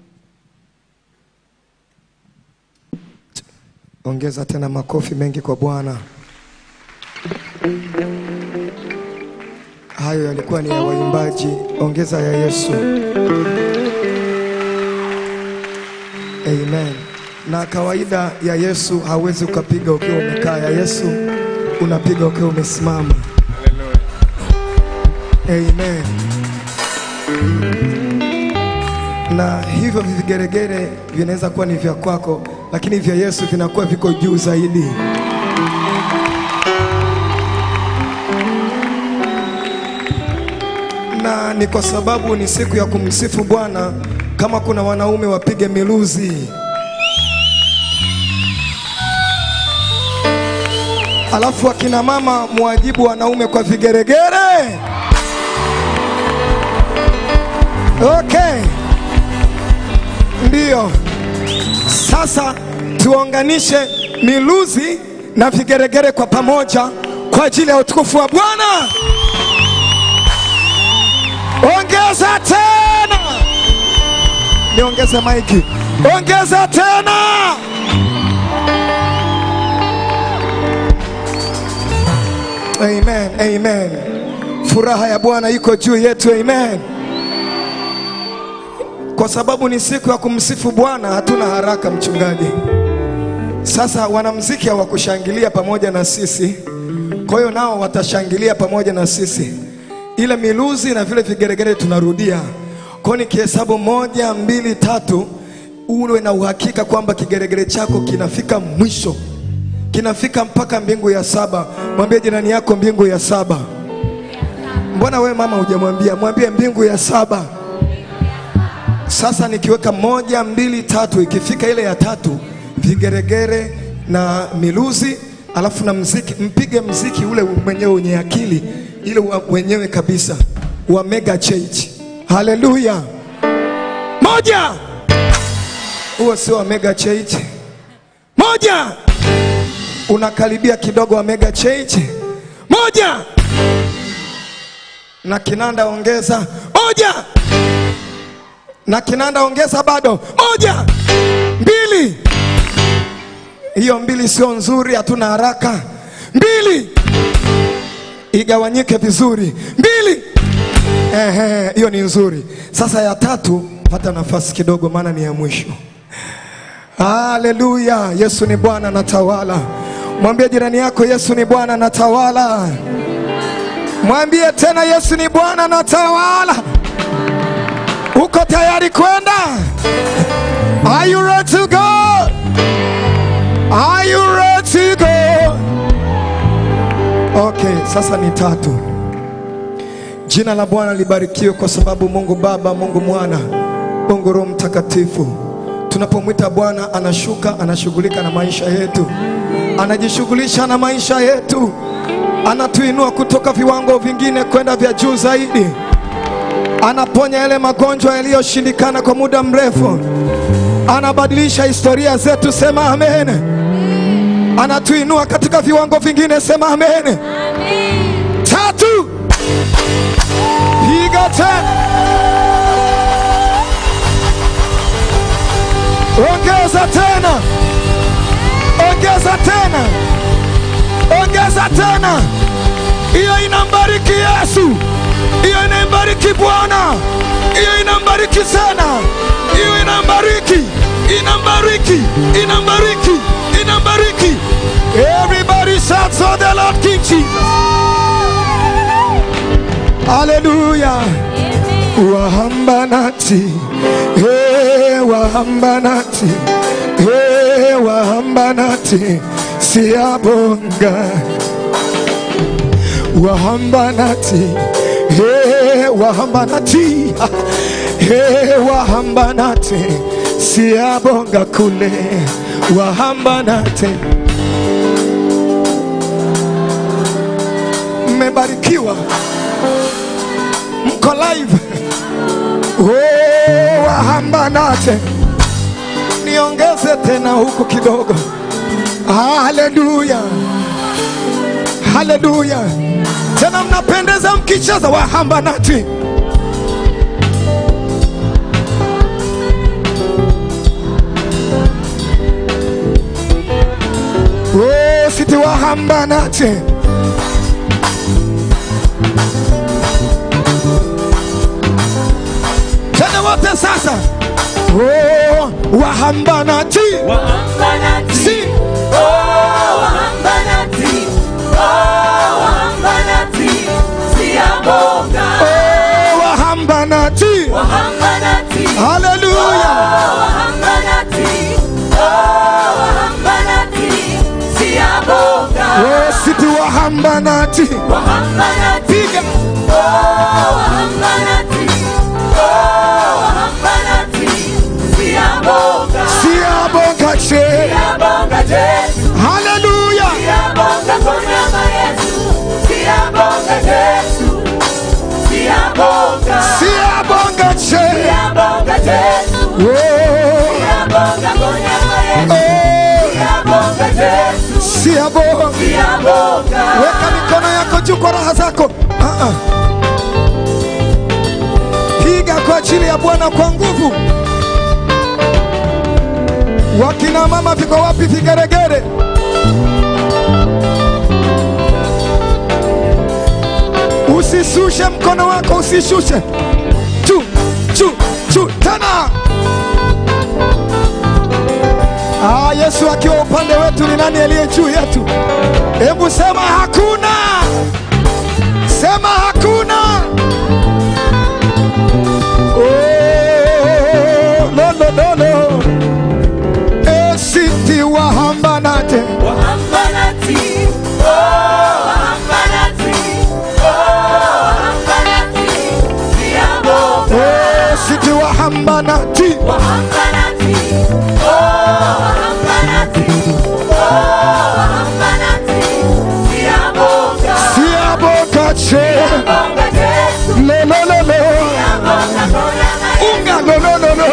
Ongeza tena makofi mengi kwa Bwana. Hayo yalikuwa ni ya waimbaji, ongeza ya Yesu. Amen. Na kawaida ya Yesu hauwezi ukapiga ukiwa umekaa, ya Yesu unapiga ukiwa umesimama. Amen. Na hivyo vigeregere vinaweza kuwa ni vya kwako, lakini vya Yesu vinakuwa viko juu zaidi. Na ni kwa sababu ni siku ya kumsifu Bwana. Kama kuna wanaume wapige miluzi, alafu akina mama muwajibu wanaume kwa vigeregere. Okay, ndiyo. Sasa tuunganishe miluzi na vigeregere kwa pamoja kwa ajili ya utukufu wa Bwana. Ongeza tena, niongeze maiki, ongeza tena. Amen, amen. Furaha ya Bwana iko juu yetu, amen. Kwa sababu ni siku ya kumsifu Bwana, hatuna haraka mchungaji. Sasa wanamziki hawakushangilia pamoja na sisi, kwa hiyo nao watashangilia pamoja na sisi. Ile miluzi na vile vigeregere tunarudia. Kwa hiyo nikihesabu moja, mbili, tatu, uwe na uhakika kwamba kigeregere chako kinafika mwisho, kinafika mpaka mbingu ya saba. Mwambie jirani yako mbingu ya saba. Mbona we mama hujamwambia? Mwambie mbingu ya saba. Sasa nikiweka moja, mbili, tatu, ikifika ile ya tatu, vigeregere na miluzi, alafu na mziki, mpige mziki ule mwenyewe wenye akili, ile wa- wenyewe kabisa wa mega church. Haleluya! Moja, huo sio wa mega church. Moja, unakaribia kidogo wa mega church. Moja, na kinanda ongeza. Moja, na kinanda ongeza bado. Moja, mbili. Hiyo mbili sio nzuri, hatuna haraka. Mbili, igawanyike vizuri. Mbili, ehe, hiyo ni nzuri. Sasa ya tatu, pata nafasi kidogo, maana ni ya mwisho. Haleluya! Yesu ni Bwana na tawala. Mwambie jirani yako, Yesu ni Bwana na tawala. Mwambie tena, Yesu ni Bwana na tawala. Uko tayari kwenda? Are you ready to go? Are you ready to go? Okay, sasa ni tatu. Jina la Bwana libarikiwe kwa sababu Mungu Baba, Mungu Mwana, Mungu Roho Mtakatifu. Tunapomwita Bwana anashuka, anashughulika na maisha yetu, anajishughulisha na maisha yetu, anatuinua kutoka viwango vingine kwenda vya juu zaidi anaponya yale magonjwa yaliyoshindikana kwa muda mrefu, anabadilisha historia zetu. Sema amen. Anatuinua katika viwango vingine. Sema amen. Tatu, piga tena, ongeza tena, ongeza tena, ongeza tena. Hiyo inambariki Yesu, hiyo inambariki Bwana, hiyo inambariki sana, hiyo inambariki, inambariki, inambariki, inambariki. Everybody shouts on the Lord King Jesus. Haleluya. Wahambanati, hey, wahambanati, hey, wahambanati. siyabonga wahamba nathi he wahamba nathi he wahamba nathi siyabonga kule wahamba nathi mmebarikiwa mko live oh, wahamba nathi niongeze tena huku kidogo haleluya haleluya tena mnapendeza mkicheza wahamba nati oh, siti wahamba nati tena wote sasa oh, wahamba nati si oh, wahamba nati haleluya oh, siti wahamba nati piga siyabonga je haleluya siyabonga je siyabonga weka mikono yako juu kwa raha zako Ah, ah. piga kwa ajili ya bwana kwa nguvu wakina mama viko wapi vigeregere usishushe mkono wako usishushe chu chu chu tena ah, yesu akiwa upande wetu ni nani aliye juu yetu hebu sema hakuna sema hakuna oh, lolololo esiti wahambanate esiti wahambanati siabokache lolololo unga lolololo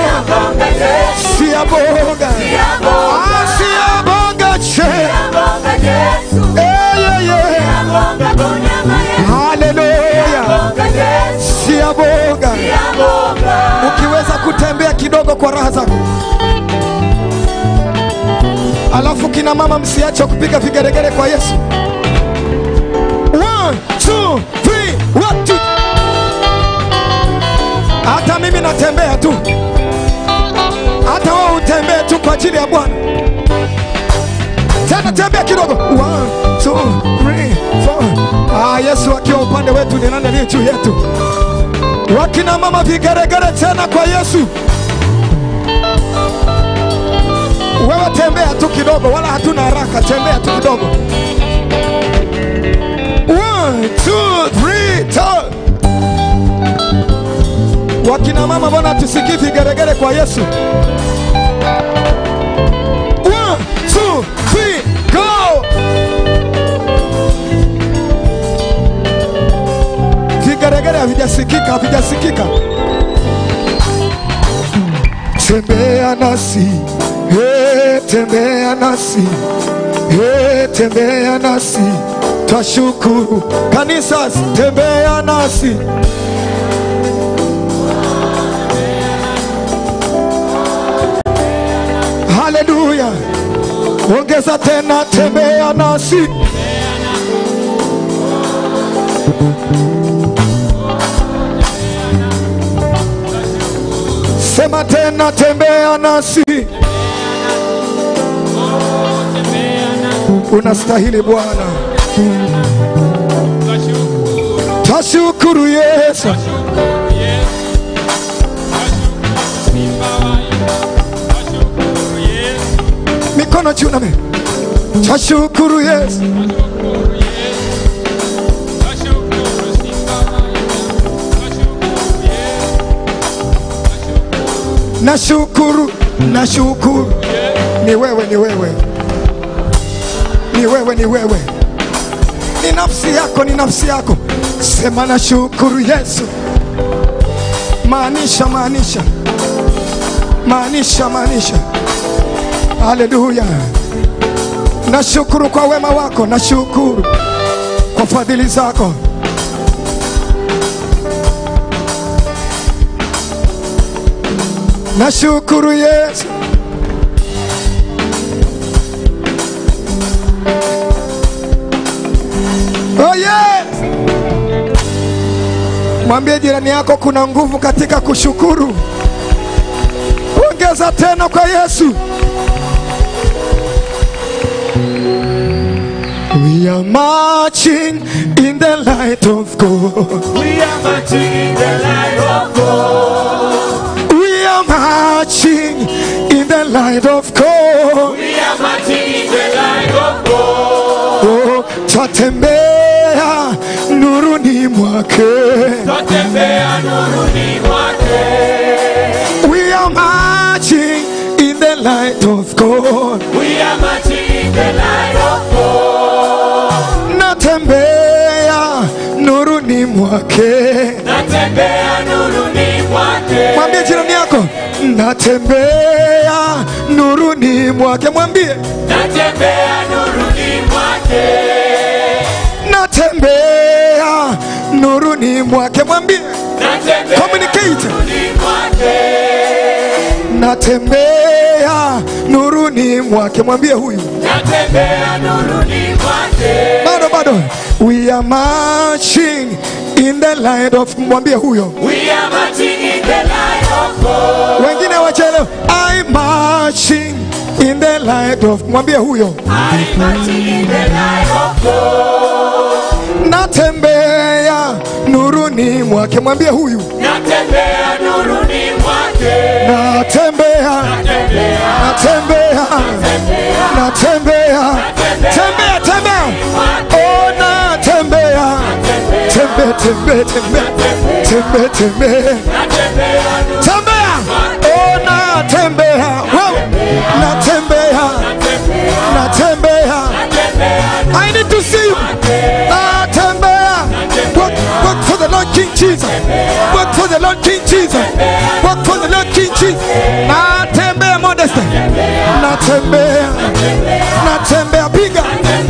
siaboga Ah, siabogache eyeye haleluya siaboga ukiweza kutembea kidogo kwa raha zako alafu kina mama msiache kupiga vigeregere kwa yesu One, two, three, one, two. hata mimi natembea tu hata wewe utembee tu kwa ajili ya bwana tena tembea kidogo One, two, three, four. Ah, yesu akiwa upande wetu ni nani aliye juu yetu wakina mama vigeregere tena kwa yesu wewe tembea tu kidogo wala hatuna haraka tembea tu kidogo One, two, three, turn. wakina mama mbona tusikii vigeregere kwa yesu One, two, three, go vigeregere havijasikika havijasikika tembea nasi hey, tembea nasi hey, tembea nasi twashukuru kanisa tembea nasi haleluya ongeza tena tembea nasi sema tena tembea nasi unastahili bwana twashukuru yesu mikono juu nami Twashukuru Yesu. Nashukuru, nashukuru. Ni wewe, ni wewe, ni wewe, ni wewe, ni nafsi yako, ni nafsi yako. Sema nashukuru Yesu. Maanisha, maanisha, maanisha, maanisha. Haleluya. Nashukuru kwa wema wako, nashukuru kwa fadhili zako. Nashukuru Yesu. Oh yes. Mwambie jirani yako kuna nguvu katika kushukuru. Ongeza tena kwa Yesu. We are marching in the light of God. We are marching in the light of God. We are marching in the light of God. We are marching in the light of God. Oh, twatembea nuruni mwake. Twatembea nuruni mwake. We are marching in the light of God. We are marching in the light of God. Natembea nuruni mwake. Natembea nuruni mwake. Mwambie jirani yako, natembea nuruni mwake. Mwambie Natembea nuruni mwake. natembea nuruni mwake. Mwambie Natembea communicate. nuruni mwake. Natembea nuruni mwake. Mwambie huyu Natembea nuruni mwake. bado bado. We are marching in the light of. Mwambie huyo We are marching in the light of God. wengine wachelewe. I marching in the light of. Mwambie huyo I marching in the light of God. natembea nuruni mwake. Mwambie huyu Natembea nuruni mwake. natembea natembea natembea tembea tembea oh natembea tembe tembe tembe tembe tembe tembea oh natembea wewe natembea natembea I need to see you natembea work, work for the Lord King Jesus work for the Lord King Jesus work for the Lord King Jesus natembea modest natembea natembea piga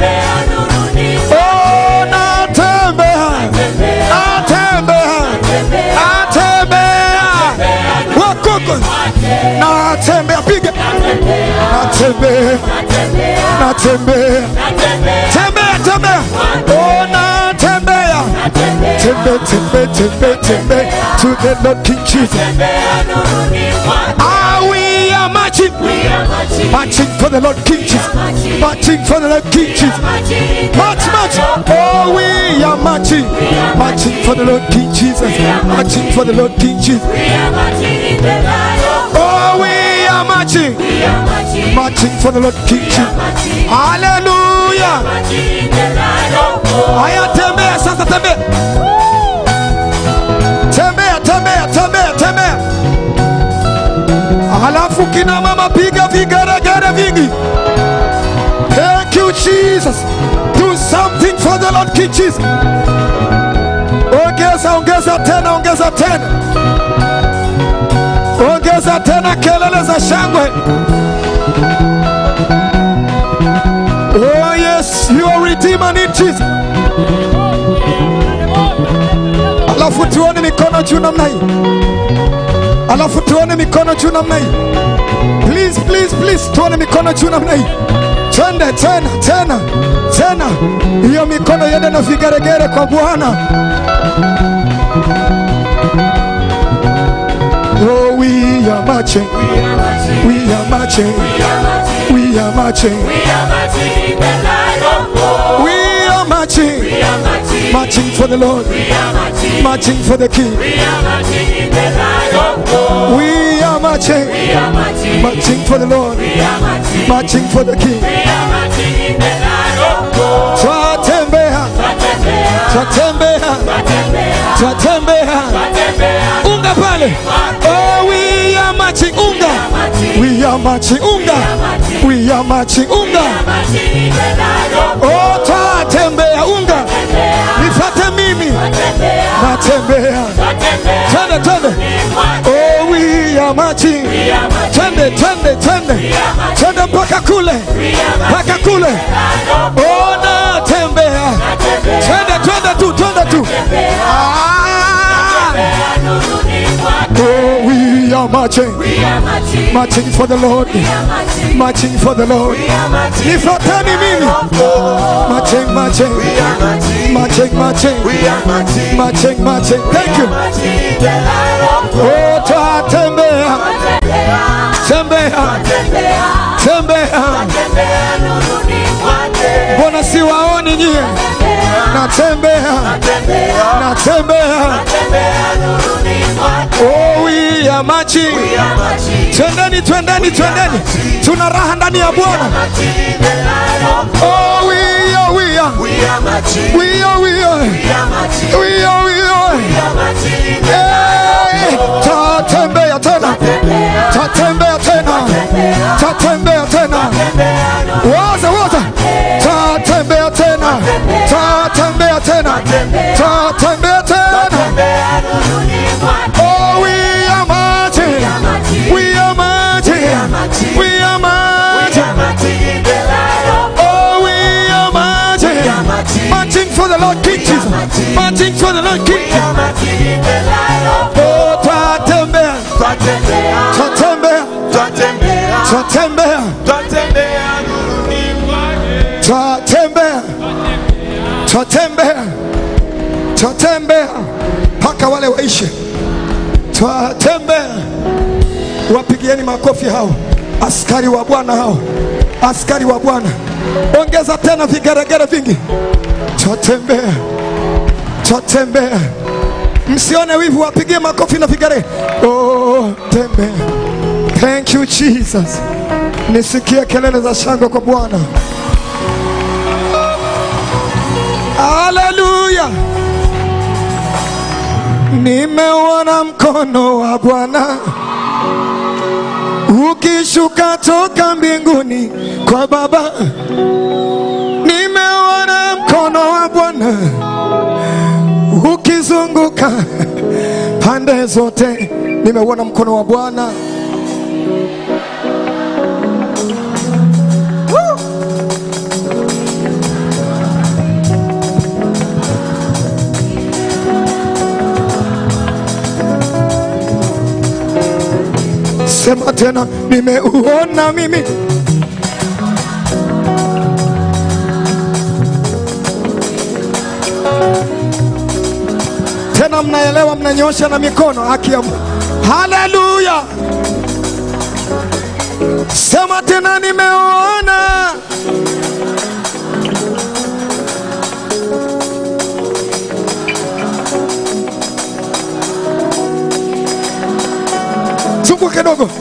oh natembea natembea natembea wakoko natembea piga natembea natembea tembea tembea oh natembea tembe tembe tembe tembe to the Lord King Jesus ah we are marching marching for the Lord King Jesus marching for the Lord King Jesus march march oh we are marching marching for the Lord King Jesus marching for the Lord King Jesus oh we are marching marching for the Lord King Jesus hallelujah haya tembea sasa tembea tembea tembea tembea tembea halafu kina mama piga vigeregere vingi thank you jesus do something for the lord king jesus ongeza ongeza tena ongeza tena ongeza tena kelele za shangwe oh yes you are redeemer in jesus alafu tuone mikono juu namna hii alafu tuone mikono juu namna hii please please please tuone mikono juu namna hii twende tena tena tena hiyo mikono iende na vigeregere kwa bwana oh we are marching we are marching we are marching we are marching marching for the lord marching for the king we are marching marching for the Lord. Marching for the King. Twatembea, twatembea, twatembea. Unga pale. Oh, we are marching. Unga. We are marching. Unga. We are marching. Unga. Oh, twatembea. Unga. Nifate mimi. Natembea. Twende, twende. Oh, we are marching. Twende, twende, twende. Twende mpaka kule. Mpaka kule. Oh, natembea. Twende, twende tu, twende tu. Ah. Oh, we are marching. Marching for the Lord. Marching for the Lord. Nifuateni mimi. Marching, marching. Marching, marching. Marching, marching. Thank you. Oh, twatembea. Tembea. Tembea. Mbona siwaoni nyie? Natembea. Natembea. Oh, we are marching. Twendeni, twendeni, twendeni. Tuna raha ndani ya Bwana. Oh, we are, we are. We are, we are. We are, we are. Hey, tatembea tena. Tatembea tena. Tatembea tena. Waza, waza. Tatembea tena. Tatembea tena. Tatembea tena. Oh, we are marching. We are marching. We are marching. Oh, we are marching. Marching for the Lord King Jesus. Marching for the Lord King Jesus. Oh, twatembea. Twatembea. Twatembea. Twatembea. Twatembea. Twatembea mpaka wale waishe. Twatembea. Wapigieni makofi hao askari wa Bwana hao, askari wa Bwana. Ongeza tena vigeregere vingi. Twatembea, twatembea. Msione wivu, wapigie makofi na vigeregere. Oh, tembea. Thank you Jesus. Nisikie kelele za shangwe kwa Bwana. Haleluya. Nimeuona mkono wa Bwana ukishuka toka mbinguni kwa Baba. Nimeuona mkono wa Bwana ukizunguka pande zote. Nimeuona mkono wa Bwana. Woo! Sema tena, nimeuona mimi. Tena mnaelewa, mnanyosha na mikono. Haki ya Mungu. Haleluya! Sema tena, nimeuona. Zunguka kidogo.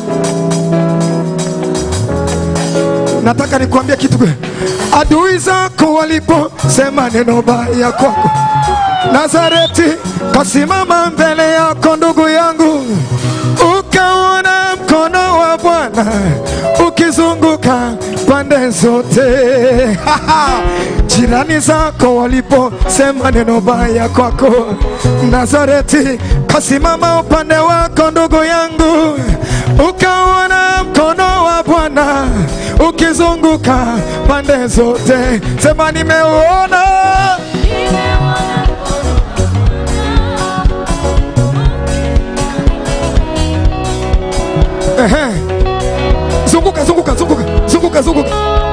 Nataka nikuambia kitu. Adui zako waliposema neno baya kwako, Nazareti kasimama mbele yako, ndugu yangu, ukaona mkono wa Bwana ukizunguka pande zote. Jirani zako waliposema neno baya kwako, Nazareti kasimama upande wako, ndugu yangu, ukaona mkono wa Bwana ukizunguka pande zote. Sema nimeuona. Ehe. Zunguka, zunguka, zunguka, zunguka, zunguka.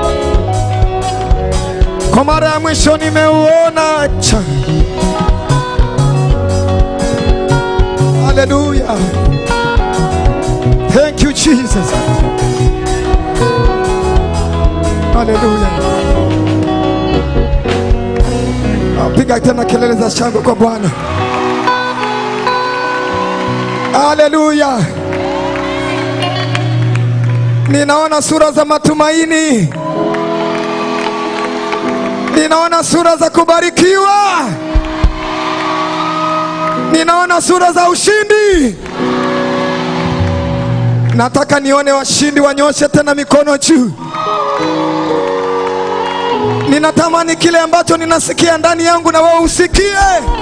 Kwa mara ya mwisho nimeuona. Cha. Hallelujah. Thank you Jesus. Hallelujah. Piga tena kelele za shangwe kwa Bwana. Hallelujah. Ninaona sura za matumaini, ninaona sura za kubarikiwa, ninaona sura za ushindi. Nataka nione washindi wanyoshe tena mikono juu. Ninatamani kile ambacho ninasikia ndani yangu na wewe usikie.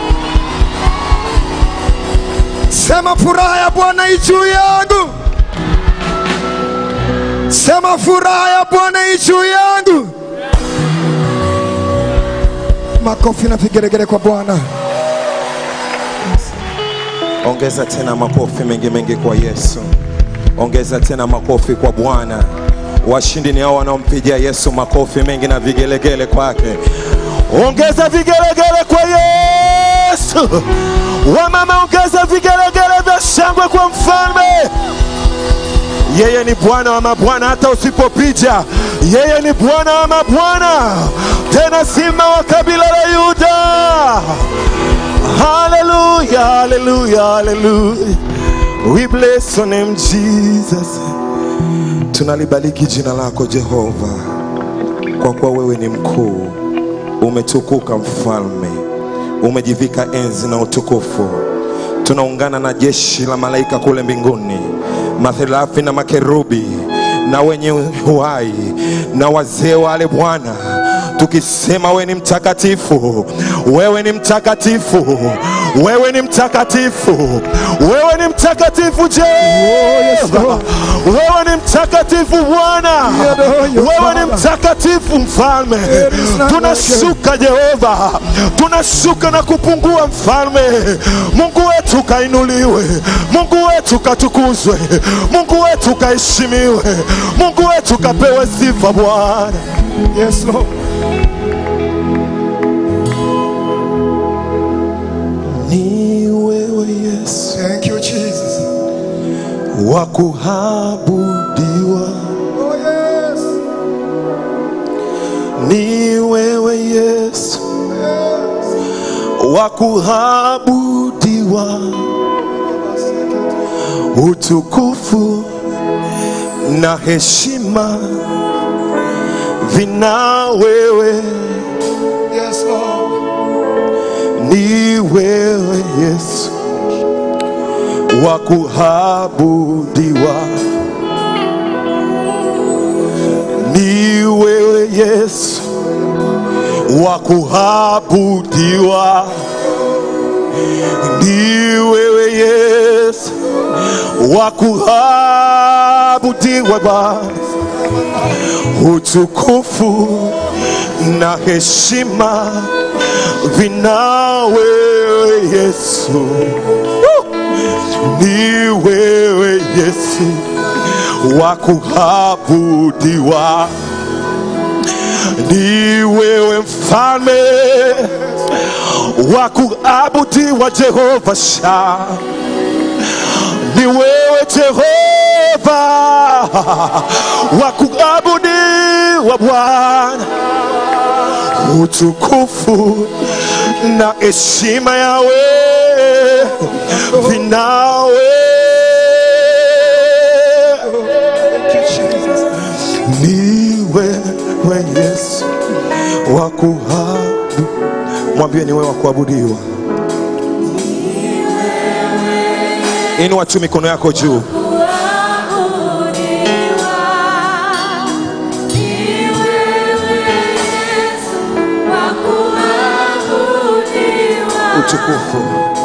Sema furaha ya Bwana i juu yangu. Sema furaha ya Bwana i juu yangu. Makofi na vigeregere kwa Bwana. Ongeza tena makofi mengi mengi kwa Yesu. Ongeza tena makofi kwa Bwana. Washindi ni hao wanaompigia Yesu makofi mengi na vigelegele kwake. Ongeza vigelegele kwa Yesu. Wamama, ongeza vigelegele vya shangwe kwa mfalme. Yeye ni Bwana wa mabwana, hata usipopiga. Yeye ni Bwana wa mabwana, tena simba wa kabila la Yuda. Hallelujah, hallelujah, hallelujah. We bless your name Jesus. Tunalibariki jina lako Jehova, kwa kuwa wewe ni mkuu, umetukuka mfalme, umejivika enzi na utukufu. Tunaungana na jeshi la malaika kule mbinguni, matherafi na makerubi na wenye uhai na wazee wale Bwana, tukisema wewe ni mtakatifu, wewe ni mtakatifu, wewe ni mtakatifu, wewe ni mtakatifu Jehova, wewe ni mtakatifu Bwana, wewe ni mtakatifu Mfalme. Tunashuka Jehova, tunashuka na kupungua Mfalme. Mungu wetu kainuliwe, Mungu wetu katukuzwe, Mungu wetu kaheshimiwe, Mungu wetu kapewe sifa Bwana. Yes, Lord. Ni wewe Yesu Thank you, Jesus. wa kuabudiwa, Oh, yes. ni wewe Yesu wa kuabudiwa, utukufu na heshima vina wewe, Yes, Lord. ni wewe Yesu wa kuabudiwa, ni wewe Yesu wa kuabudiwa, ni wewe Yesu wa kuabudiwa Baba, utukufu na heshima vina wewe Yesu. Woo! Ni wewe Yesu wa kuabudiwa, ni wewe mfalme wa kuabudiwa, Jehova Sha, ni wewe Jehova wa kuabudiwa Bwana, utukufu na heshima yawe vinawe ni wewe Yesu wa kuabudu. Mwambie ni wewe wa kuabudiwa. Inua tu mikono yako juu. Utukufu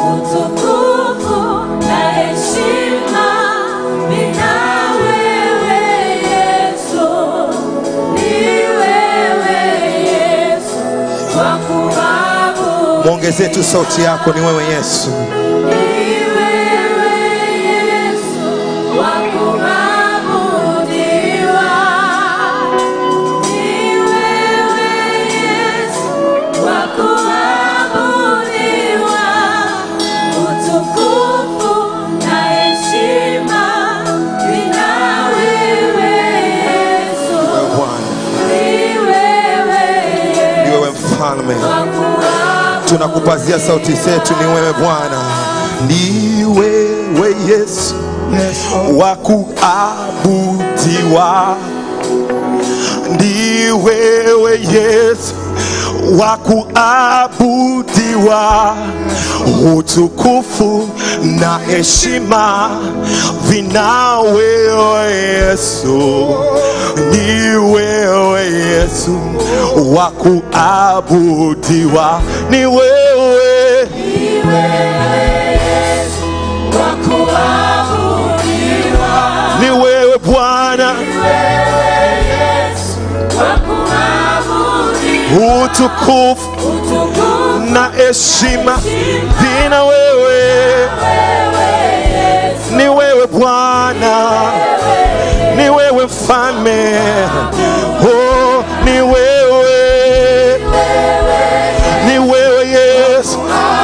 mwongezee tu sauti yako, ni wewe Yesu. Wewe Bwana, ni wewe mfalme, tunakupazia sauti zetu, ni wewe Bwana, ni wewe Yesu wa kuabudiwa ni wewe Yesu wa kuabudiwa, utukufu na heshima vina wewe Yesu, ni wewe Yesu wa kuabudiwa, ni wewe ni wewe Bwana, utukufu na heshima vina wewe, ni wewe Bwana, ni wewe mfalme, oh, ni wewe, ni wewe Yesu,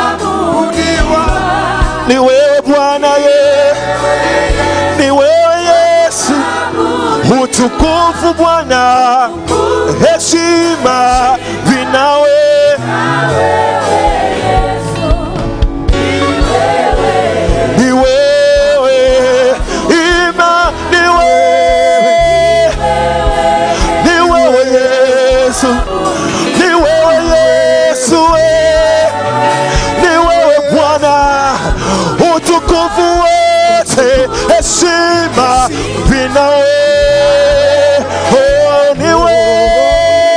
ni wewe Bwana ye, ni wewe Yesu, utukufu Bwana, heshima vinawe ni wewe, ima ni wewe, ni wewe Yesu, ni wewe Yesu, eh. ni wewe Bwana, utukufu wote, heshima vinawe oh, ni wewe,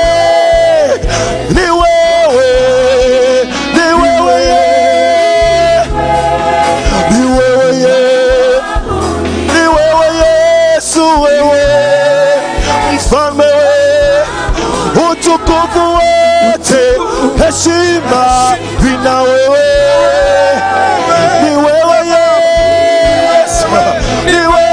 ni wewe, ni wewe yeah. ni wewe ye, ni wewe Yesu, wewe mfalme, wewe utukufu wote, heshima vina wewe, ni wewe Yesu, ni wewe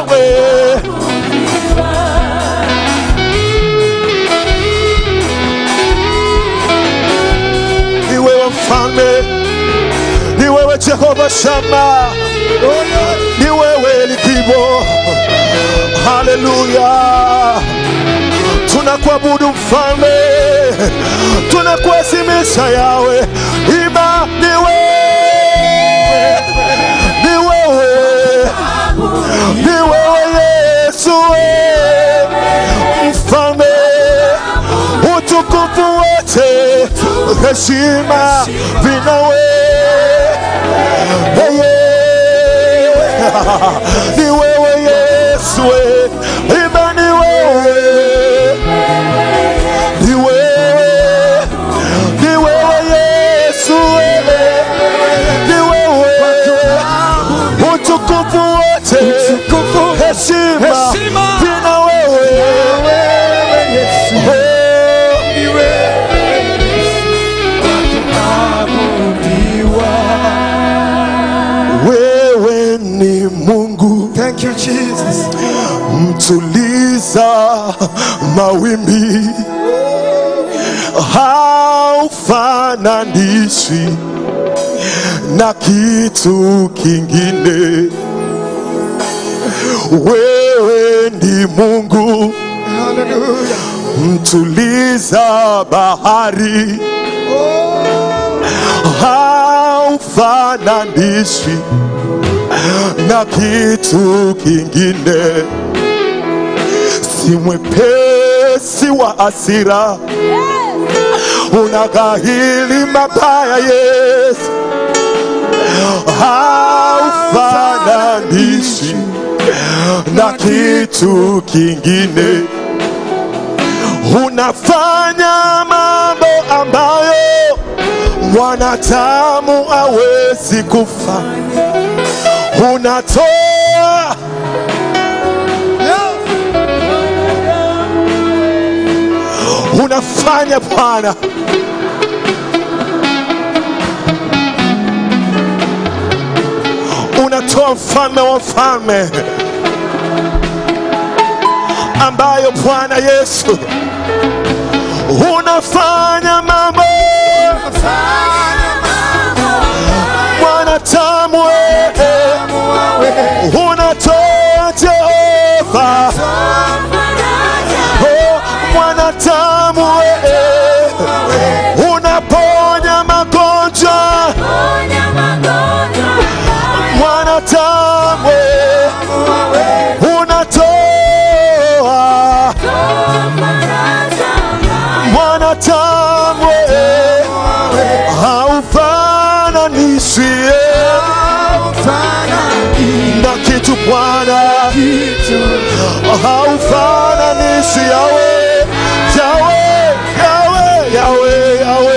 ni wewe mfalme, ni wewe Jehova Shama, ni wewe Likibo. Haleluya, tunakuabudu mfalme, tunakuheshimisha yawe, ima ni wewe, ni wewe, ni wewe Yesu, eh, mfalme, utukufu wote, heshima vinawe Hey, yeah. ni wewe Yesu, eh. ima ni wewe, ni wewe, ni wewe Yesu, eh. ni wewe, utukufu wote, heshima vina wewe, wewe ni Mungu. Thank you Jesus. mtuliza mawimbi, haufananishwi na kitu kingine. Wewe ni Mungu mtuliza bahari, haufananishwi na kitu kingine. Si mwepesi wa hasira, unagahili mabaya, Yesu, haufananishwi na kitu kingine. Unafanya mambo ambayo mwanadamu hawezi kufanya. Unatoa unafanya Bwana, unatoa mfalme wa mfalme ambayo Bwana Yesu unafanya mambo mwanadamu wewe unatoa Jehova Oh, mwanadamu wewe unaponya magonjwa mwanadamu wewe kitu Bwana, haufananishi yawe yawe yawe yawe yawe,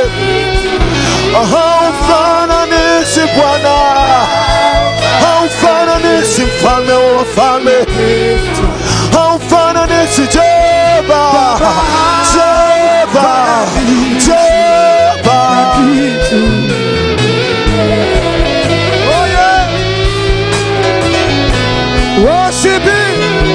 haufananishi Bwana, haufananishi mfalme wa wafalme, haufananishi Jehova, Jehova, Jehova. Oh yeah. Worship Him.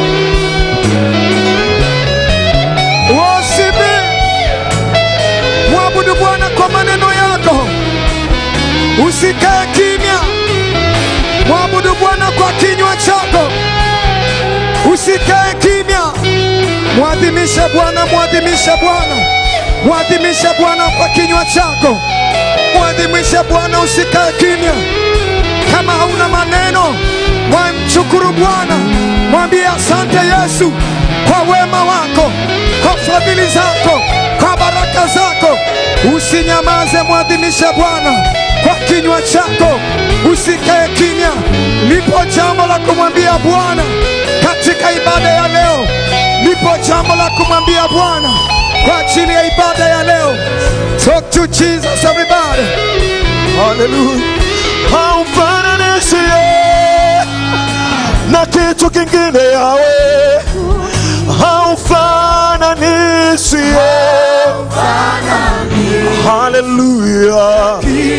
Worship Him. Mwabudu Bwana kwa maneno yako, usikae kimya. Mwabudu Bwana kwa kinywa chako, usikae kimya. Mwadhimishe Bwana, mwadhimishe Bwana, mwadhimishe Bwana kwa kinywa chako, mwadhimishe Bwana, usikae kimya. Kama hauna maneno, mwamshukuru Bwana, mwambie asante Yesu kwa wema wako, kwa fadhili zako, kwa baraka zako. Usinyamaze, mwadhimishe Bwana kwa kinywa chako, usikae kimya. Lipo jambo la kumwambia Bwana katika ibada ya leo, lipo jambo la kumwambia Bwana kwa ajili ya ibada ya leo. Talk to Jesus everybody. Hallelujah. Haufananishi yeye na kitu kingine yawe, haufananishi yeye. Hallelujah.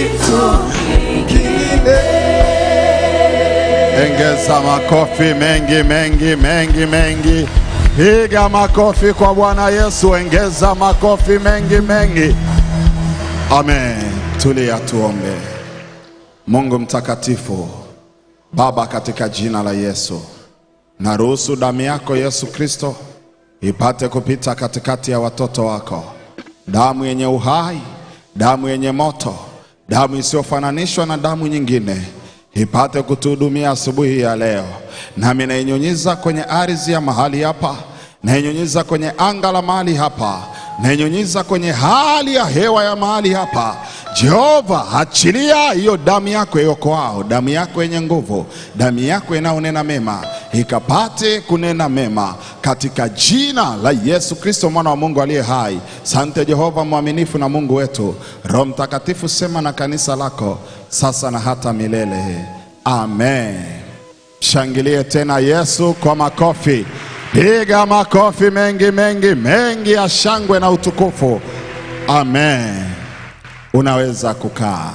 Ongeza makofi mengi mengi mengi mengi. Piga makofi kwa Bwana Yesu, ongeza makofi mengi mengi. Amen. Tulia tuombe. Mungu mtakatifu, Baba, katika jina la Yesu, naruhusu damu yako Yesu Kristo ipate kupita katikati ya watoto wako, damu yenye uhai, damu yenye moto, damu isiyofananishwa na damu nyingine, ipate kutuhudumia asubuhi ya leo, nami nainyunyiza kwenye ardhi ya mahali hapa, nainyunyiza kwenye anga la mahali hapa, nainyunyiza kwenye hali ya hewa ya mahali hapa. Jehova, achilia hiyo damu yako iokoao, damu yako yenye nguvu, damu yako inayonena mema, ikapate kunena mema katika jina la Yesu Kristo mwana wa Mungu aliye hai. Sante Jehova mwaminifu na Mungu wetu. Roho Mtakatifu, sema na kanisa lako sasa na hata milele. Amen. Shangilie tena Yesu kwa makofi. Piga makofi mengi mengi mengi ya shangwe na utukufu. Amen. Unaweza kukaa.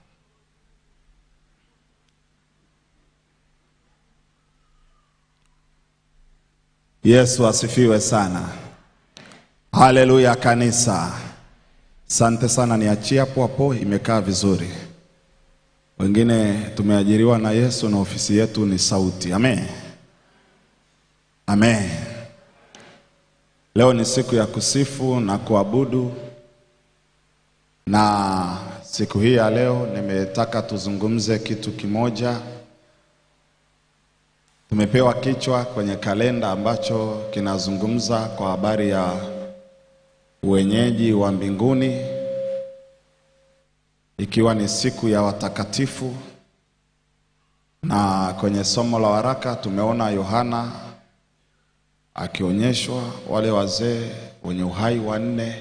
Yesu asifiwe sana. Haleluya kanisa. Asante sana, niachie hapo hapo, imekaa vizuri. Wengine tumeajiriwa na Yesu na ofisi yetu ni sauti. Amen. Amen. Leo ni siku ya kusifu na kuabudu, na siku hii ya leo nimetaka tuzungumze kitu kimoja. Tumepewa kichwa kwenye kalenda ambacho kinazungumza kwa habari ya uwenyeji wa mbinguni, ikiwa ni siku ya watakatifu, na kwenye somo la waraka tumeona Yohana akionyeshwa wale wazee wenye uhai wanne,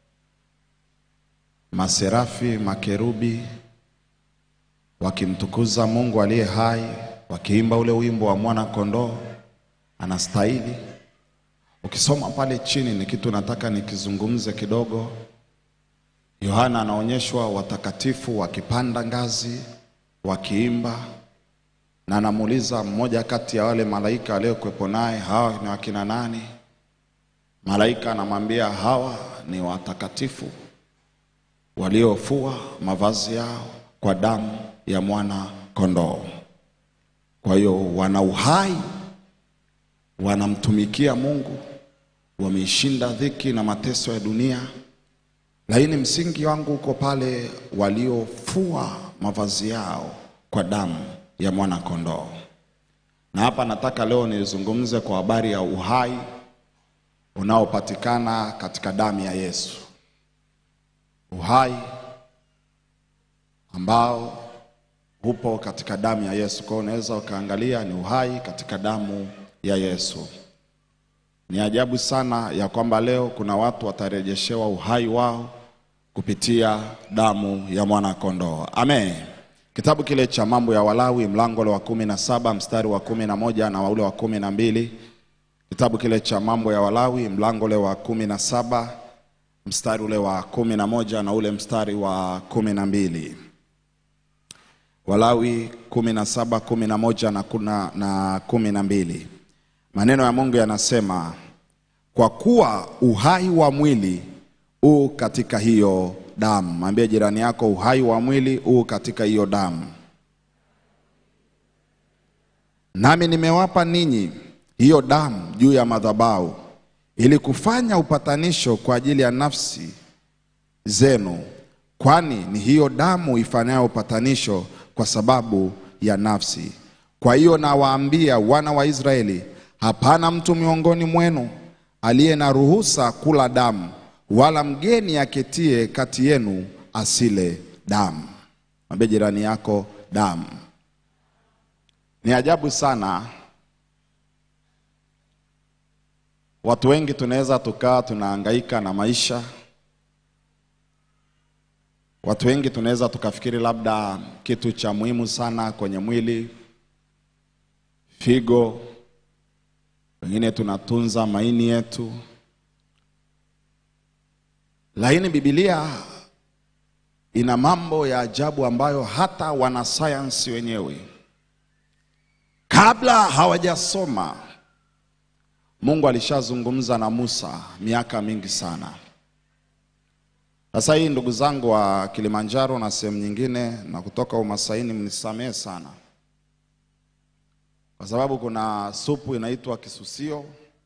maserafi, makerubi wakimtukuza Mungu aliye hai, wakiimba ule wimbo wa mwana kondoo anastahili. Ukisoma pale chini, ni kitu nataka nikizungumze kidogo. Yohana anaonyeshwa watakatifu wakipanda ngazi, wakiimba, na anamuuliza mmoja kati ya wale malaika aliyokuwepo naye, hawa ni wakina nani? Malaika anamwambia hawa ni watakatifu waliofua mavazi yao kwa damu ya mwana kondoo. Kwa hiyo wana uhai, wanamtumikia Mungu, wameishinda dhiki na mateso ya dunia, lakini msingi wangu uko pale waliofua mavazi yao kwa damu ya mwana kondoo. Na hapa nataka leo nizungumze kwa habari ya uhai unaopatikana katika damu ya Yesu, uhai ambao upo katika damu ya Yesu. Kwa hiyo unaweza ukaangalia ni uhai katika damu ya Yesu. Ni ajabu sana ya kwamba leo kuna watu watarejeshewa uhai wao kupitia damu ya mwana kondoo. Amen. Kitabu kile cha mambo ya Walawi mlango ule wa kumi na saba mstari wa kumi na moja na ule wa kumi na mbili kitabu kile cha mambo ya Walawi mlango ule wa kumi na saba mstari ule wa kumi na moja na ule mstari wa kumi na mbili Walawi kumi na saba kumi na moja na, kuna, na kumi na mbili maneno ya Mungu yanasema kwa kuwa uhai wa mwili u katika hiyo damu. Mwambie jirani yako, uhai wa mwili u katika hiyo damu. Nami nimewapa ninyi hiyo damu juu ya madhabahu, ili kufanya upatanisho kwa ajili ya nafsi zenu, kwani ni hiyo damu ifanyayo upatanisho kwa sababu ya nafsi. Kwa hiyo nawaambia wana wa Israeli, hapana mtu miongoni mwenu aliye na ruhusa kula damu, wala mgeni aketie kati yenu asile damu. Mwambie jirani yako damu. Ni ajabu sana, watu wengi tunaweza tukaa tunahangaika na maisha. Watu wengi tunaweza tukafikiri labda kitu cha muhimu sana kwenye mwili, figo, wengine tunatunza maini yetu, lakini Biblia ina mambo ya ajabu ambayo hata wanasayansi wenyewe kabla hawajasoma, Mungu alishazungumza na Musa miaka mingi sana. Sasa hii ndugu zangu wa Kilimanjaro na sehemu nyingine na kutoka Umasaini, mnisamehe sana, kwa sababu kuna supu inaitwa kisusio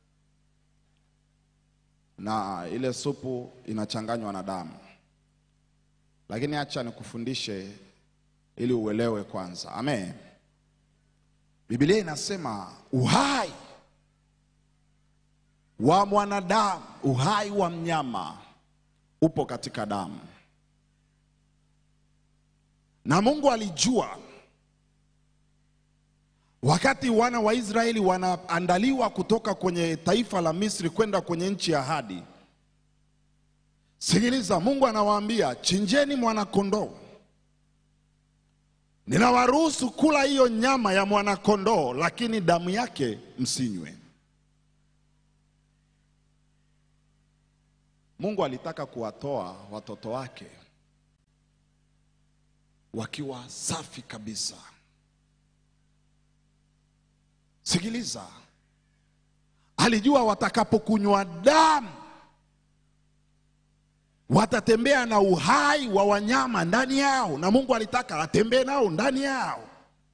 na ile supu inachanganywa na damu, lakini acha nikufundishe ili uelewe kwanza. Amen. Biblia inasema uhai wa mwanadamu, uhai wa mnyama upo katika damu, na Mungu alijua wakati wana wa Israeli wanaandaliwa kutoka kwenye taifa la Misri kwenda kwenye nchi ya ahadi. Sikiliza, Mungu anawaambia chinjeni mwanakondoo, ninawaruhusu kula hiyo nyama ya mwanakondoo, lakini damu yake msinywe. Mungu alitaka kuwatoa watoto wake wakiwa safi kabisa. Sikiliza, alijua watakapokunywa damu watatembea na uhai wa wanyama ndani yao, na Mungu alitaka atembee nao ndani yao.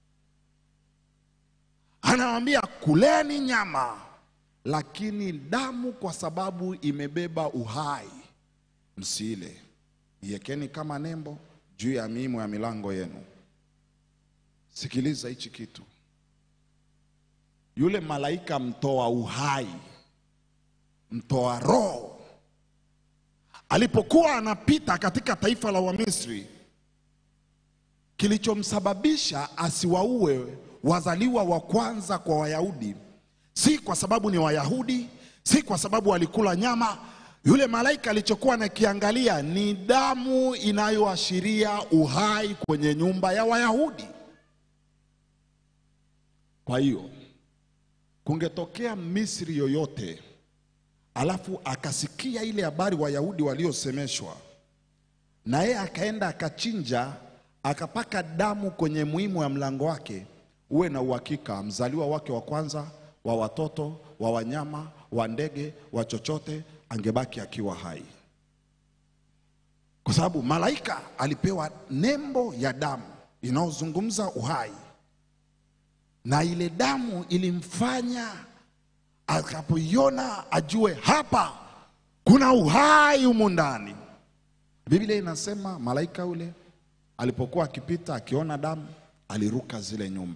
Anawaambia kuleni nyama, lakini damu, kwa sababu imebeba uhai, msiile. Iwekeni kama nembo juu ya miimo ya milango yenu. Sikiliza hichi kitu yule malaika mtoa uhai, mtoa roho, alipokuwa anapita katika taifa la Wamisri, kilichomsababisha asiwaue wazaliwa wa kwanza kwa Wayahudi si kwa sababu ni Wayahudi, si kwa sababu walikula nyama. Yule malaika alichokuwa anakiangalia ni damu inayoashiria uhai kwenye nyumba ya Wayahudi. Kwa hiyo kungetokea Misri yoyote alafu akasikia ile habari Wayahudi waliosemeshwa, na yeye akaenda akachinja akapaka damu kwenye muhimu ya mlango wake, uwe na uhakika mzaliwa wake wa kwanza wa watoto wa wanyama wa ndege wa chochote angebaki akiwa hai, kwa sababu malaika alipewa nembo ya damu inayozungumza uhai na ile damu ilimfanya akapoiona ajue hapa kuna uhai humu ndani. Biblia inasema malaika yule alipokuwa akipita akiona damu aliruka zile nyumba.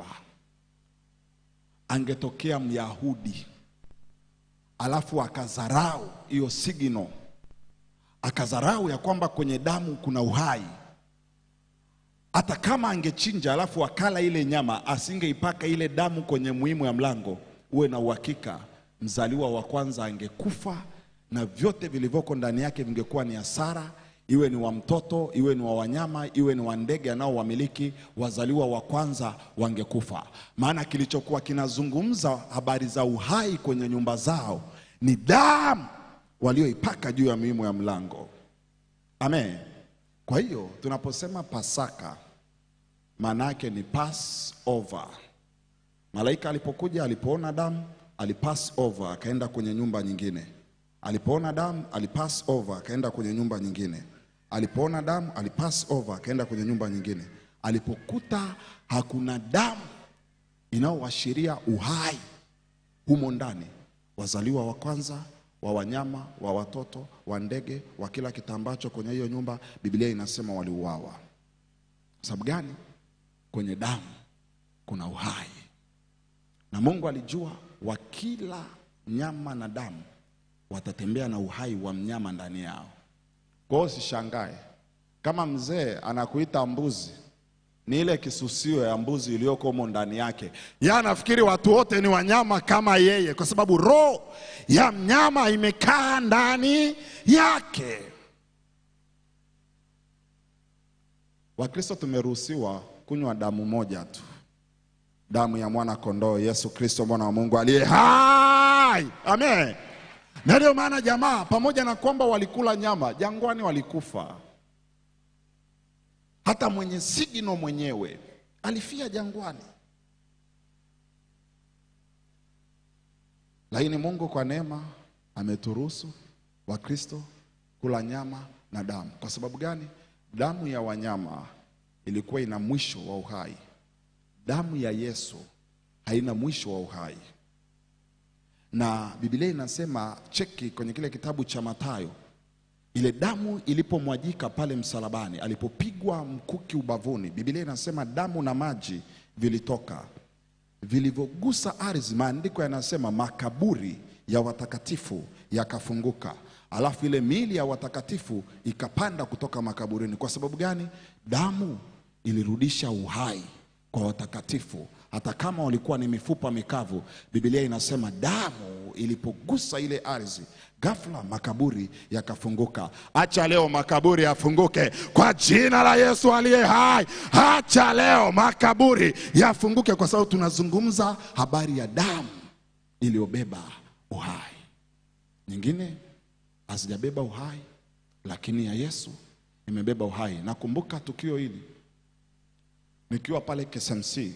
Angetokea Myahudi alafu akadharau hiyo sigino, akadharau ya kwamba kwenye damu kuna uhai, hata kama angechinja alafu akala ile nyama, asingeipaka ile damu kwenye muhimu ya mlango, uwe na uhakika mzaliwa wa kwanza angekufa na vyote vilivyoko ndani yake vingekuwa ni hasara, iwe ni wa mtoto, iwe ni wa wanyama, iwe ni wa ndege anaowamiliki, wazaliwa wa kwanza wangekufa. Maana kilichokuwa kinazungumza habari za uhai kwenye nyumba zao ni damu walioipaka juu ya miimo ya mlango. Amen. Kwa hiyo tunaposema Pasaka, maana yake ni pass over. Malaika alipokuja, alipoona damu, alipass over, akaenda kwenye nyumba nyingine. Alipoona damu, alipass over, akaenda kwenye nyumba nyingine. Alipoona damu, alipass over, akaenda kwenye nyumba nyingine. Alipokuta hakuna damu inayoashiria uhai humo ndani, wazaliwa wa kwanza wa wanyama, wa watoto, wa ndege, wa kila kitambacho kwenye hiyo nyumba, Biblia inasema waliuawa. Sababu gani? Kwenye damu kuna uhai, na Mungu alijua wakila nyama na damu watatembea na uhai wa mnyama ndani yao. Kwa hiyo usishangae kama mzee anakuita mbuzi, ni ile kisusio ya mbuzi iliyoko humo ndani yake. Yeye anafikiri watu wote ni wanyama kama yeye, kwa sababu roho ya mnyama imekaa ndani yake. Wakristo tumeruhusiwa kunywa damu moja tu, damu ya mwana kondoo Yesu Kristo, mwana wa Mungu aliye hai. Amen. Na ndio maana jamaa, pamoja na kwamba walikula nyama jangwani, walikufa. Hata mwenye sigino mwenyewe alifia jangwani, lakini Mungu kwa neema ameturuhusu Wakristo kula nyama na damu. Kwa sababu gani? Damu ya wanyama ilikuwa ina mwisho wa uhai. Damu ya Yesu haina mwisho wa uhai, na Biblia inasema, cheki kwenye kile kitabu cha Mathayo, ile damu ilipomwajika pale msalabani, alipopigwa mkuki ubavuni, Biblia inasema damu na maji vilitoka, vilivyogusa ardhi. Maandiko yanasema makaburi ya watakatifu yakafunguka, alafu ile miili ya watakatifu ikapanda kutoka makaburini. Kwa sababu gani? Damu ilirudisha uhai kwa watakatifu, hata kama walikuwa ni mifupa mikavu. Biblia inasema damu ilipogusa ile ardhi, ghafla makaburi yakafunguka. Acha leo makaburi yafunguke kwa jina la Yesu aliye hai. Acha leo makaburi yafunguke, kwa sababu tunazungumza habari ya damu iliyobeba uhai. Nyingine hazijabeba uhai, lakini ya Yesu imebeba uhai. Nakumbuka tukio hili nikiwa pale KSMC.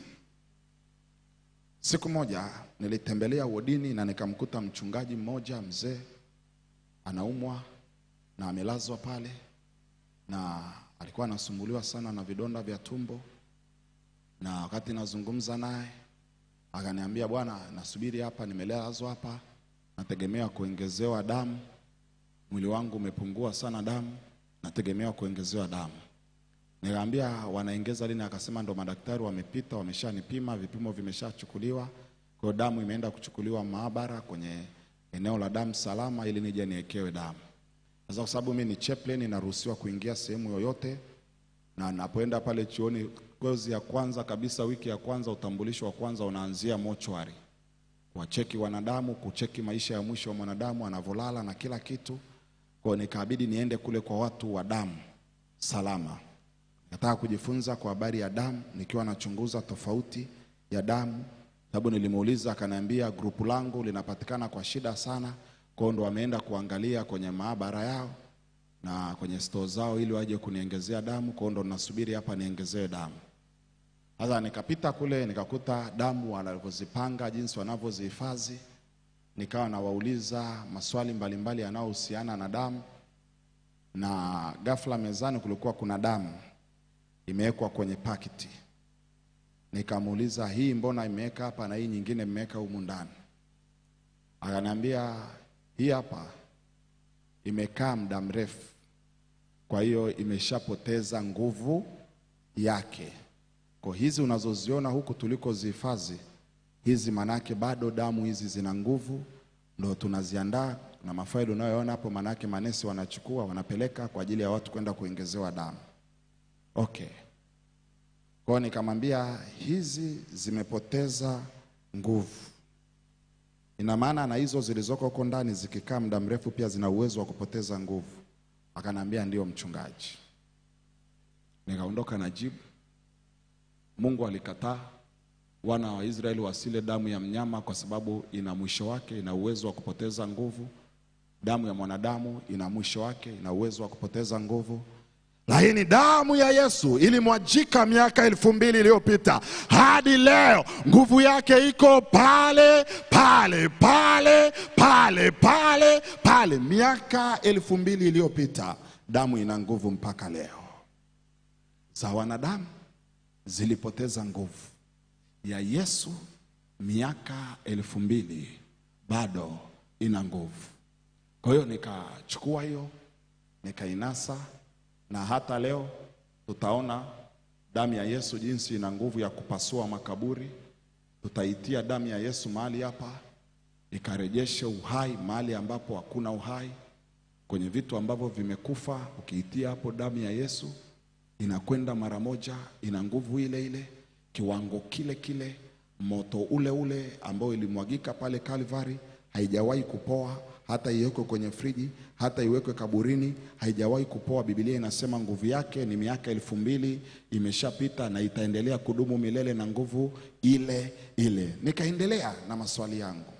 Siku moja nilitembelea wodini na nikamkuta mchungaji mmoja mzee anaumwa na amelazwa pale, na alikuwa anasumbuliwa sana na vidonda vya tumbo, na wakati nazungumza naye akaniambia, bwana, nasubiri hapa, nimelazwa hapa, nategemea kuongezewa damu, mwili wangu umepungua sana damu, nategemea kuongezewa damu. Nikamwambia wanaongeza lini? Akasema ndo madaktari wamepita, wameshanipima, vipimo vimeshachukuliwa, kwa hiyo damu imeenda kuchukuliwa maabara kwenye eneo la damu salama, ili nije niekewe damu. Sasa kwa sababu mimi ni chaplain, naruhusiwa kuingia sehemu yoyote, na napoenda pale chuoni, kozi ya kwanza kabisa, wiki ya kwanza, utambulisho wa kwanza unaanzia mochwari, kuwacheki wanadamu, kucheki maisha ya mwisho wa mwanadamu anavyolala na kila kitu. Kwa hiyo nikabidi niende kule kwa watu wa damu salama nataka kujifunza kwa habari ya damu, nikiwa nachunguza tofauti ya damu, sababu nilimuuliza, akaniambia grupu langu linapatikana kwa shida sana. Kwa hiyo ndo wameenda kuangalia kwenye maabara yao na kwenye store zao ili waje kuniongezea damu. Kwa hiyo ndo nasubiri hapa niongezee damu. Sasa nikapita kule nikakuta damu wanavyozipanga, jinsi wanavyozihifadhi, nikawa nawauliza maswali mbalimbali yanayohusiana na damu, na ghafla mezani kulikuwa kuna damu imewekwa kwenye pakiti. Nikamuuliza, hii mbona imeweka hapa na hii nyingine imeweka humu ndani? Akaniambia hii hapa imekaa muda mrefu, kwa hiyo imeshapoteza nguvu yake. Kwa hizi unazoziona huku tulikozihifadhi hizi, manake bado damu hizi zina nguvu, ndo tunaziandaa na mafaili unayoona hapo, manake manesi wanachukua wanapeleka kwa ajili ya watu kwenda kuongezewa damu. Okay. Kwa hiyo nikamwambia hizi zimepoteza nguvu. Ina maana na hizo zilizoko huko ndani zikikaa muda mrefu pia zina uwezo wa kupoteza nguvu. Akaniambia ndio mchungaji. Nikaondoka na jibu. Mungu alikataa wana wa Israeli wasile damu ya mnyama kwa sababu ina mwisho wake, ina uwezo wa kupoteza nguvu. Damu ya mwanadamu ina mwisho wake, ina uwezo wa kupoteza nguvu. Lakini damu ya Yesu ilimwajika miaka elfu mbili iliyopita hadi leo, nguvu yake iko pale pale pale pale pale pale. Miaka elfu mbili iliyopita damu ina nguvu mpaka leo. Za wanadamu zilipoteza nguvu, ya Yesu miaka elfu mbili bado ina nguvu. Kwa hiyo nikachukua hiyo nikainasa, na hata leo tutaona damu ya Yesu jinsi ina nguvu ya kupasua makaburi. Tutaitia damu ya Yesu mahali hapa ikarejeshe uhai mahali ambapo hakuna uhai, kwenye vitu ambavyo vimekufa. Ukiitia hapo damu ya Yesu inakwenda mara moja, ina nguvu ile ile, kiwango kile kile, moto ule ule ambao ilimwagika pale Calvary, haijawahi kupoa hata iwekwe kwenye friji, hata iwekwe kaburini, haijawahi kupoa. Biblia inasema nguvu yake ni miaka elfu mbili imeshapita na itaendelea kudumu milele na nguvu ile ile. Nikaendelea na maswali yangu.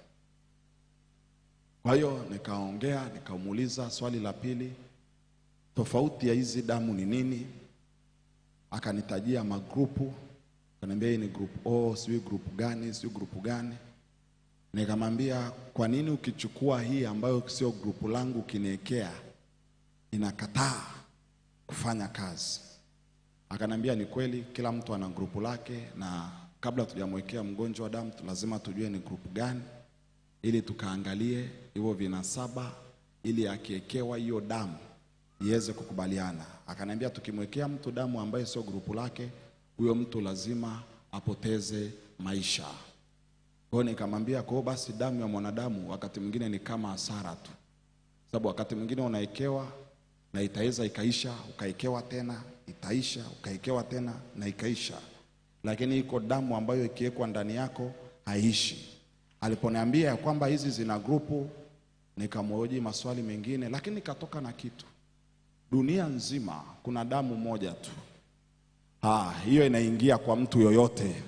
Kwa hiyo nikaongea, nikamuuliza swali la pili, tofauti ya hizi damu ni nini? Akanitajia magrupu, akaniambia hii ni group O, sijui group gani, sijui group gani. Nikamwambia kwa nini ukichukua hii ambayo sio grupu langu ukiniwekea inakataa kufanya kazi? Akaniambia ni kweli, kila mtu ana grupu lake, na kabla tujamwekea mgonjwa wa damu lazima tujue ni grupu gani, ili tukaangalie hivyo vinasaba, ili akiekewa hiyo damu iweze kukubaliana. Akaniambia tukimwekea mtu damu ambaye sio grupu lake, huyo mtu lazima apoteze maisha. Kwa hiyo nikamwambia, kwa hiyo basi damu ya mwanadamu wakati mwingine ni kama hasara tu, sababu wakati mwingine unaekewa na itaweza ikaisha, ukaekewa tena itaisha, ukaekewa tena na ikaisha, lakini iko damu ambayo ikiwekwa ndani yako haiishi. Aliponiambia ya kwamba hizi zina grupu, nikamhoji maswali mengine, lakini nikatoka na kitu. Dunia nzima kuna damu moja tu, ah, hiyo inaingia kwa mtu yoyote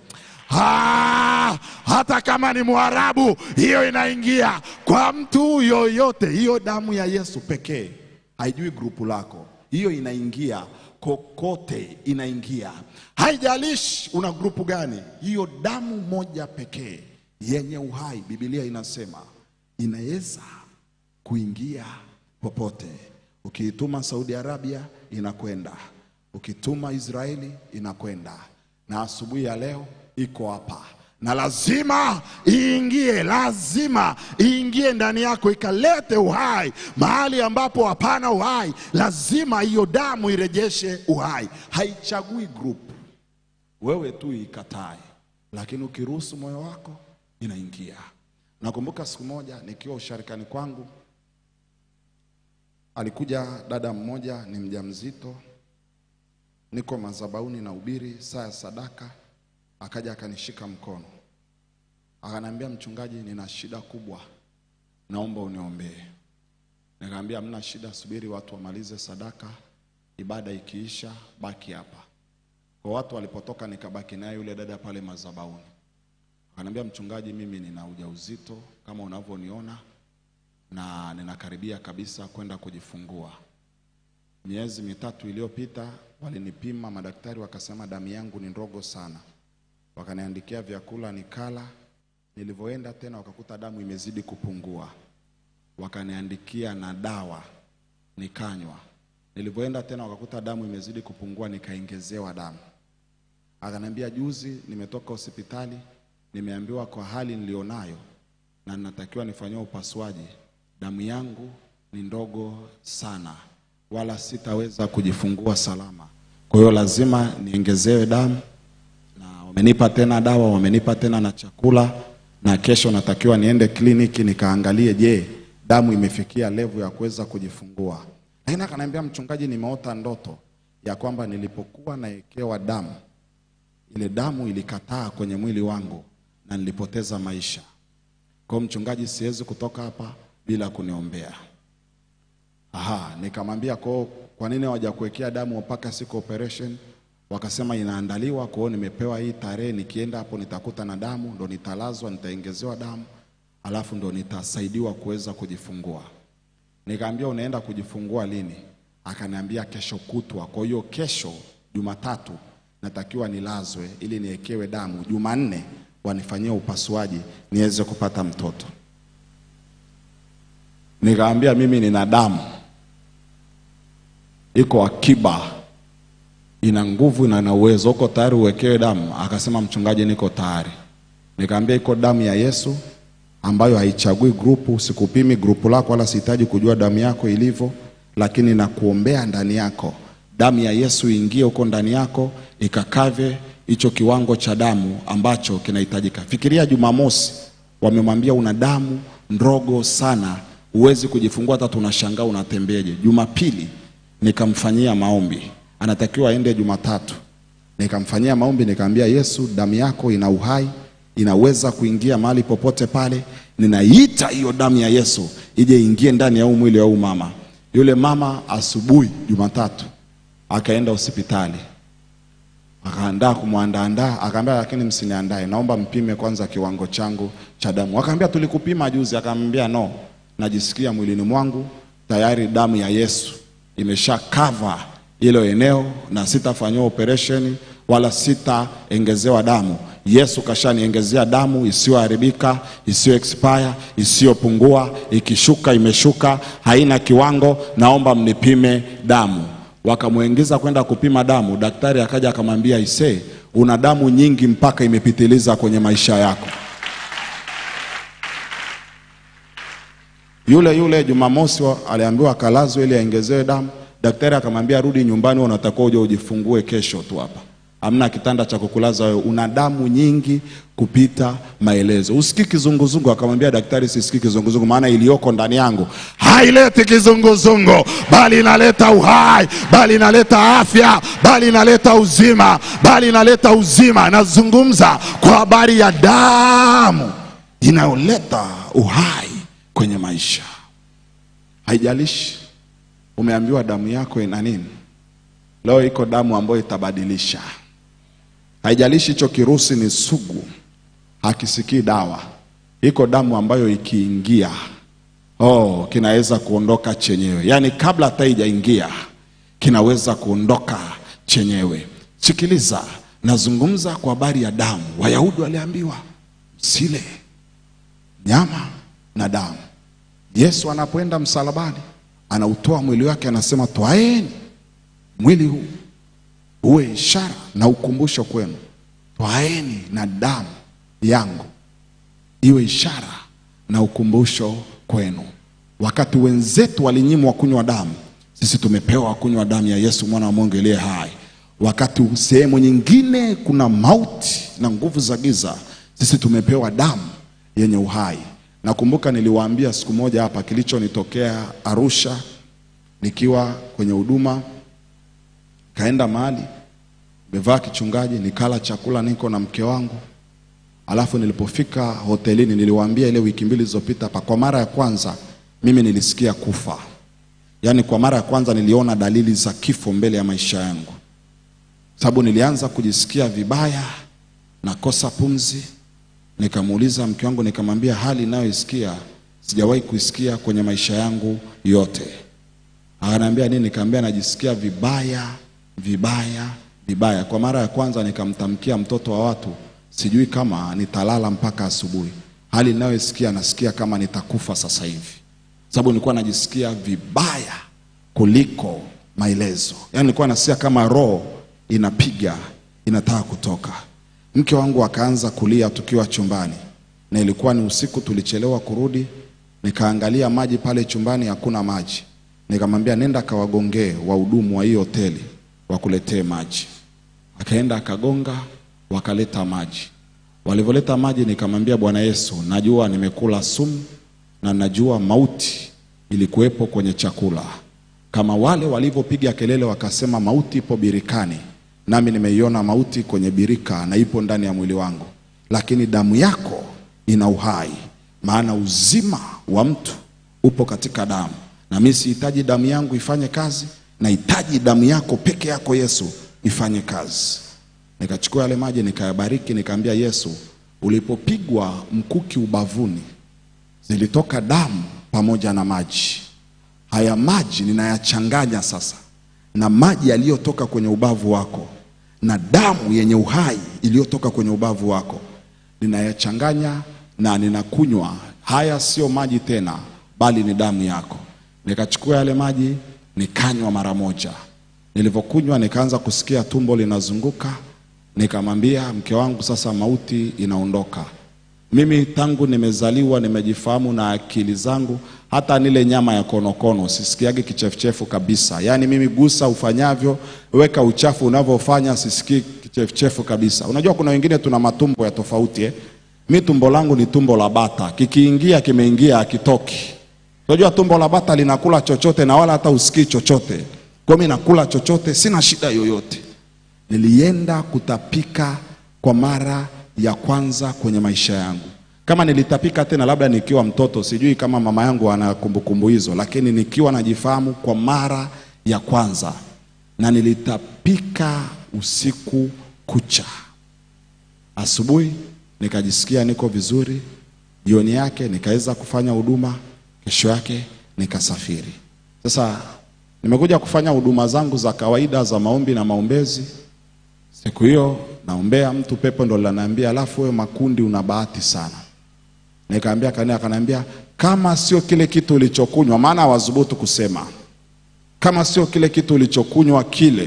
Ah, hata kama ni Mwarabu, hiyo inaingia kwa mtu yoyote. Hiyo damu ya Yesu pekee, haijui grupu lako, hiyo inaingia kokote, inaingia. Haijalishi una grupu gani, hiyo damu moja pekee yenye uhai, Biblia inasema inaweza kuingia popote. Ukiituma Saudi Arabia inakwenda, ukituma Israeli inakwenda, na asubuhi ya leo iko hapa na lazima iingie, lazima iingie ndani yako ikalete uhai mahali ambapo hapana uhai. Lazima hiyo damu irejeshe uhai, haichagui group, wewe tu ikatae, lakini ukiruhusu moyo wako inaingia. Nakumbuka siku moja nikiwa usharikani kwangu, alikuja dada mmoja, ni mjamzito, niko madhabahuni na ubiri saa ya sadaka akaja akanishika mkono akaniambia, mchungaji, nina shida kubwa, naomba uniombee. Nikamwambia hamna shida, subiri watu wamalize sadaka, ibada ikiisha, baki hapa. Kwa watu walipotoka, nikabaki naye yule dada pale madhabahuni. Akaniambia, mchungaji, mimi nina ujauzito kama unavyoniona na ninakaribia kabisa kwenda kujifungua. Miezi mitatu iliyopita walinipima madaktari, wakasema damu yangu ni ndogo sana wakaniandikia vyakula nikala. Nilivyoenda tena wakakuta damu imezidi kupungua, wakaniandikia na dawa nikanywa. Nilivyoenda tena wakakuta damu imezidi kupungua, nikaongezewa damu. Akaniambia juzi nimetoka hospitali, nimeambiwa kwa hali nilionayo na ninatakiwa nifanyiwe upasuaji, damu yangu ni ndogo sana, wala sitaweza kujifungua salama. Kwa hiyo lazima niongezewe damu wamenipa tena dawa, wamenipa tena na chakula, na kesho natakiwa niende kliniki nikaangalie, je, damu imefikia levu ya kuweza kujifungua. Lakini akaniambia mchungaji, nimeota ndoto ya kwamba nilipokuwa naekewa damu ile damu ilikataa kwenye mwili wangu na nilipoteza maisha. Kwa hiyo mchungaji, siwezi kutoka hapa bila kuniombea. Aha, nikamwambia kwa kwa nini hawajakuwekea damu mpaka siku operation? Wakasema inaandaliwa, kwa hiyo nimepewa hii tarehe, nikienda hapo nitakuta na damu, ndo nitalazwa, nitaongezewa damu, alafu ndo nitasaidiwa kuweza kujifungua. Nikaambia unaenda kujifungua lini? Akaniambia kesho kutwa. Kwa hiyo kesho Jumatatu natakiwa nilazwe ili niekewe damu, Jumanne wanifanyie upasuaji niweze kupata mtoto. Nikaambia mimi nina damu iko akiba, ina nguvu na ina uwezo, uko tayari uwekewe damu? Akasema mchungaji, niko tayari. Nikaambia iko damu ya Yesu ambayo haichagui grupu, sikupimi grupu lako wala sihitaji kujua damu yako ilivyo, lakini nakuombea ndani yako damu ya Yesu ingie huko ndani yako ikakave hicho kiwango cha damu ambacho kinahitajika. Fikiria Jumamosi wamemwambia una damu ndogo sana, huwezi kujifungua, hata tunashangaa unatembeje. Jumapili nikamfanyia maombi, anatakiwa aende Jumatatu. Nikamfanyia maombi, nikamwambia Yesu, damu yako ina uhai, inaweza kuingia mahali popote pale. Ninaita hiyo damu ya Yesu ije ingie ndani ya huu mwili wa huu mama. Yule mama asubuhi Jumatatu akaenda hospitali akaandaa kumwandaandaa, akaambia lakini msiniandae, naomba mpime kwanza kiwango changu cha damu. Akaambia tulikupima juzi. Akamwambia no, najisikia mwilini mwangu tayari damu ya Yesu imesha cover hilo eneo na sitafanyiwa operation wala sitaongezewa damu. Yesu kashaniongezea damu isiyoharibika, isiyo expire, isiyopungua, ikishuka imeshuka, haina kiwango, naomba mnipime damu wakamwingiza kwenda kupima damu. Daktari akaja akamwambia, isee, una damu nyingi mpaka imepitiliza kwenye maisha yako. Yule yule Jumamosi wa- aliambiwa akalazwe ili aongezewe damu. Daktari akamwambia rudi nyumbani, wewe unatakiwa uje ujifungue kesho tu hapa, hamna kitanda cha kukulaza wewe, una damu nyingi kupita maelezo. Usikii kizunguzungu? Akamwambia daktari, sisikii kizunguzungu, maana iliyoko ndani yangu haileti kizunguzungu, bali inaleta uhai, bali inaleta afya, bali inaleta uzima, bali inaleta uzima. Nazungumza kwa habari ya damu inayoleta uhai kwenye maisha. Haijalishi umeambiwa damu yako ina nini, leo iko damu ambayo itabadilisha. Haijalishi hicho kirusi ni sugu, hakisikii dawa, iko damu ambayo ikiingia oh, kinaweza kuondoka chenyewe, yaani kabla hata ijaingia kinaweza kuondoka chenyewe. Sikiliza, nazungumza kwa habari ya damu. Wayahudi waliambiwa msile nyama na damu. Yesu anapoenda msalabani, anautoa mwili wake, anasema twaeni mwili huu uwe ishara na ukumbusho kwenu, twaeni na damu yangu iwe ishara na ukumbusho kwenu. Wakati wenzetu walinyimwa kunywa damu, sisi tumepewa kunywa damu ya Yesu mwana wa Mungu aliye hai. Wakati sehemu nyingine kuna mauti na nguvu za giza, sisi tumepewa damu yenye uhai. Nakumbuka niliwaambia siku moja hapa kilichonitokea Arusha, nikiwa kwenye huduma, kaenda mahali nimevaa kichungaji, nikala chakula, niko na mke wangu Alafu nilipofika hotelini niliwaambia ile wiki mbili zilizopita hapa, kwa mara ya kwanza mimi nilisikia kufa. Yaani kwa mara ya kwanza niliona dalili za kifo mbele ya maisha yangu, sababu nilianza kujisikia vibaya, nakosa pumzi. Nikamuuliza mke wangu, nikamwambia hali inayoisikia sijawahi kuisikia kwenye maisha yangu yote. Akaniambia nini? Nikamwambia najisikia vibaya vibaya vibaya. Kwa mara ya kwanza nikamtamkia mtoto wa watu, sijui kama nitalala mpaka asubuhi. Hali ninayosikia nasikia kama nitakufa sasa hivi, sababu nilikuwa najisikia vibaya kuliko maelezo. Yaani nilikuwa nasikia kama roho inapiga inataka kutoka. Mke wangu akaanza kulia tukiwa chumbani, na ilikuwa ni usiku, tulichelewa kurudi. Nikaangalia maji pale chumbani, hakuna maji. Nikamwambia nenda kawagongee wahudumu wa hiyo hoteli wakuletee maji. Akaenda akagonga, wakaleta maji. Walivyoleta maji, nikamwambia Bwana Yesu, najua nimekula sumu na najua mauti ilikuwepo kwenye chakula, kama wale walivyopiga kelele wakasema mauti ipo birikani, nami nimeiona mauti kwenye birika na ipo ndani ya mwili wangu, lakini damu yako ina uhai, maana uzima wa mtu upo katika damu, na mimi sihitaji damu yangu ifanye kazi, nahitaji damu yako peke yako Yesu ifanye kazi. Nikachukua yale maji nikayabariki, nikaambia Yesu, ulipopigwa mkuki ubavuni zilitoka damu pamoja na maji. Haya maji ninayachanganya sasa na maji yaliyotoka kwenye ubavu wako na damu yenye uhai iliyotoka kwenye ubavu wako, ninayachanganya na ninakunywa. Haya sio maji tena, bali ni damu yako. Nikachukua yale maji nikanywa mara moja. Nilivyokunywa nikaanza kusikia tumbo linazunguka, nikamwambia mke wangu, sasa mauti inaondoka. Mimi tangu nimezaliwa nimejifahamu na akili zangu, hata nile nyama ya konokono sisikiage kichefuchefu kabisa. Yaani mimi gusa ufanyavyo, weka uchafu unavyofanya, sisikii kichefuchefu kabisa. Unajua kuna wengine tuna matumbo ya tofauti eh? Mi tumbo langu ni tumbo la bata, kikiingia kimeingia, akitoki. Unajua tumbo la bata linakula chochote na wala hata usikii chochote. Kwa mimi nakula chochote, sina shida yoyote. Nilienda kutapika kwa mara ya kwanza kwenye maisha yangu. Kama nilitapika tena labda nikiwa mtoto, sijui kama mama yangu ana kumbukumbu hizo, lakini nikiwa najifahamu kwa mara ya kwanza, na nilitapika usiku kucha. Asubuhi nikajisikia niko vizuri, jioni yake nikaweza kufanya huduma, kesho yake nikasafiri. Sasa nimekuja kufanya huduma zangu za kawaida za maombi na maombezi. Siku hiyo naombea mtu, pepo ndo linaniambia, alafu wewe makundi una bahati sana. Nikaambia kanisa, akaniambia kama sio kile kitu ulichokunywa, maana hawadhubutu kusema kama sio kile kitu ulichokunywa kile,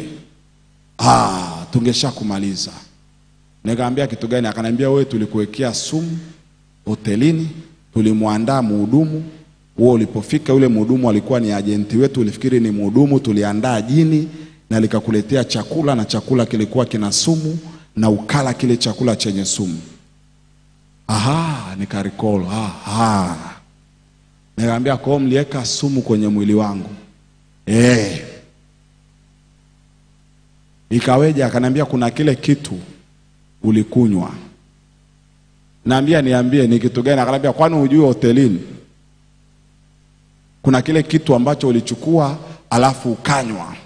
ah, tungesha kumaliza. Nikaambia kitu gani? Akaniambia wewe, tulikuwekea sumu hotelini, tulimwandaa mhudumu wewe ulipofika, yule mhudumu alikuwa ni ajenti wetu, ulifikiri ni mhudumu, tuliandaa jini na likakuletea chakula na chakula kilikuwa kina sumu na ukala kile chakula chenye sumu. Aha, nikarecall. Aha. Nikamwambia kwa hiyo mliweka sumu kwenye mwili wangu. Eh. Ikaweje? Akaniambia kuna kile kitu ulikunywa. Naambia niambie ni kitu gani? Akaniambia kwani hujui hotelini kuna kile kitu ambacho ulichukua alafu ukanywa.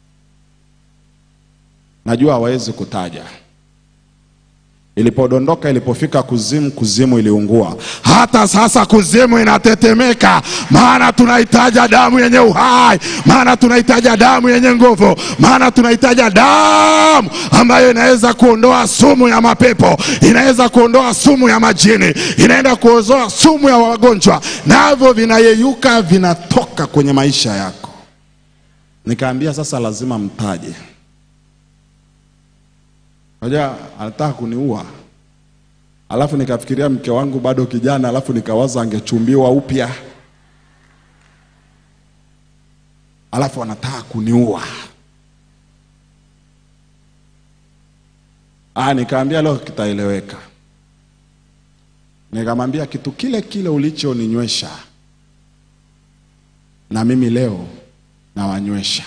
Najua hawezi kutaja. Ilipodondoka, ilipofika kuzimu, kuzimu iliungua. Hata sasa kuzimu inatetemeka, maana tunahitaji damu yenye uhai, maana tunahitaji damu yenye nguvu, maana tunahitaji damu ambayo inaweza kuondoa sumu ya mapepo, inaweza kuondoa sumu ya majini, inaenda kuozoa sumu ya wagonjwa, navyo vinayeyuka, vinatoka kwenye maisha yako. Nikaambia sasa lazima mtaje. Unajua anataka kuniua. Alafu nikafikiria mke wangu bado kijana, alafu nikawaza angechumbiwa upya, alafu anataka kuniua. Ah, nikaambia leo kitaeleweka. Nikamwambia kitu kile kile ulichoninywesha na mimi leo nawanywesha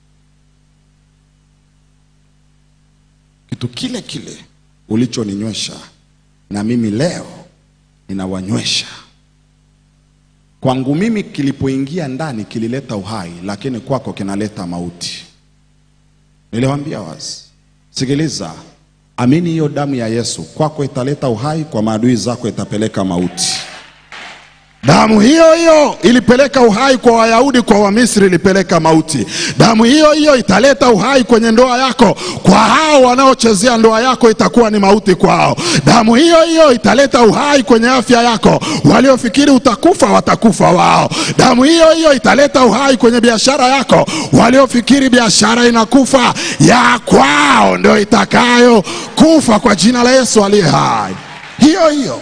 kitu kile kile ulichoninywesha na mimi leo ninawanywesha. Kwangu mimi kilipoingia ndani kilileta uhai, lakini kwako kinaleta mauti. Niliwaambia wazi, sikiliza, amini hiyo damu ya Yesu kwako italeta uhai, kwa maadui zako itapeleka mauti. Damu hiyo hiyo ilipeleka uhai kwa Wayahudi, kwa Wamisri ilipeleka mauti. Damu hiyo hiyo italeta uhai kwenye ndoa yako, kwa hao wanaochezea ndoa yako itakuwa ni mauti kwao. Damu hiyo hiyo italeta uhai kwenye afya yako, waliofikiri utakufa watakufa wao. Damu hiyo hiyo italeta uhai kwenye biashara yako, waliofikiri biashara inakufa ya kwao ndio itakayo kufa kwa jina la Yesu aliye hai. Hiyo hiyo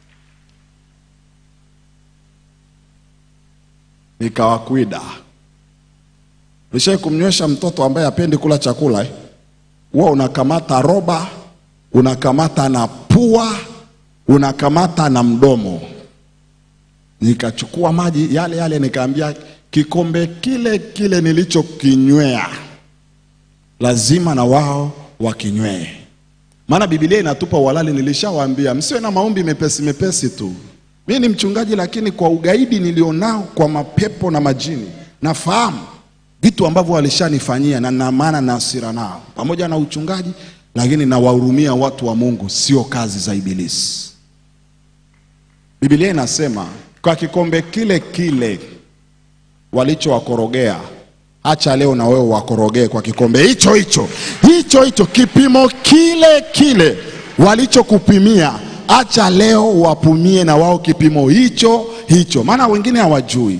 nikawakwida. Nishai kumnywesha mtoto ambaye hapendi kula chakula eh? Huwa unakamata roba, unakamata na pua, unakamata na mdomo. Nikachukua maji yale yale, nikaambia kikombe kile kile nilichokinywea lazima na wao wakinywee. Maana Biblia inatupa uhalali, nilishawaambia msiwe na maombi mepesi mepesi tu. Mimi ni mchungaji, lakini kwa ugaidi nilionao kwa mapepo na majini, nafahamu vitu ambavyo walishanifanyia na na maana na hasira nao, pamoja na uchungaji, lakini nawahurumia watu wa Mungu, sio kazi za Ibilisi. Biblia inasema kwa kikombe kile kile walichowakorogea, acha leo na wewe wakorogee kwa kikombe hicho hicho hicho hicho, kipimo kile kile walichokupimia, acha leo wapumie na wao kipimo hicho hicho, maana wengine hawajui.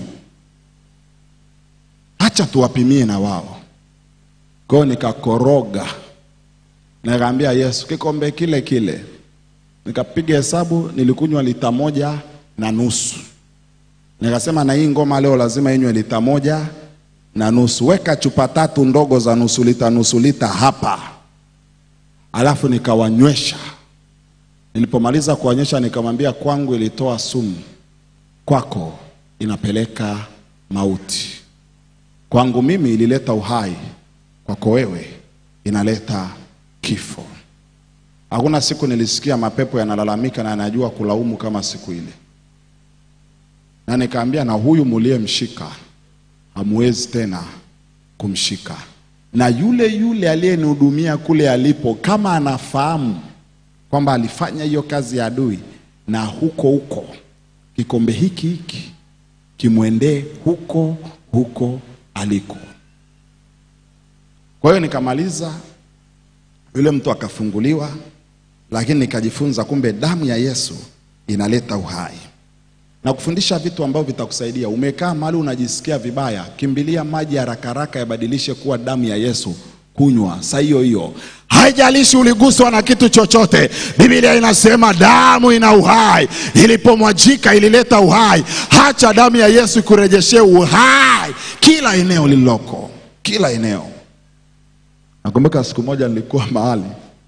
Acha tuwapimie na wao. Kwa hiyo nikakoroga, nikaambia Yesu, kikombe kile kile nikapiga hesabu, nilikunywa lita moja na nusu. Nikasema na hii ngoma leo lazima inywe lita moja na nusu. Weka chupa tatu ndogo za nusu lita nusu lita hapa, alafu nikawanywesha. Nilipomaliza kuwanywesha, nikamwambia kwangu ilitoa sumu, kwako inapeleka mauti. Kwangu mimi ilileta uhai, kwako wewe inaleta kifo. Hakuna siku nilisikia mapepo yanalalamika na yanajua kulaumu kama siku ile, na nikaambia, na huyu muliyemshika hamwezi tena kumshika, na yule yule aliyenihudumia kule alipo, kama anafahamu kwamba alifanya hiyo kazi ya adui, na huko huko kikombe hiki hiki kimwendee huko huko aliko. Kwa hiyo nikamaliza, yule mtu akafunguliwa, lakini nikajifunza kumbe damu ya Yesu inaleta uhai na kufundisha vitu ambavyo vitakusaidia. Umekaa mahali unajisikia vibaya, kimbilia maji haraka haraka, yabadilishe kuwa damu ya Yesu, kunywa saa hiyo hiyo. Haijalishi uliguswa na kitu chochote, Biblia inasema damu ina uhai, ilipomwajika ilileta uhai. Hacha damu ya Yesu ikurejeshee uhai kila eneo lililoko, kila eneo. Nakumbuka siku moja nilikuwa mahali,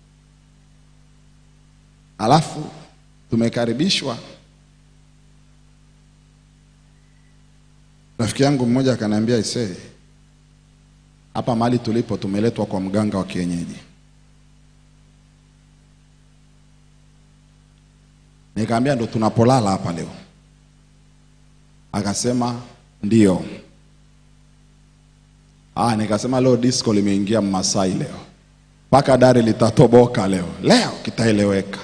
alafu tumekaribishwa Rafiki yangu mmoja akaniambia, isee, hapa mahali tulipo tumeletwa kwa mganga wa kienyeji. Nikaambia ndo tunapolala hapa leo? Akasema ndio. Ah, nikasema leo disco limeingia Mmasai leo, mpaka dari litatoboka leo, leo kitaeleweka.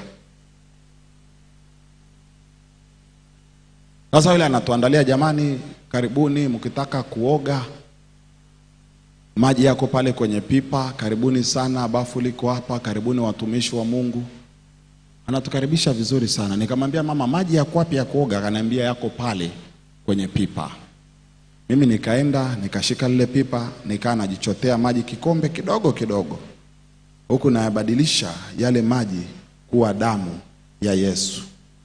Sasa yule anatuandalia, jamani, karibuni, mkitaka kuoga maji yako pale kwenye pipa, karibuni sana, bafu liko hapa, karibuni watumishi wa Mungu. Anatukaribisha vizuri sana. Nikamwambia mama, maji yako wapi ya kuoga? Akaniambia yako pale kwenye pipa. Mimi nikaenda nikashika lile pipa, nikaa najichotea maji kikombe kidogo kidogo, huku nayabadilisha yale maji kuwa damu ya Yesu.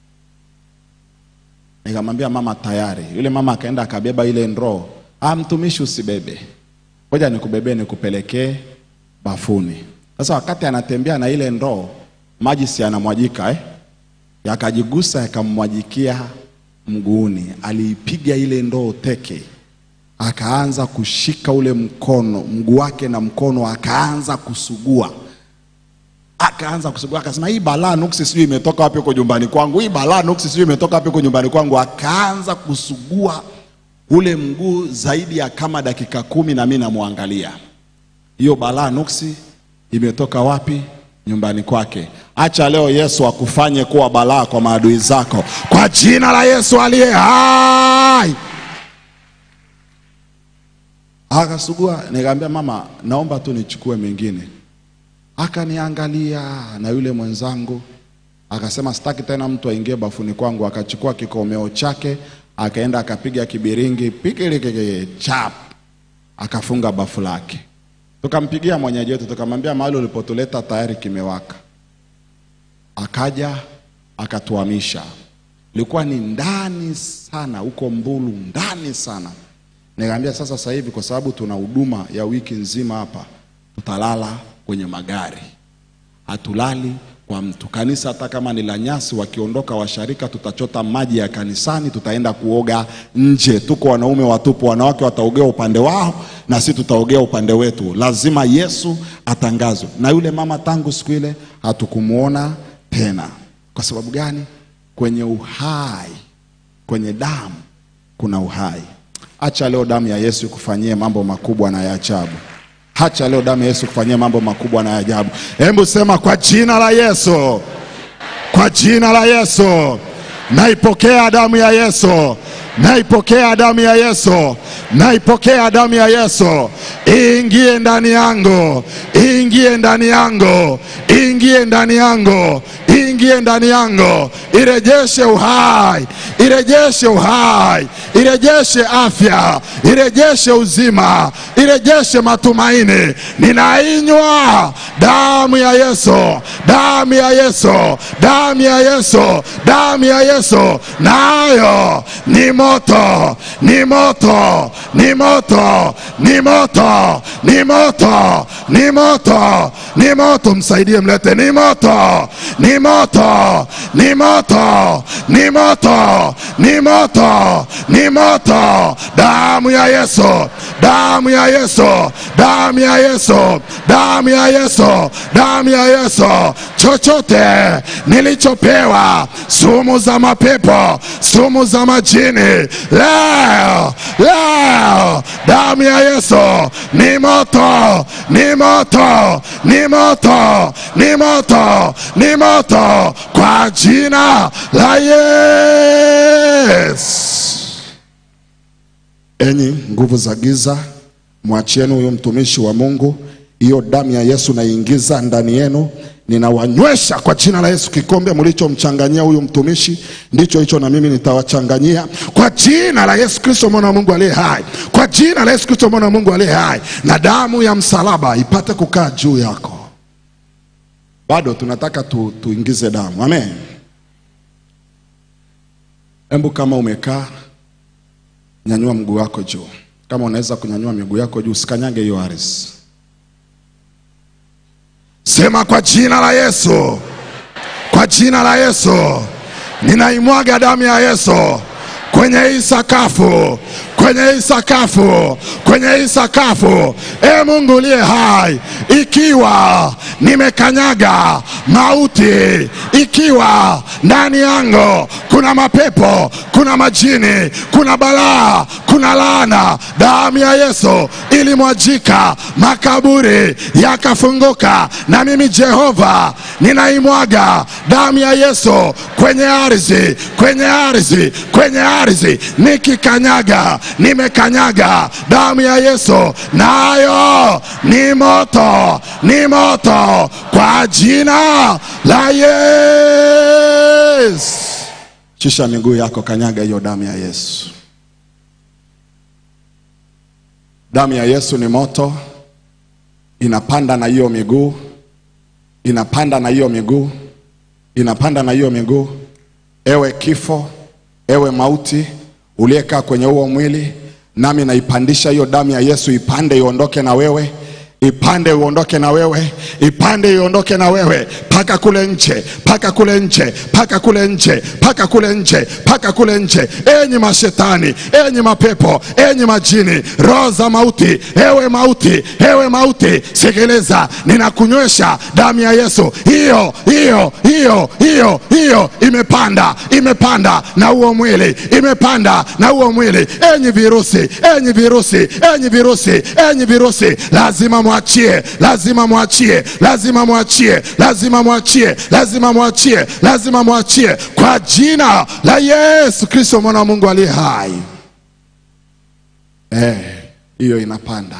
Nikamwambia mama, tayari. Yule mama akaenda akabeba ile ndoo. Ah, mtumishi usibebe, ngoja nikubebee nikupelekee bafuni. Sasa wakati anatembea na ile ndoo, maji si yanamwajika eh? Yakajigusa yakamwajikia mguuni. Aliipiga ile ndoo teke, akaanza kushika ule mkono, mguu wake na mkono, akaanza kusugua akaanza kusugua, akasema hii balaa nuksi sijui imetoka wapi huko nyumbani kwangu, hii balaa nuksi sijui imetoka wapi huko nyumbani kwangu. Akaanza kusugua ule mguu zaidi ya kama dakika kumi, na mimi namwangalia, hiyo balaa nuksi imetoka wapi? Nyumbani kwake. Acha leo Yesu akufanye kuwa balaa kwa maadui zako, kwa jina la Yesu aliye hai. Akasugua, nikamwambia mama, naomba tu nichukue mengine akaniangalia na yule mwenzangu akasema sitaki tena mtu aingie bafuni kwangu. Akachukua kikomeo chake akaenda akapiga kibiringi pikiliki chap, akafunga bafu lake. Tukampigia mwenyeji wetu tukamwambia mahali ulipotuleta tayari kimewaka. Akaja akatuhamisha, ilikuwa ni ndani sana huko Mbulu, ndani sana. Nikamwambia sasa, sasa hivi kwa sababu tuna huduma ya wiki nzima hapa, tutalala kwenye magari, hatulali kwa mtu. Kanisa hata kama ni la nyasi, wakiondoka washarika, tutachota maji ya kanisani, tutaenda kuoga nje. Tuko wanaume watupu, wanawake wataogea upande wao na sisi tutaogea upande wetu. Lazima Yesu atangazwe. Na yule mama tangu siku ile hatukumuona tena. Kwa sababu gani? Kwenye uhai, kwenye damu kuna uhai. Acha leo damu ya Yesu ikufanyie mambo makubwa na ya ajabu. Hacha leo damu ya Yesu kufanyia mambo makubwa na ya ajabu. Hebu sema kwa jina la Yesu, kwa jina la Yesu, naipokea damu ya Yesu, naipokea damu ya Yesu, naipokea damu ya Yesu, ingie ndani yangu, ingie ndani yangu, ingie ndani yangu, ingie ndani yangu, irejeshe uhai, irejeshe uhai, irejeshe afya, irejeshe uzima, irejeshe matumaini. Ninainywa damu ya Yesu, damu ya Yesu, damu ya Yesu, damu ya Yesu, nayo ni moto, ni moto, ni moto, ni moto, ni moto, ni moto, ni moto. Msaidie, mlete, ni moto, ni moto, ni moto, ni moto, ni moto, ni moto. Damu ya Yesu, damu ya Yesu, damu ya Yesu, damu ya Yesu, damu ya Yesu. Chochote nilichopewa, sumu za mapepo, sumu za majini, leo leo, damu ya Yesu ni moto, ni moto, ni moto, ni moto, ni moto, kwa jina la Yesu. Enyi nguvu za giza, mwachieni huyu mtumishi wa Mungu. Hiyo damu ya Yesu naingiza ndani yenu, ninawanywesha kwa jina la Yesu. Kikombe mlichomchanganyia huyu mtumishi ndicho hicho na mimi nitawachanganyia kwa jina la Yesu Kristo mwana wa Mungu aliye hai, kwa jina la Yesu Kristo mwana wa Mungu aliye hai, na damu ya msalaba ipate kukaa juu yako. Bado tunataka tu, tuingize damu. Amen. Hebu kama umekaa nyanyua mguu wako juu. Kama unaweza kunyanyua miguu yako juu, usikanyage hiyo ardhi. Sema kwa jina la Yesu, kwa jina la Yesu, ninaimwaga damu ya Yesu kwenye hii sakafu, kwenye hii sakafu, kwenye hii sakafu. E Mungu uliye hai, ikiwa nimekanyaga mauti, ikiwa ndani yangu kuna mapepo, kuna majini, kuna balaa, kuna laana, damu ya Yesu ilimwajika, makaburi yakafunguka, na mimi Jehova ninaimwaga damu ya Yesu kwenye ardhi, kwenye ardhi, kwenye ardhi, nikikanyaga, nimekanyaga damu ya Yesu, nayo ni moto, ni moto kwa jina la Yesu. Shusha miguu yako, kanyaga hiyo damu ya Yesu. Damu ya Yesu ni moto, inapanda na hiyo miguu, inapanda na hiyo miguu, inapanda na hiyo miguu. Ewe kifo, ewe mauti uliyekaa kwenye huo mwili, nami naipandisha hiyo damu ya Yesu, ipande iondoke na wewe ipande uondoke na wewe, ipande iondoke na wewe paka kule nje, paka kule nje, paka kule nje, paka kule nje, paka kule nje. Enyi mashetani, enyi mapepo, enyi majini, roho za mauti, ewe mauti, ewe mauti, sikiliza, ninakunywesha damu ya Yesu. Hiyo hiyo hiyo hiyo hiyo imepanda, imepanda na huo mwili, imepanda na huo mwili. Enyi virusi, enyi virusi, enyi virusi, enyi virusi, lazima mwachie, lazima mwachie, lazima mwachie, lazima mwachie, lazima mwachie, lazima mwachie kwa jina la Yesu Kristo mwana wa Mungu aliye hai. Eh, hiyo inapanda,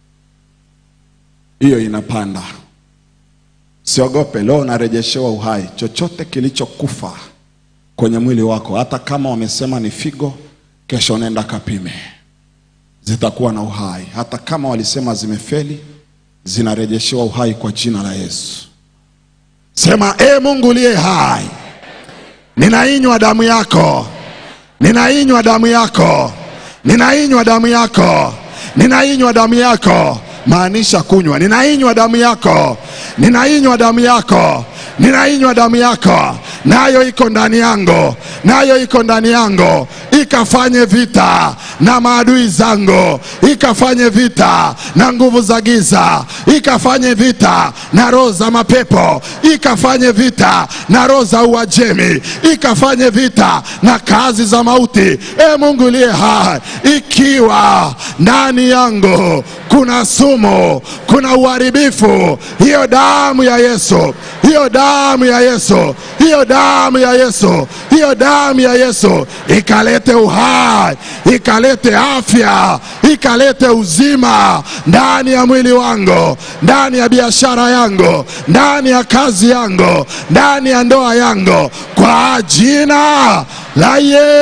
hiyo inapanda. Siogope, leo unarejeshewa uhai. Chochote kilichokufa kwenye mwili wako, hata kama wamesema ni figo, kesho nenda kapime, zitakuwa na uhai. Hata kama walisema zimefeli, zinarejeshewa uhai kwa jina la Yesu. Sema, e Mungu uliye hai, ninainywa damu yako, ninainywa damu yako, ninainywa damu yako, ninainywa damu yako. Maanisha kunywa, ninainywa damu yako, ninainywa damu yako, ninainywa damu yako, nayo iko ndani yangu, nayo iko ndani yangu, ikafanye vita na maadui zangu, ikafanye vita na nguvu za giza, ikafanye vita na roho za mapepo, ikafanye vita na roho za Uajemi, ikafanye vita na kazi za mauti. E Mungu uliye hai, ikiwa ndani yangu kuna sumu, kuna uharibifu, hiyo damu ya Yesu, hiyo damu ya Yesu, hiyo damu ya Yesu, hiyo damu ya Yesu ikalete uhai, ikalete afya, ikalete uzima ndani ya mwili wangu, ndani ya biashara yangu, ndani ya kazi yangu, ndani ya ndoa yangu, kwa jina la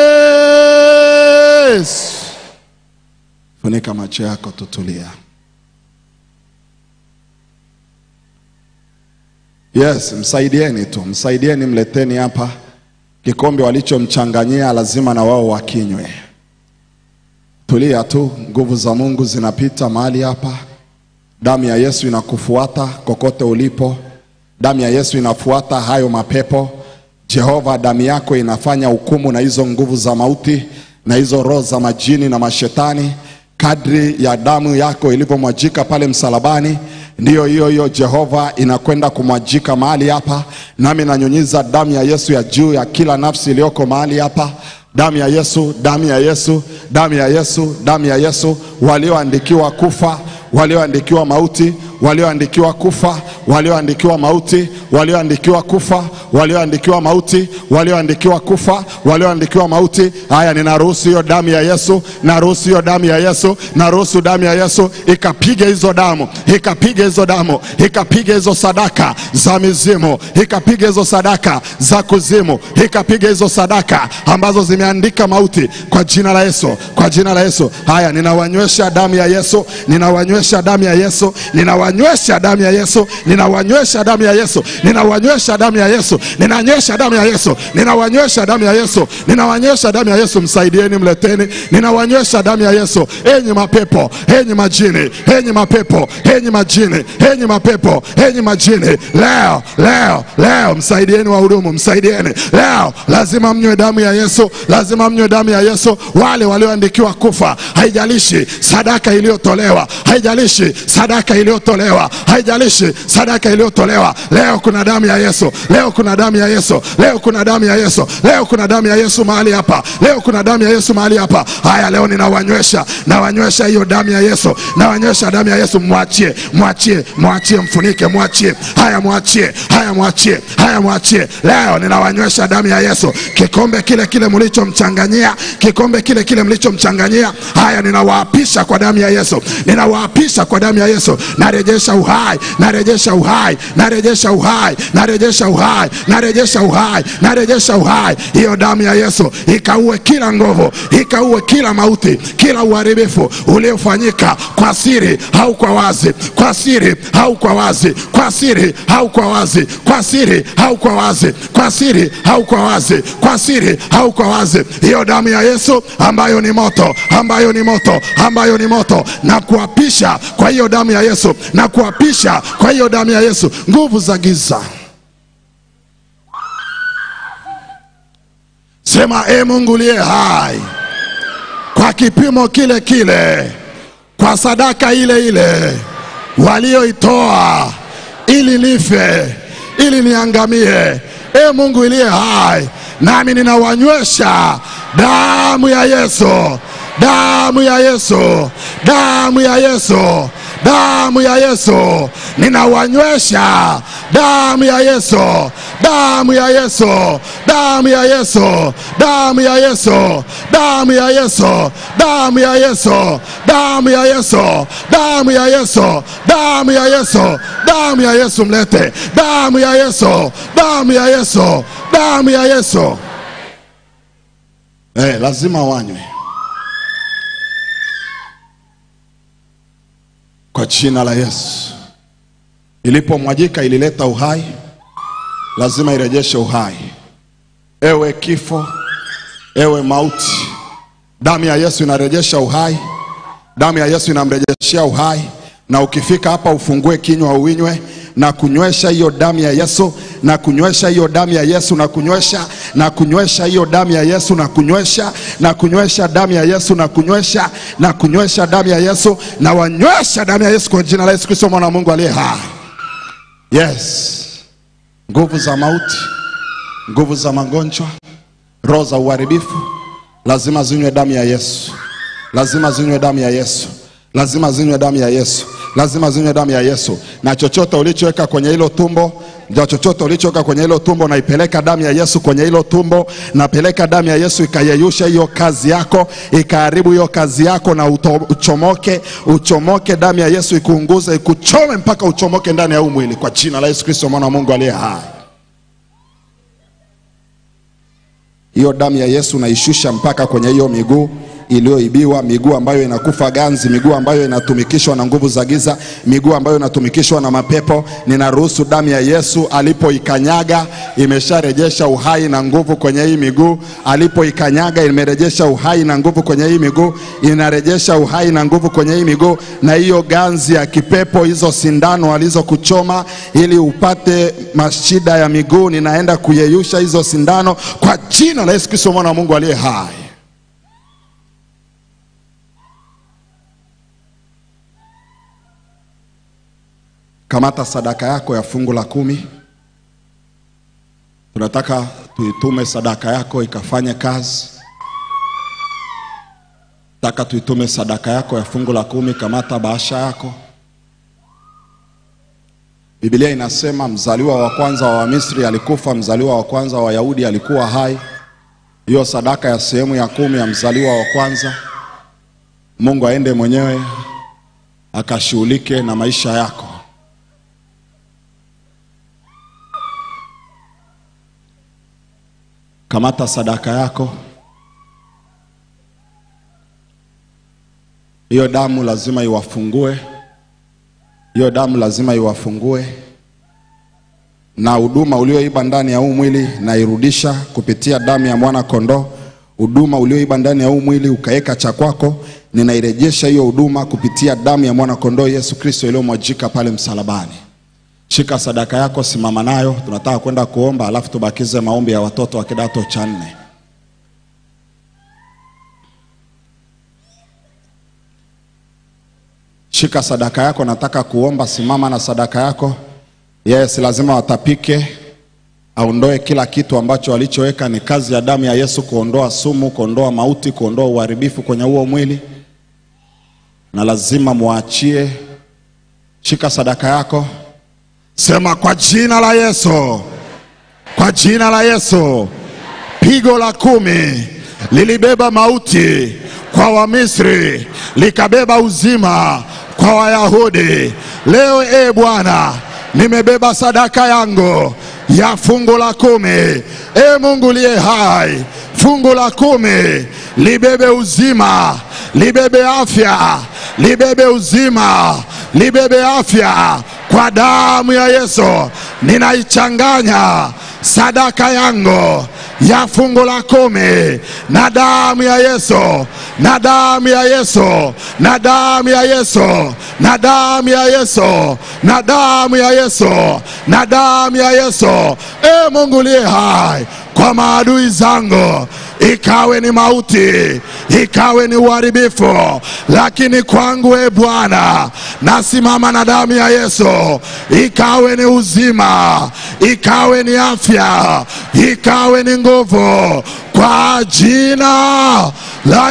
Yesu. Funika macho yako, tutulia. Yes, msaidieni tu, msaidieni, mleteni hapa kikombe walichomchanganyia, lazima na wao wakinywe. Tulia tu, nguvu za Mungu zinapita mahali hapa. Damu ya Yesu inakufuata kokote ulipo. Damu ya Yesu inafuata hayo mapepo. Jehova, damu yako inafanya hukumu na hizo nguvu za mauti na hizo roho za majini na mashetani. Kadri ya damu yako ilivyomwajika pale msalabani, ndiyo hiyo hiyo Jehova inakwenda kumwajika mahali hapa. Nami nanyunyiza damu ya Yesu ya juu ya kila nafsi iliyoko mahali hapa damu ya Yesu, damu ya Yesu, damu ya Yesu, damu ya Yesu, walioandikiwa kufa, walioandikiwa mauti, walioandikiwa kufa, walioandikiwa mauti, walioandikiwa kufa, walioandikiwa mauti, walioandikiwa kufa, walioandikiwa mauti. Haya, ninaruhusu hiyo damu ya Yesu, naruhusu hiyo damu ya Yesu, naruhusu damu ya Yesu ikapiga hizo damu, ikapiga hizo damu, ikapiga hizo sadaka za mizimu, ikapiga hizo sadaka za kuzimu, ikapiga hizo sadaka ambazo zimeandika mauti kwa jina la Yesu, kwa jina la Yesu. Haya, ninawanywesha damu ya Yesu, ninawanywesha damu ya Yesu, ninawanywesha damu ya Yesu, ninawanywesha damu ya Yesu, ninawanywesha damu ya Yesu, ninanywesha damu ya Yesu, ninawanywesha damu ya Yesu, ninawanywesha damu ya Yesu. Msaidieni, mleteni, ninawanywesha damu ya Yesu. Enyi mapepo, enyi majini, enyi mapepo, enyi majini, enyi mapepo, enyi majini, leo leo leo, msaidieni wahudumu, msaidieni leo. Lazima mnywe damu ya Yesu, lazima mnywe damu ya Yesu. Wale walioandikiwa kufa, haijalishi sadaka iliyotolewa, haijalishi sadaka iliyotolewa, haijalishi sadaka iliyotolewa. Leo kuna damu ya Yesu, leo kuna damu ya Yesu, leo kuna damu ya Yesu, leo kuna damu ya Yesu mahali hapa, leo kuna damu ya Yesu mahali hapa. Haya, leo ninawanywesha, nawanywesha hiyo damu ya Yesu, nawanywesha damu ya Yesu. Mwachie, mwachie, mwachie, mfunike, mwachie. Haya, mwachie, haya, mwachie, haya, mwachie. Leo ninawanywesha damu ya Yesu, kikombe kile kile mlichomchanganyia, kikombe kile kile mlichomchanganyia. Haya, ninawaapisha kwa damu ya Yesu, ninawaapisha kwa damu ya Yesu. Narejesha uhai, narejesha uhai, narejesha uhai, narejesha uhai, narejesha uhai, narejesha uhai. Hiyo damu ya Yesu ikaue kila nguvu, ikaue kila mauti, kila uharibifu uliofanyika kwa siri au kwa wazi, kwa siri au kwa wazi, kwa siri au kwa wazi, kwa siri au kwa wazi, kwa siri au kwa wazi, kwa siri au kwa wazi. Hiyo damu ya Yesu ambayo ni moto, ambayo ni moto, ambayo ni moto, na kuapisha kwa hiyo damu ya Yesu, na kuapisha kwa hiyo damu ya Yesu nguvu za giza. Sema, e Mungu uliye hai, kwa kipimo kile kile, kwa sadaka ile ile walioitoa ili nife, ili niangamie. E Mungu uliye hai, nami ninawanywesha damu ya Yesu, damu ya Yesu, damu ya Yesu, damu ya Yesu, ninawanywesha damu ya Yesu, damu ya Yesu, damu ya Yesu, damu ya Yesu, damu ya Yesu, damu ya Yesu, damu ya Yesu, damu ya Yesu, damu ya Yesu, damu ya Yesu, mlete damu ya Yesu, damu ya Yesu, damu ya Yesu. Eh, lazima wanywe kwa jina la Yesu. Ilipomwajika ilileta uhai, lazima irejeshe uhai. Ewe kifo, ewe mauti, damu ya Yesu inarejesha uhai, damu ya Yesu inamrejeshea uhai. Na ukifika hapa ufungue kinywa uinywe na kunywesha hiyo damu ya Yesu na kunywesha hiyo damu ya Yesu na kunywesha na kunywesha hiyo damu ya Yesu na kunywesha na kunywesha damu ya Yesu na kunywesha na kunywesha damu ya Yesu na wanywesha damu ya Yesu kwa jina la Yesu Kristo mwana wa Mungu aliye hai. Yes, nguvu za mauti, nguvu za magonjwa, roho za uharibifu lazima zinywe damu ya Yesu, lazima zinywe damu ya Yesu, lazima zinywe damu ya Yesu, lazima zinywe damu ya Yesu. Na chochote ulichoweka kwenye hilo tumbo, ndio chochote ulichoweka kwenye hilo tumbo, naipeleka damu ya Yesu kwenye hilo tumbo, napeleka damu ya Yesu ikayeyusha hiyo kazi yako, ikaharibu hiyo kazi yako, na uto, uchomoke, uchomoke. Damu ya Yesu ikuunguze, ikuchome mpaka uchomoke ndani ya huu mwili, kwa jina la Yesu Kristo mwana wa Mungu aliye hai. hiyo damu ya Yesu naishusha mpaka kwenye hiyo miguu iliyoibiwa, miguu ambayo inakufa ganzi, miguu ambayo inatumikishwa na nguvu za giza, miguu ambayo inatumikishwa na mapepo. Ninaruhusu damu ya Yesu alipoikanyaga imesharejesha uhai na nguvu kwenye hii miguu. Alipoikanyaga imerejesha uhai na nguvu kwenye hii miguu, inarejesha uhai na nguvu kwenye hii miguu. Na hiyo ganzi ya kipepo, hizo sindano alizokuchoma ili upate mashida ya miguu, ninaenda kuyeyusha hizo sindano kwa jina la Yesu Kristo mwana wa Mungu aliye hai. Kamata sadaka yako ya fungu la kumi. Tunataka tuitume sadaka yako ikafanye kazi. Nataka tuitume sadaka yako ya fungu la kumi. Kamata bahasha yako. Biblia inasema mzaliwa wa kwanza wa Wamisri alikufa, mzaliwa wa kwanza wa Wayahudi alikuwa hai. Hiyo sadaka ya sehemu ya kumi ya mzaliwa wa kwanza, Mungu aende mwenyewe akashughulike na maisha yako. Kamata sadaka yako. Hiyo damu lazima iwafungue, hiyo damu lazima iwafungue, na huduma ulioiba ndani ya huu mwili nairudisha kupitia damu ya mwana kondoo. Huduma ulioiba ndani ya huu mwili ukaweka cha kwako, ninairejesha hiyo huduma kupitia damu ya mwana kondoo Yesu Kristo iliyomwajika pale msalabani. Shika sadaka yako, simama nayo. Tunataka kwenda kuomba, alafu tubakize maombi ya watoto wa kidato cha nne. Shika sadaka yako, nataka kuomba. Simama na sadaka yako. Yes, lazima watapike, aondoe kila kitu ambacho alichoweka. Ni kazi ya damu ya Yesu kuondoa sumu, kuondoa mauti, kuondoa uharibifu kwenye huo mwili, na lazima muachie. Shika sadaka yako. Sema kwa jina la Yesu, kwa jina la Yesu. Pigo la kumi lilibeba mauti kwa Wamisri, likabeba uzima kwa Wayahudi. Leo e Bwana, nimebeba sadaka yangu ya fungu la kumi. E Mungu liye hai, fungu la kumi libebe uzima, libebe afya, libebe uzima, libebe afya kwa damu ya Yesu. Ninaichanganya sadaka yangu ya fungu la kumi na damu ya Yesu, na damu ya Yesu, na damu ya Yesu, na damu ya Yesu, na damu ya Yesu, na damu ya Yesu. E Mungu liye hai, kwa maadui zangu ikawe ni mauti, ikawe ni uharibifu, lakini kwangu e Bwana, nasimama na damu ya Yesu, ikawe ni uzima, ikawe ni afya, ikawe ni nguvu, kwa jina la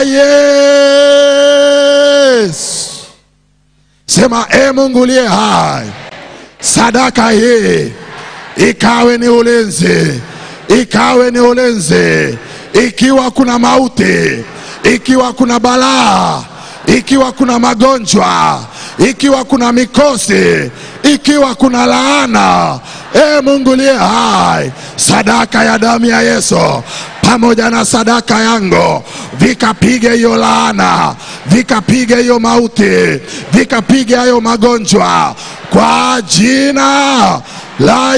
Yesu. Sema, e Mungu liye hai, sadaka hii ikawe ni ulinzi, ikawe ni ulinzi ikiwa kuna mauti, ikiwa kuna balaa, ikiwa kuna magonjwa, ikiwa kuna mikosi, ikiwa kuna laana, e Mungu liye hai, sadaka ya damu ya Yesu pamoja na sadaka yangu vikapige hiyo laana, vikapige hiyo mauti, vikapige hayo magonjwa kwa jina la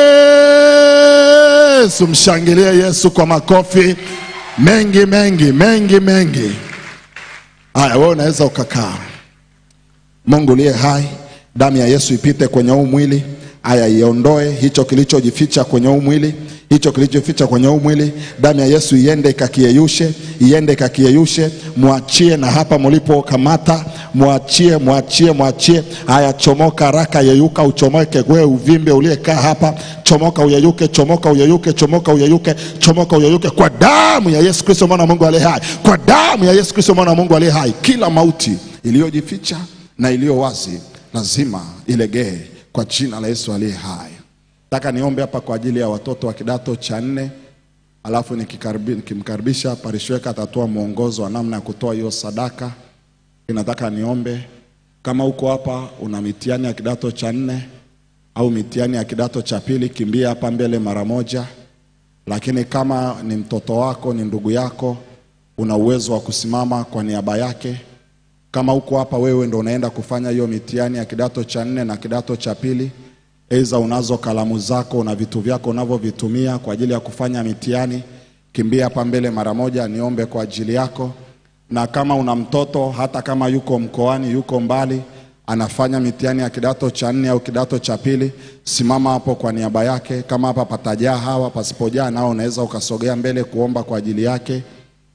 Yesu. Mshangilie Yesu kwa makofi mengi mengi mengi mengi. Haya, wewe unaweza ukakaa. Mungu liye hai, damu ya Yesu ipite kwenye huu mwili, Aya, iondoe hicho kilichojificha kwenye huu mwili, hicho kilichoficha kwenye huu mwili. Damu ya Yesu iende ikakiyeyushe, iende ikakiyeyushe. Mwachie na hapa mlipokamata, mwachie, mwachie, mwachie. Haya, chomoka haraka, yeyuka, uchomoke wewe uvimbe uliyekaa hapa, chomoka uyeyuke, chomoka uyeyuke, chomoka uyeyuke, chomoka uyeyuke, kwa damu ya Yesu Kristo mwana wa Mungu aliye hai, kwa damu ya Yesu Kristo mwana wa Mungu aliye hai. Kila mauti iliyojificha na iliyo wazi lazima ilegee kwa jina la Yesu aliye hai. Nataka niombe hapa kwa ajili ya watoto wa kidato cha nne, alafu nikikaribi- nikimkaribisha parishweka atatoa mwongozo wa namna ya kutoa hiyo sadaka. Nataka niombe kama uko hapa una mitihani ya kidato cha nne au mitihani ya kidato cha pili, kimbia hapa mbele mara moja. Lakini kama ni mtoto wako, ni ndugu yako, una uwezo wa kusimama kwa niaba yake. Kama uko hapa wewe ndo unaenda kufanya hiyo mitihani ya kidato cha nne na kidato cha pili, Aidha unazo kalamu zako na vitu vyako unavyovitumia kwa ajili ya kufanya mitihani, kimbia hapa mbele mara moja, niombe kwa ajili yako. Na kama una mtoto, hata kama yuko mkoani, yuko mbali, anafanya mitihani ya kidato cha nne au kidato cha pili, simama hapo kwa niaba yake. Kama hapa patajaa hawa, pasipojaa nao unaweza ukasogea mbele kuomba kwa ajili yake.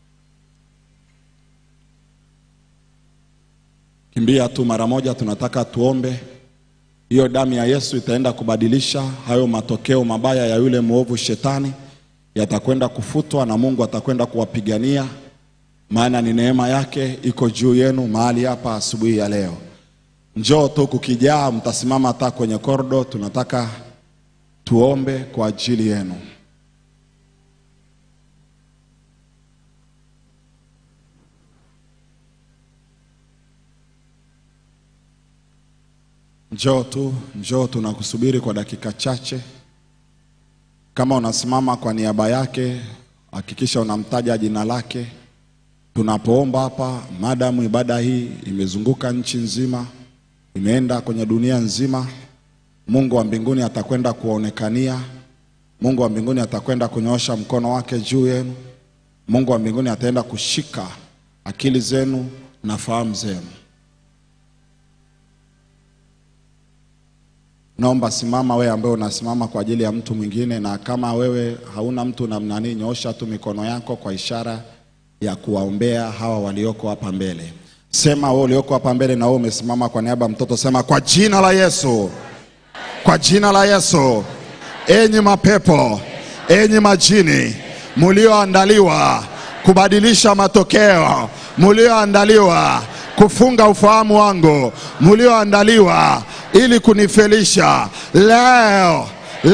Kimbia tu mara moja, tunataka tuombe. Hiyo damu ya Yesu itaenda kubadilisha hayo matokeo mabaya ya yule mwovu shetani, yatakwenda kufutwa na Mungu atakwenda kuwapigania, maana ni neema yake iko juu yenu mahali hapa asubuhi ya leo. Njoo tu kukijaa, mtasimama hata kwenye kordo. Tunataka tuombe kwa ajili yenu. Njoo tu, njoo, tunakusubiri kwa dakika chache. Kama unasimama kwa niaba yake, hakikisha unamtaja jina lake. Tunapoomba hapa, madamu ibada hii imezunguka nchi nzima, imeenda kwenye dunia nzima, Mungu wa mbinguni atakwenda kuwaonekania. Mungu wa mbinguni atakwenda kunyoosha mkono wake juu yenu. Mungu wa mbinguni ataenda kushika akili zenu na fahamu zenu. Naomba simama wewe ambaye unasimama kwa ajili ya mtu mwingine, na kama wewe hauna mtu namna nini, nyoosha tu mikono yako kwa ishara ya kuwaombea hawa walioko hapa mbele. Sema wewe ulioko hapa mbele na wewe umesimama kwa niaba ya mtoto, sema kwa jina la Yesu, kwa jina la Yesu, enyi mapepo, enyi majini mulioandaliwa kubadilisha matokeo, mulioandaliwa kufunga ufahamu wangu, mulioandaliwa ili kunifelisha, leo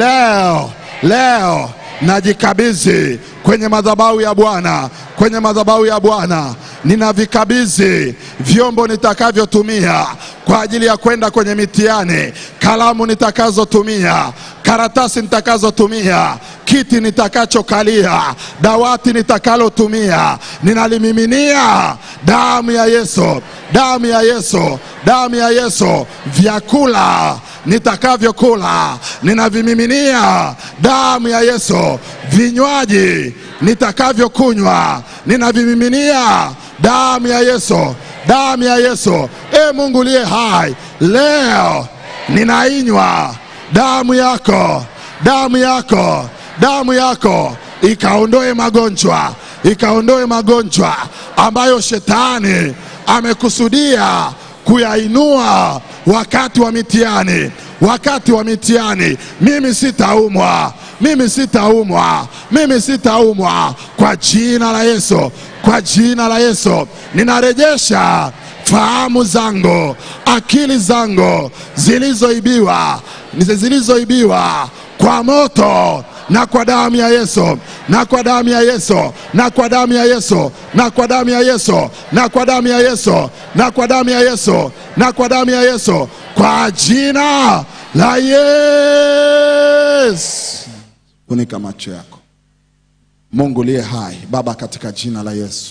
leo leo najikabidhi kwenye madhabahu ya Bwana, kwenye madhabahu ya Bwana ninavikabidhi vyombo nitakavyotumia kwa ajili ya kwenda kwenye mitihani, kalamu nitakazotumia, karatasi nitakazotumia, kiti nitakachokalia, dawati nitakalotumia, ninalimiminia damu ya Yesu, damu ya Yesu, damu ya Yesu. Vyakula nitakavyokula ninavimiminia damu ya Yesu. Vinywaji nitakavyokunywa ninavimiminia damu ya Yesu, damu ya Yesu. E Mungu liye hai, leo ninainywa damu yako, damu yako, damu yako ikaondoe magonjwa, ikaondoe magonjwa ambayo shetani amekusudia kuyainua wakati wa mitihani, wakati wa mitihani. Mimi sitaumwa, mimi sitaumwa, mimi sitaumwa kwa jina la Yesu, kwa jina la Yesu ninarejesha fahamu zangu, akili zangu zilizoibiwa, zilizoibiwa kwa moto na kwa damu ya Yesu, na kwa damu ya Yesu, na kwa damu ya Yesu, na kwa damu ya Yesu, na kwa damu ya Yesu, na kwa damu ya Yesu, na kwa damu ya Yesu, kwa jina la Yesu. Funika macho yako. Mungu liye hai, Baba, katika jina la Yesu,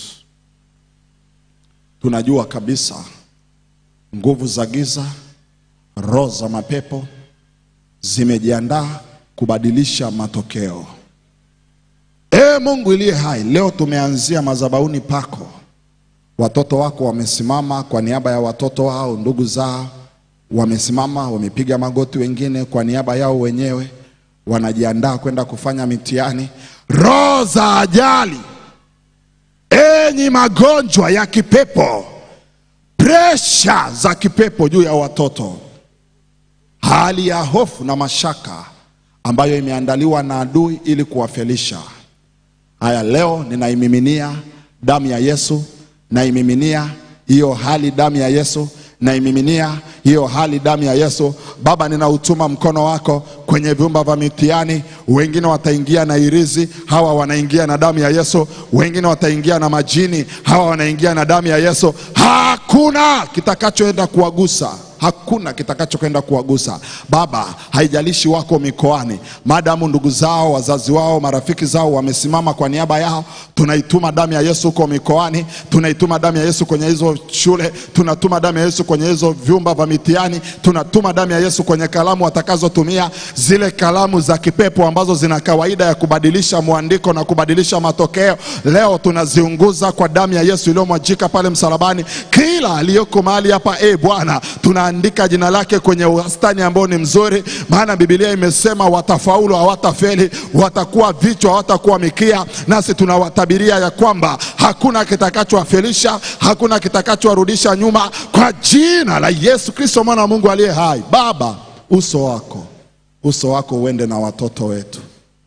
tunajua kabisa nguvu za giza, roho za mapepo zimejiandaa kubadilisha matokeo. Ee Mungu iliye hai, leo tumeanzia madhabahuni pako. Watoto wako wamesimama kwa niaba ya watoto wao, ndugu zao, wamesimama, wamepiga magoti, wengine kwa niaba yao wenyewe wanajiandaa kwenda kufanya mitihani. Roho za ajali, enyi magonjwa ya kipepo, presha za kipepo juu ya watoto, hali ya hofu na mashaka ambayo imeandaliwa na adui ili kuwafelisha. Haya, leo ninaimiminia damu ya Yesu, naimiminia hiyo hali damu ya Yesu, naimiminia hiyo hali damu ya Yesu. Baba, ninautuma mkono wako kwenye vyumba vya mitihani. Wengine wataingia na irizi, hawa wanaingia na damu ya Yesu. Wengine wataingia na majini, hawa wanaingia na damu ya Yesu. Hakuna kitakachoenda kuwagusa hakuna kitakachokwenda kuwagusa Baba. Haijalishi wako mikoani, maadamu ndugu zao, wazazi wao, marafiki zao wamesimama kwa niaba yao, tunaituma damu ya Yesu huko mikoani, tunaituma damu ya Yesu kwenye hizo shule, tunatuma damu ya Yesu kwenye hizo vyumba vya mitihani, tunatuma damu ya Yesu kwenye kalamu watakazotumia, zile kalamu za kipepo ambazo zina kawaida ya kubadilisha mwandiko na kubadilisha matokeo. Leo tunaziunguza kwa damu ya Yesu iliyomwajika pale msalabani. Kila aliyoko mahali hapa, e Bwana, tunaandika jina lake kwenye wastani ambao ni mzuri, maana Biblia imesema watafaulu, hawatafeli, watakuwa vichwa, hawatakuwa mikia. Nasi tunawatabiria ya kwamba hakuna kitakachowafelisha, hakuna kitakachowarudisha nyuma, kwa jina la Yesu Kristo mwana wa Mungu aliye hai. Baba, uso wako, uso wako uende na watoto wetu,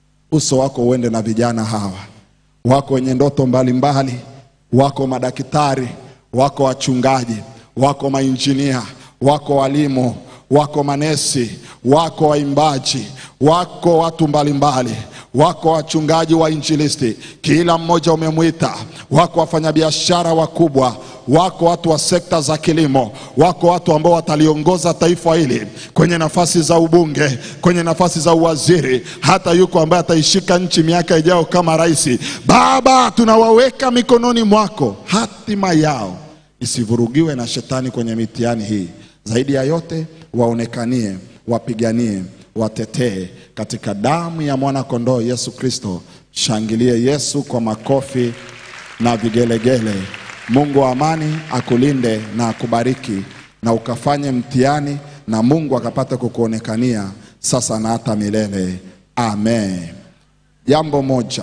uso wako uende na vijana hawa wako wenye ndoto mbalimbali, wako madaktari, wako wachungaji, wako mainjinia, wako walimu, wako manesi, wako waimbaji, wako watu mbalimbali wako wachungaji wa injilisti, kila mmoja umemwita. Wako wafanyabiashara wakubwa, wako watu wa sekta za kilimo, wako watu ambao wataliongoza taifa hili kwenye nafasi za ubunge, kwenye nafasi za uwaziri, hata yuko ambaye ataishika nchi miaka ijayo kama rais. Baba, tunawaweka mikononi mwako, hatima yao isivurugiwe na shetani kwenye mitihani hii. Zaidi ya yote, waonekanie, wapiganie, watetee katika damu ya mwana kondoo Yesu Kristo. Shangilie Yesu kwa makofi na vigelegele. Mungu wa amani akulinde na akubariki na ukafanye mtihani na Mungu akapata kukuonekania sasa na hata milele. Amen. Jambo moja,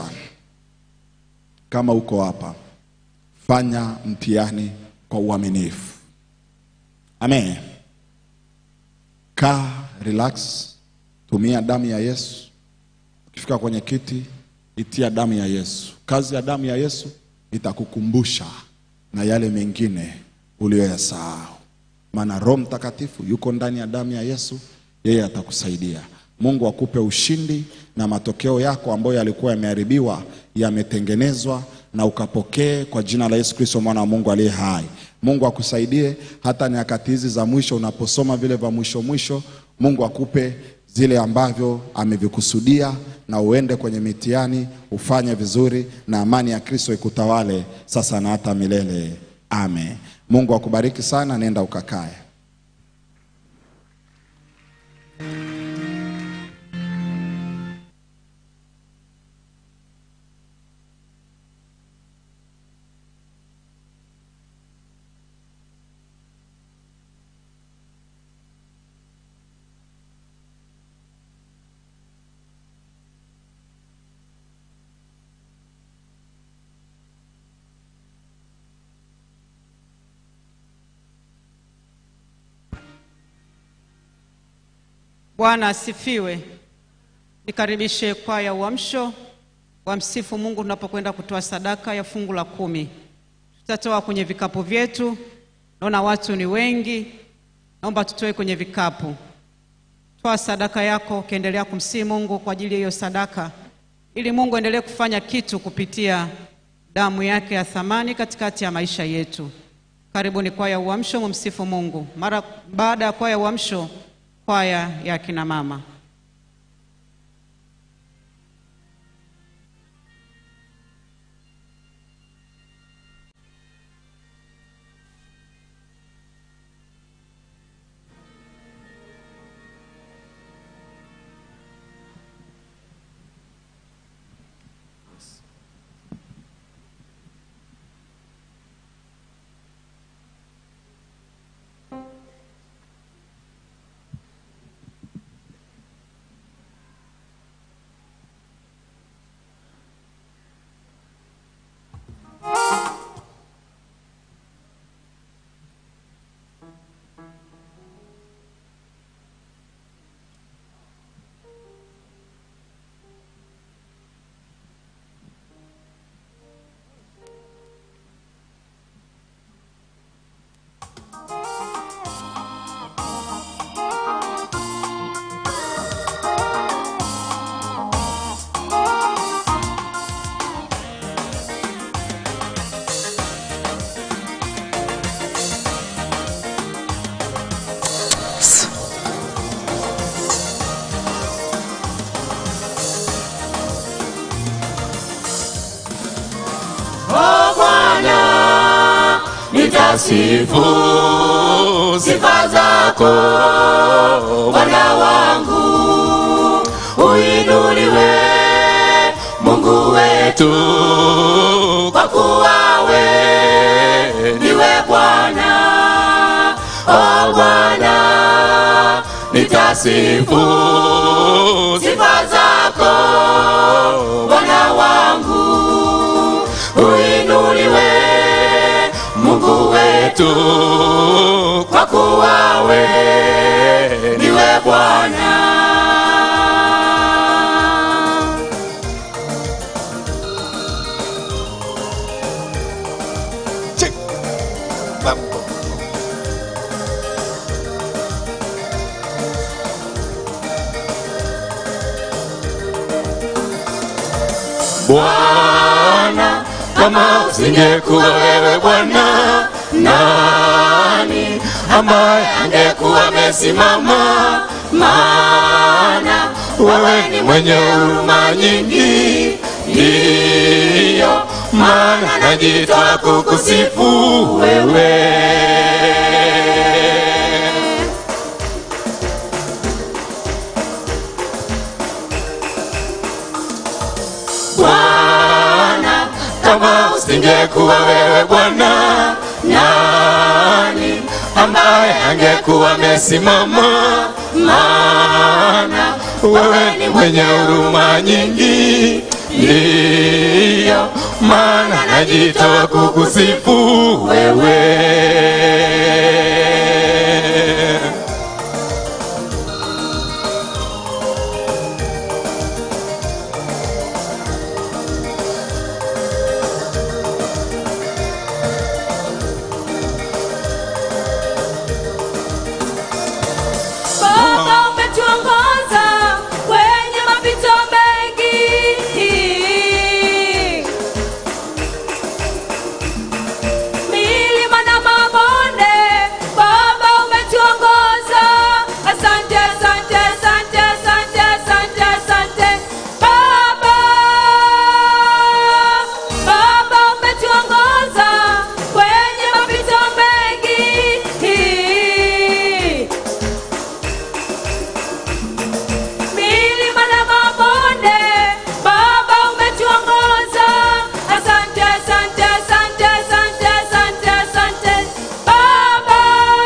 kama uko hapa, fanya mtihani kwa uaminifu. Amen. Kaa, relax, tumia damu ya Yesu. Ukifika kwenye kiti, itia damu ya Yesu. Kazi ya damu ya Yesu itakukumbusha na yale mengine uliyoyasahau, maana Roho Mtakatifu yuko ndani ya damu ya Yesu, yeye atakusaidia. Mungu akupe ushindi na matokeo yako ambayo yalikuwa yameharibiwa yametengenezwa na ukapokee kwa jina la Yesu Kristo mwana wa Mungu aliye hai. Mungu akusaidie hata nyakati hizi za mwisho, unaposoma vile vya mwisho mwisho, Mungu akupe zile ambavyo amevikusudia na uende kwenye mitihani ufanye vizuri, na amani ya Kristo ikutawale sasa na hata milele. Amen. Mungu akubariki sana, nenda ukakae. Bwana asifiwe. Nikaribishe kwaya uamsho wamsifu Mungu tunapokwenda kutoa sadaka ya fungu la kumi. Tutatoa kwenye vikapu vyetu. Naona watu ni wengi, naomba tutoe kwenye vikapu. Toa sadaka yako ukiendelea kumsihi Mungu kwa ajili ya hiyo sadaka, ili Mungu endelee kufanya kitu kupitia damu yake ya thamani katikati ya maisha yetu. Karibuni kwaya uamsho, mumsifu Mungu. Mara baada ya kwaya uamsho, kwaya ya kina mama. nitasifu sifa zako Bwana wangu, uinuliwe Mungu wetu, kwa kuwa we ndiwe Bwana, o Bwana, nitasifu sifa zako Bwana wangu, uinuliwe Mungu wetu, kwa kuwa we ndiwe Bwana. Bwana, kama usingekuwa wewe Bwana, nani ambaye angekuwa amesimama? Maana wewe ni mwenye huruma nyingi, ndiyo maana najitoa kukusifu wewe. Bwana, kama usingekuwa wewe Bwana, nani ambaye angekuwa amesimama? Maana wewe ni mwenye huruma nyingi, ndiyo maana najitoa kukusifu wewe. Baba umetuongoza kwenye mapito mengi, milima na mabonde. Baba umetuongoza, asante, asante, asante, asante, asante, asante. Baba, Baba umetuongoza kwenye mapito mengi milima na mabonde, Baba umetuongoza. Asante, asante, asante, asante, asante, asante Baba.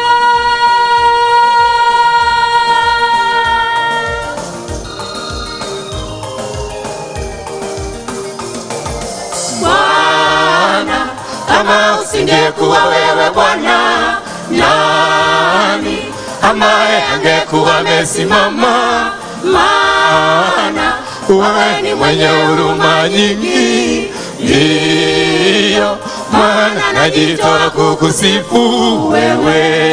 Bwana, kama usingekuwa wewe Bwana, nani ambaye angekuwa amesimama? Maana wewe ni mwenye huruma nyingi, ndiyo maana najitoa kukusifu wewe.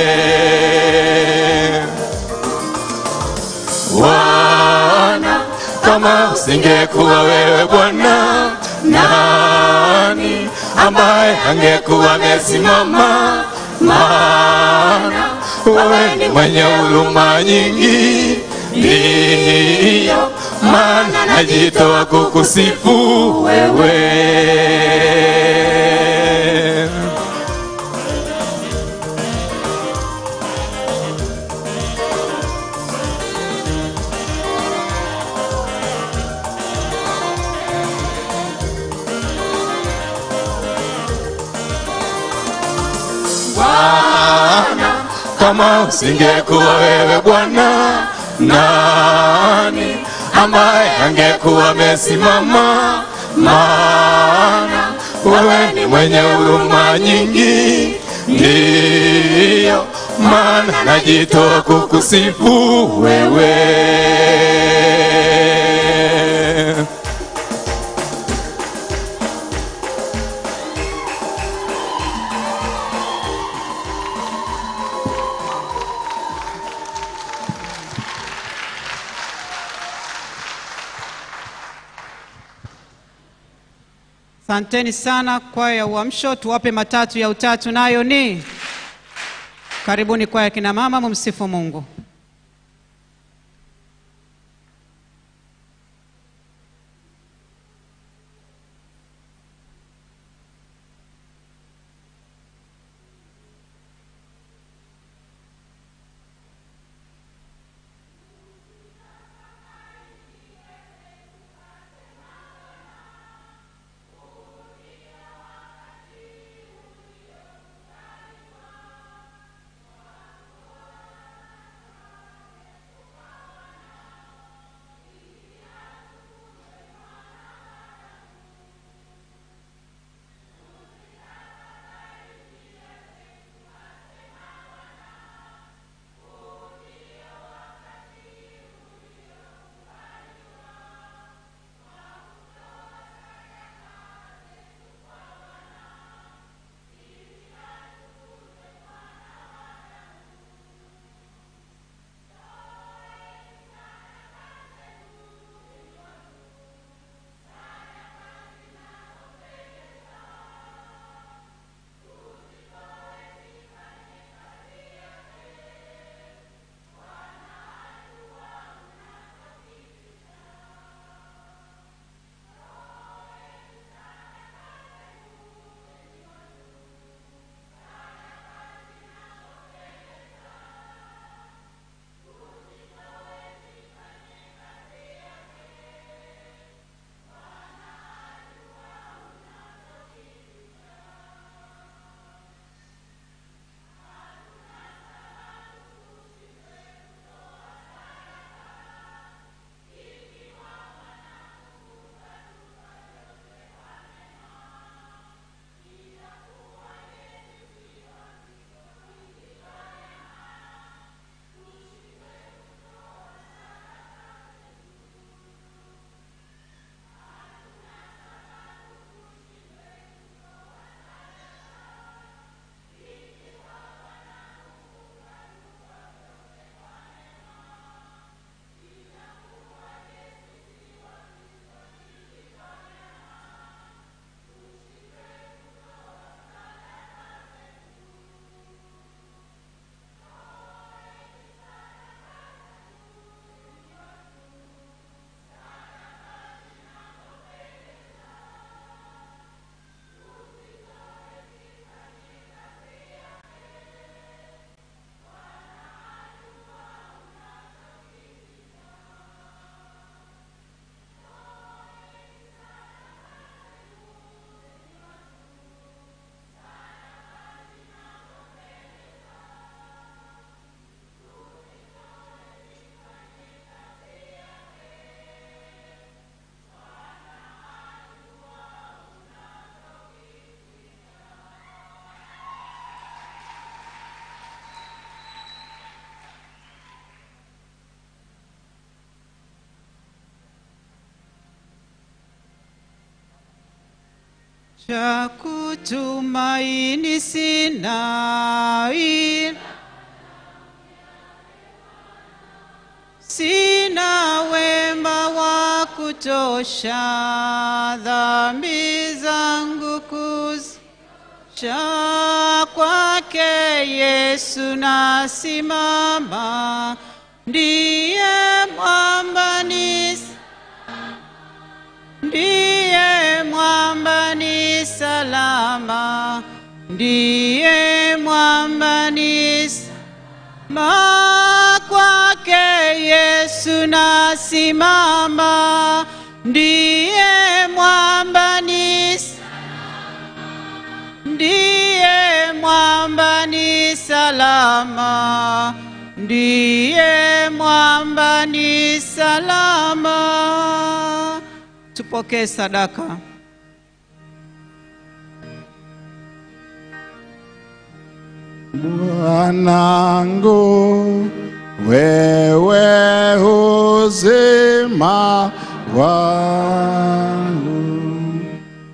Bwana, kama usingekuwa wewe Bwana, nani ambaye angekuwa amesimama? Maana wewe ni mwenye huruma nyingi, ndiyo maana najitoa kukusifu wewe. Bwana, kama usingekuwa wewe Bwana, nani ambaye angekuwa amesimama? Maana wewe ni mwenye huruma nyingi, ndiyo maana najitoa kukusifu wewe. Asanteni sana kwaya ya Uamsho, tuwape matatu ya utatu, nayo ni karibuni kwaya ya kina mama, mumsifu Mungu. cha kutumaini sina, ila sina wema wa kutosha, dhambi zangu kuzisha kwake Yesu nasimama, ndiye mwamba ni ndiye mwamba ni salama, ndiye mwamba ni salama, kwake Yesu nasimama, ndiye mwamba ni ndiye mwamba ni salama, ndiye mwamba ni salama. Tupokee sadaka. Mwanangu, wewe uzima wangu,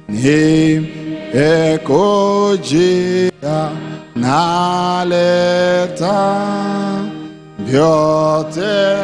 nimekujia naleta vyote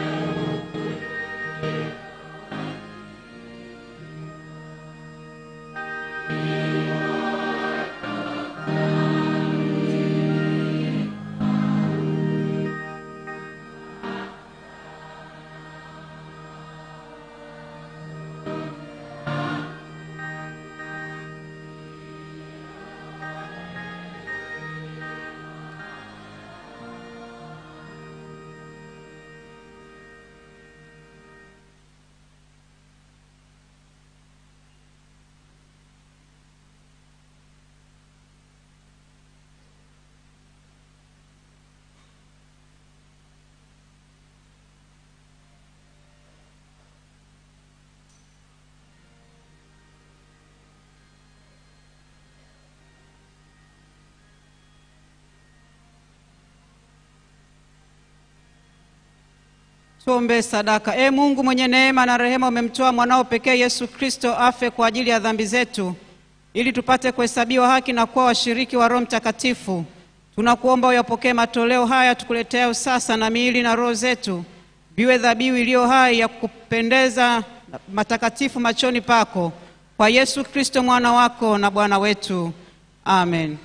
Tuombe sadaka. E Mungu mwenye neema na rehema, umemtoa mwanao pekee Yesu Kristo afe kwa ajili ya dhambi zetu, ili tupate kuhesabiwa haki na kuwa washiriki wa Roho Mtakatifu. Tunakuomba uyapokee matoleo haya tukuletea sasa, na miili na roho zetu viwe dhabihu iliyo hai ya kupendeza matakatifu machoni pako, kwa Yesu Kristo mwana wako na Bwana wetu. Amen.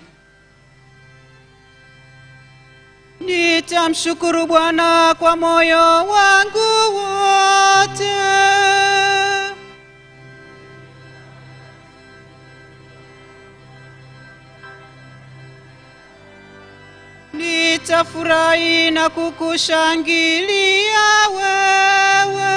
Nitamshukuru Bwana kwa moyo wangu wote. Nitafurahi na kukushangilia wewe.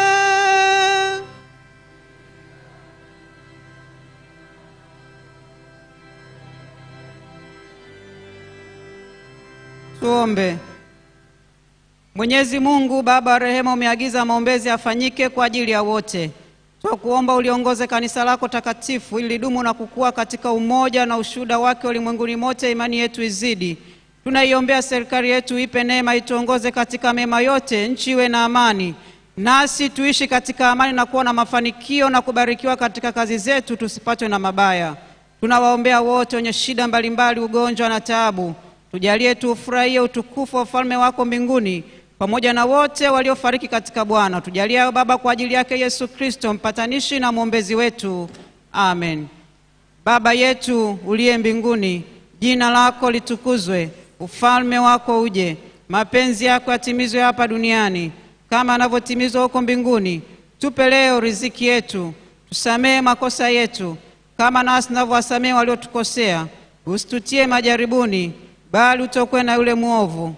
Tuombe. Mwenyezi Mungu Baba wa rehema, umeagiza maombezi yafanyike kwa ajili ya wote. Twakuomba uliongoze kanisa lako takatifu ili lidumu na kukua katika umoja na ushuhuda wake ulimwenguni mote, imani yetu izidi. Tunaiombea serikali yetu, ipe neema, ituongoze katika mema yote, nchi iwe na amani, nasi tuishi katika amani na kuwa na mafanikio na kubarikiwa katika kazi zetu, tusipatwe na mabaya. Tunawaombea wote wenye shida mbalimbali, ugonjwa na taabu tujalie tuufurahie utukufu wa ufalme wako mbinguni pamoja na wote waliofariki katika Bwana. Tujalie hayo Baba, kwa ajili yake Yesu Kristo mpatanishi na mwombezi wetu, amen. Baba yetu uliye mbinguni, jina lako litukuzwe, ufalme wako uje, mapenzi yako yatimizwe hapa duniani kama yanavyotimizwa huko mbinguni. Tupe leo riziki yetu, tusamehe makosa yetu kama nasi tunavyowasamehe waliotukosea, usitutie majaribuni bali utokwe na yule mwovu.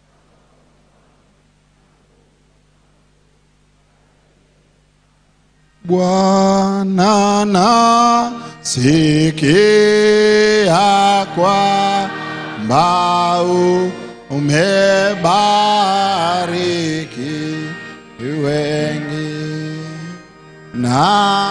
Bwana nasikia kwamba umebariki wengi na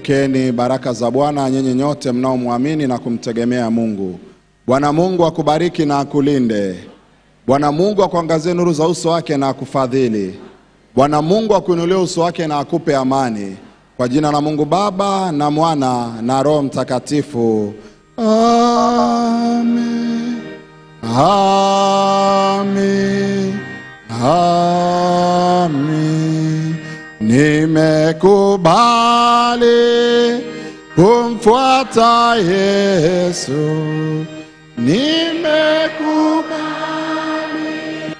Pokeeni baraka za Bwana nyinyi nyote mnaomwamini na kumtegemea Mungu. Bwana Mungu akubariki na akulinde. Bwana Mungu akuangazie nuru za uso wake na akufadhili. Bwana Mungu akuinulie uso wake na akupe amani. Kwa jina la Mungu Baba na Mwana na Roho Mtakatifu. Amen. Amen. Amen. Nimekubali kumfuata Yesu. Nimekubali.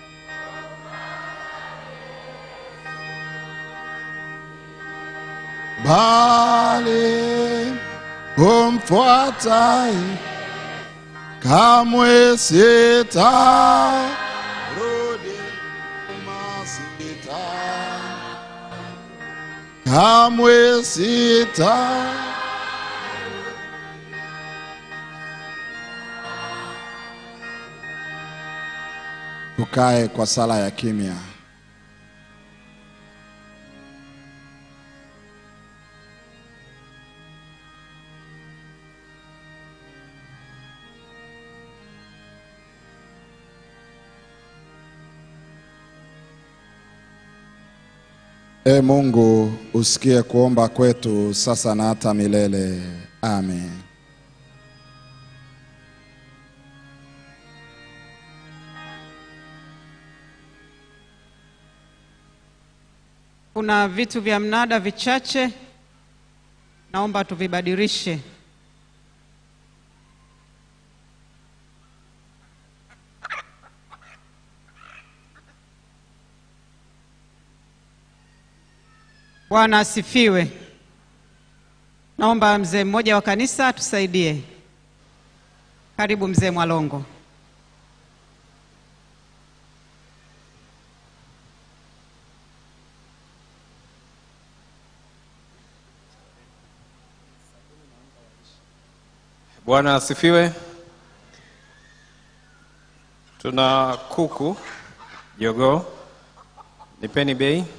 Bali kumfuata kamwe sita rudi nyuma sita kamwe sita tukae kwa sala ya kimya E Mungu, usikie kuomba kwetu sasa na hata milele. Amen. Kuna vitu vya mnada vichache, naomba tuvibadilishe. Bwana asifiwe. Naomba mzee mmoja wa kanisa tusaidie. Karibu mzee Mwalongo. Bwana asifiwe. Tuna kuku jogoo, nipeni bei.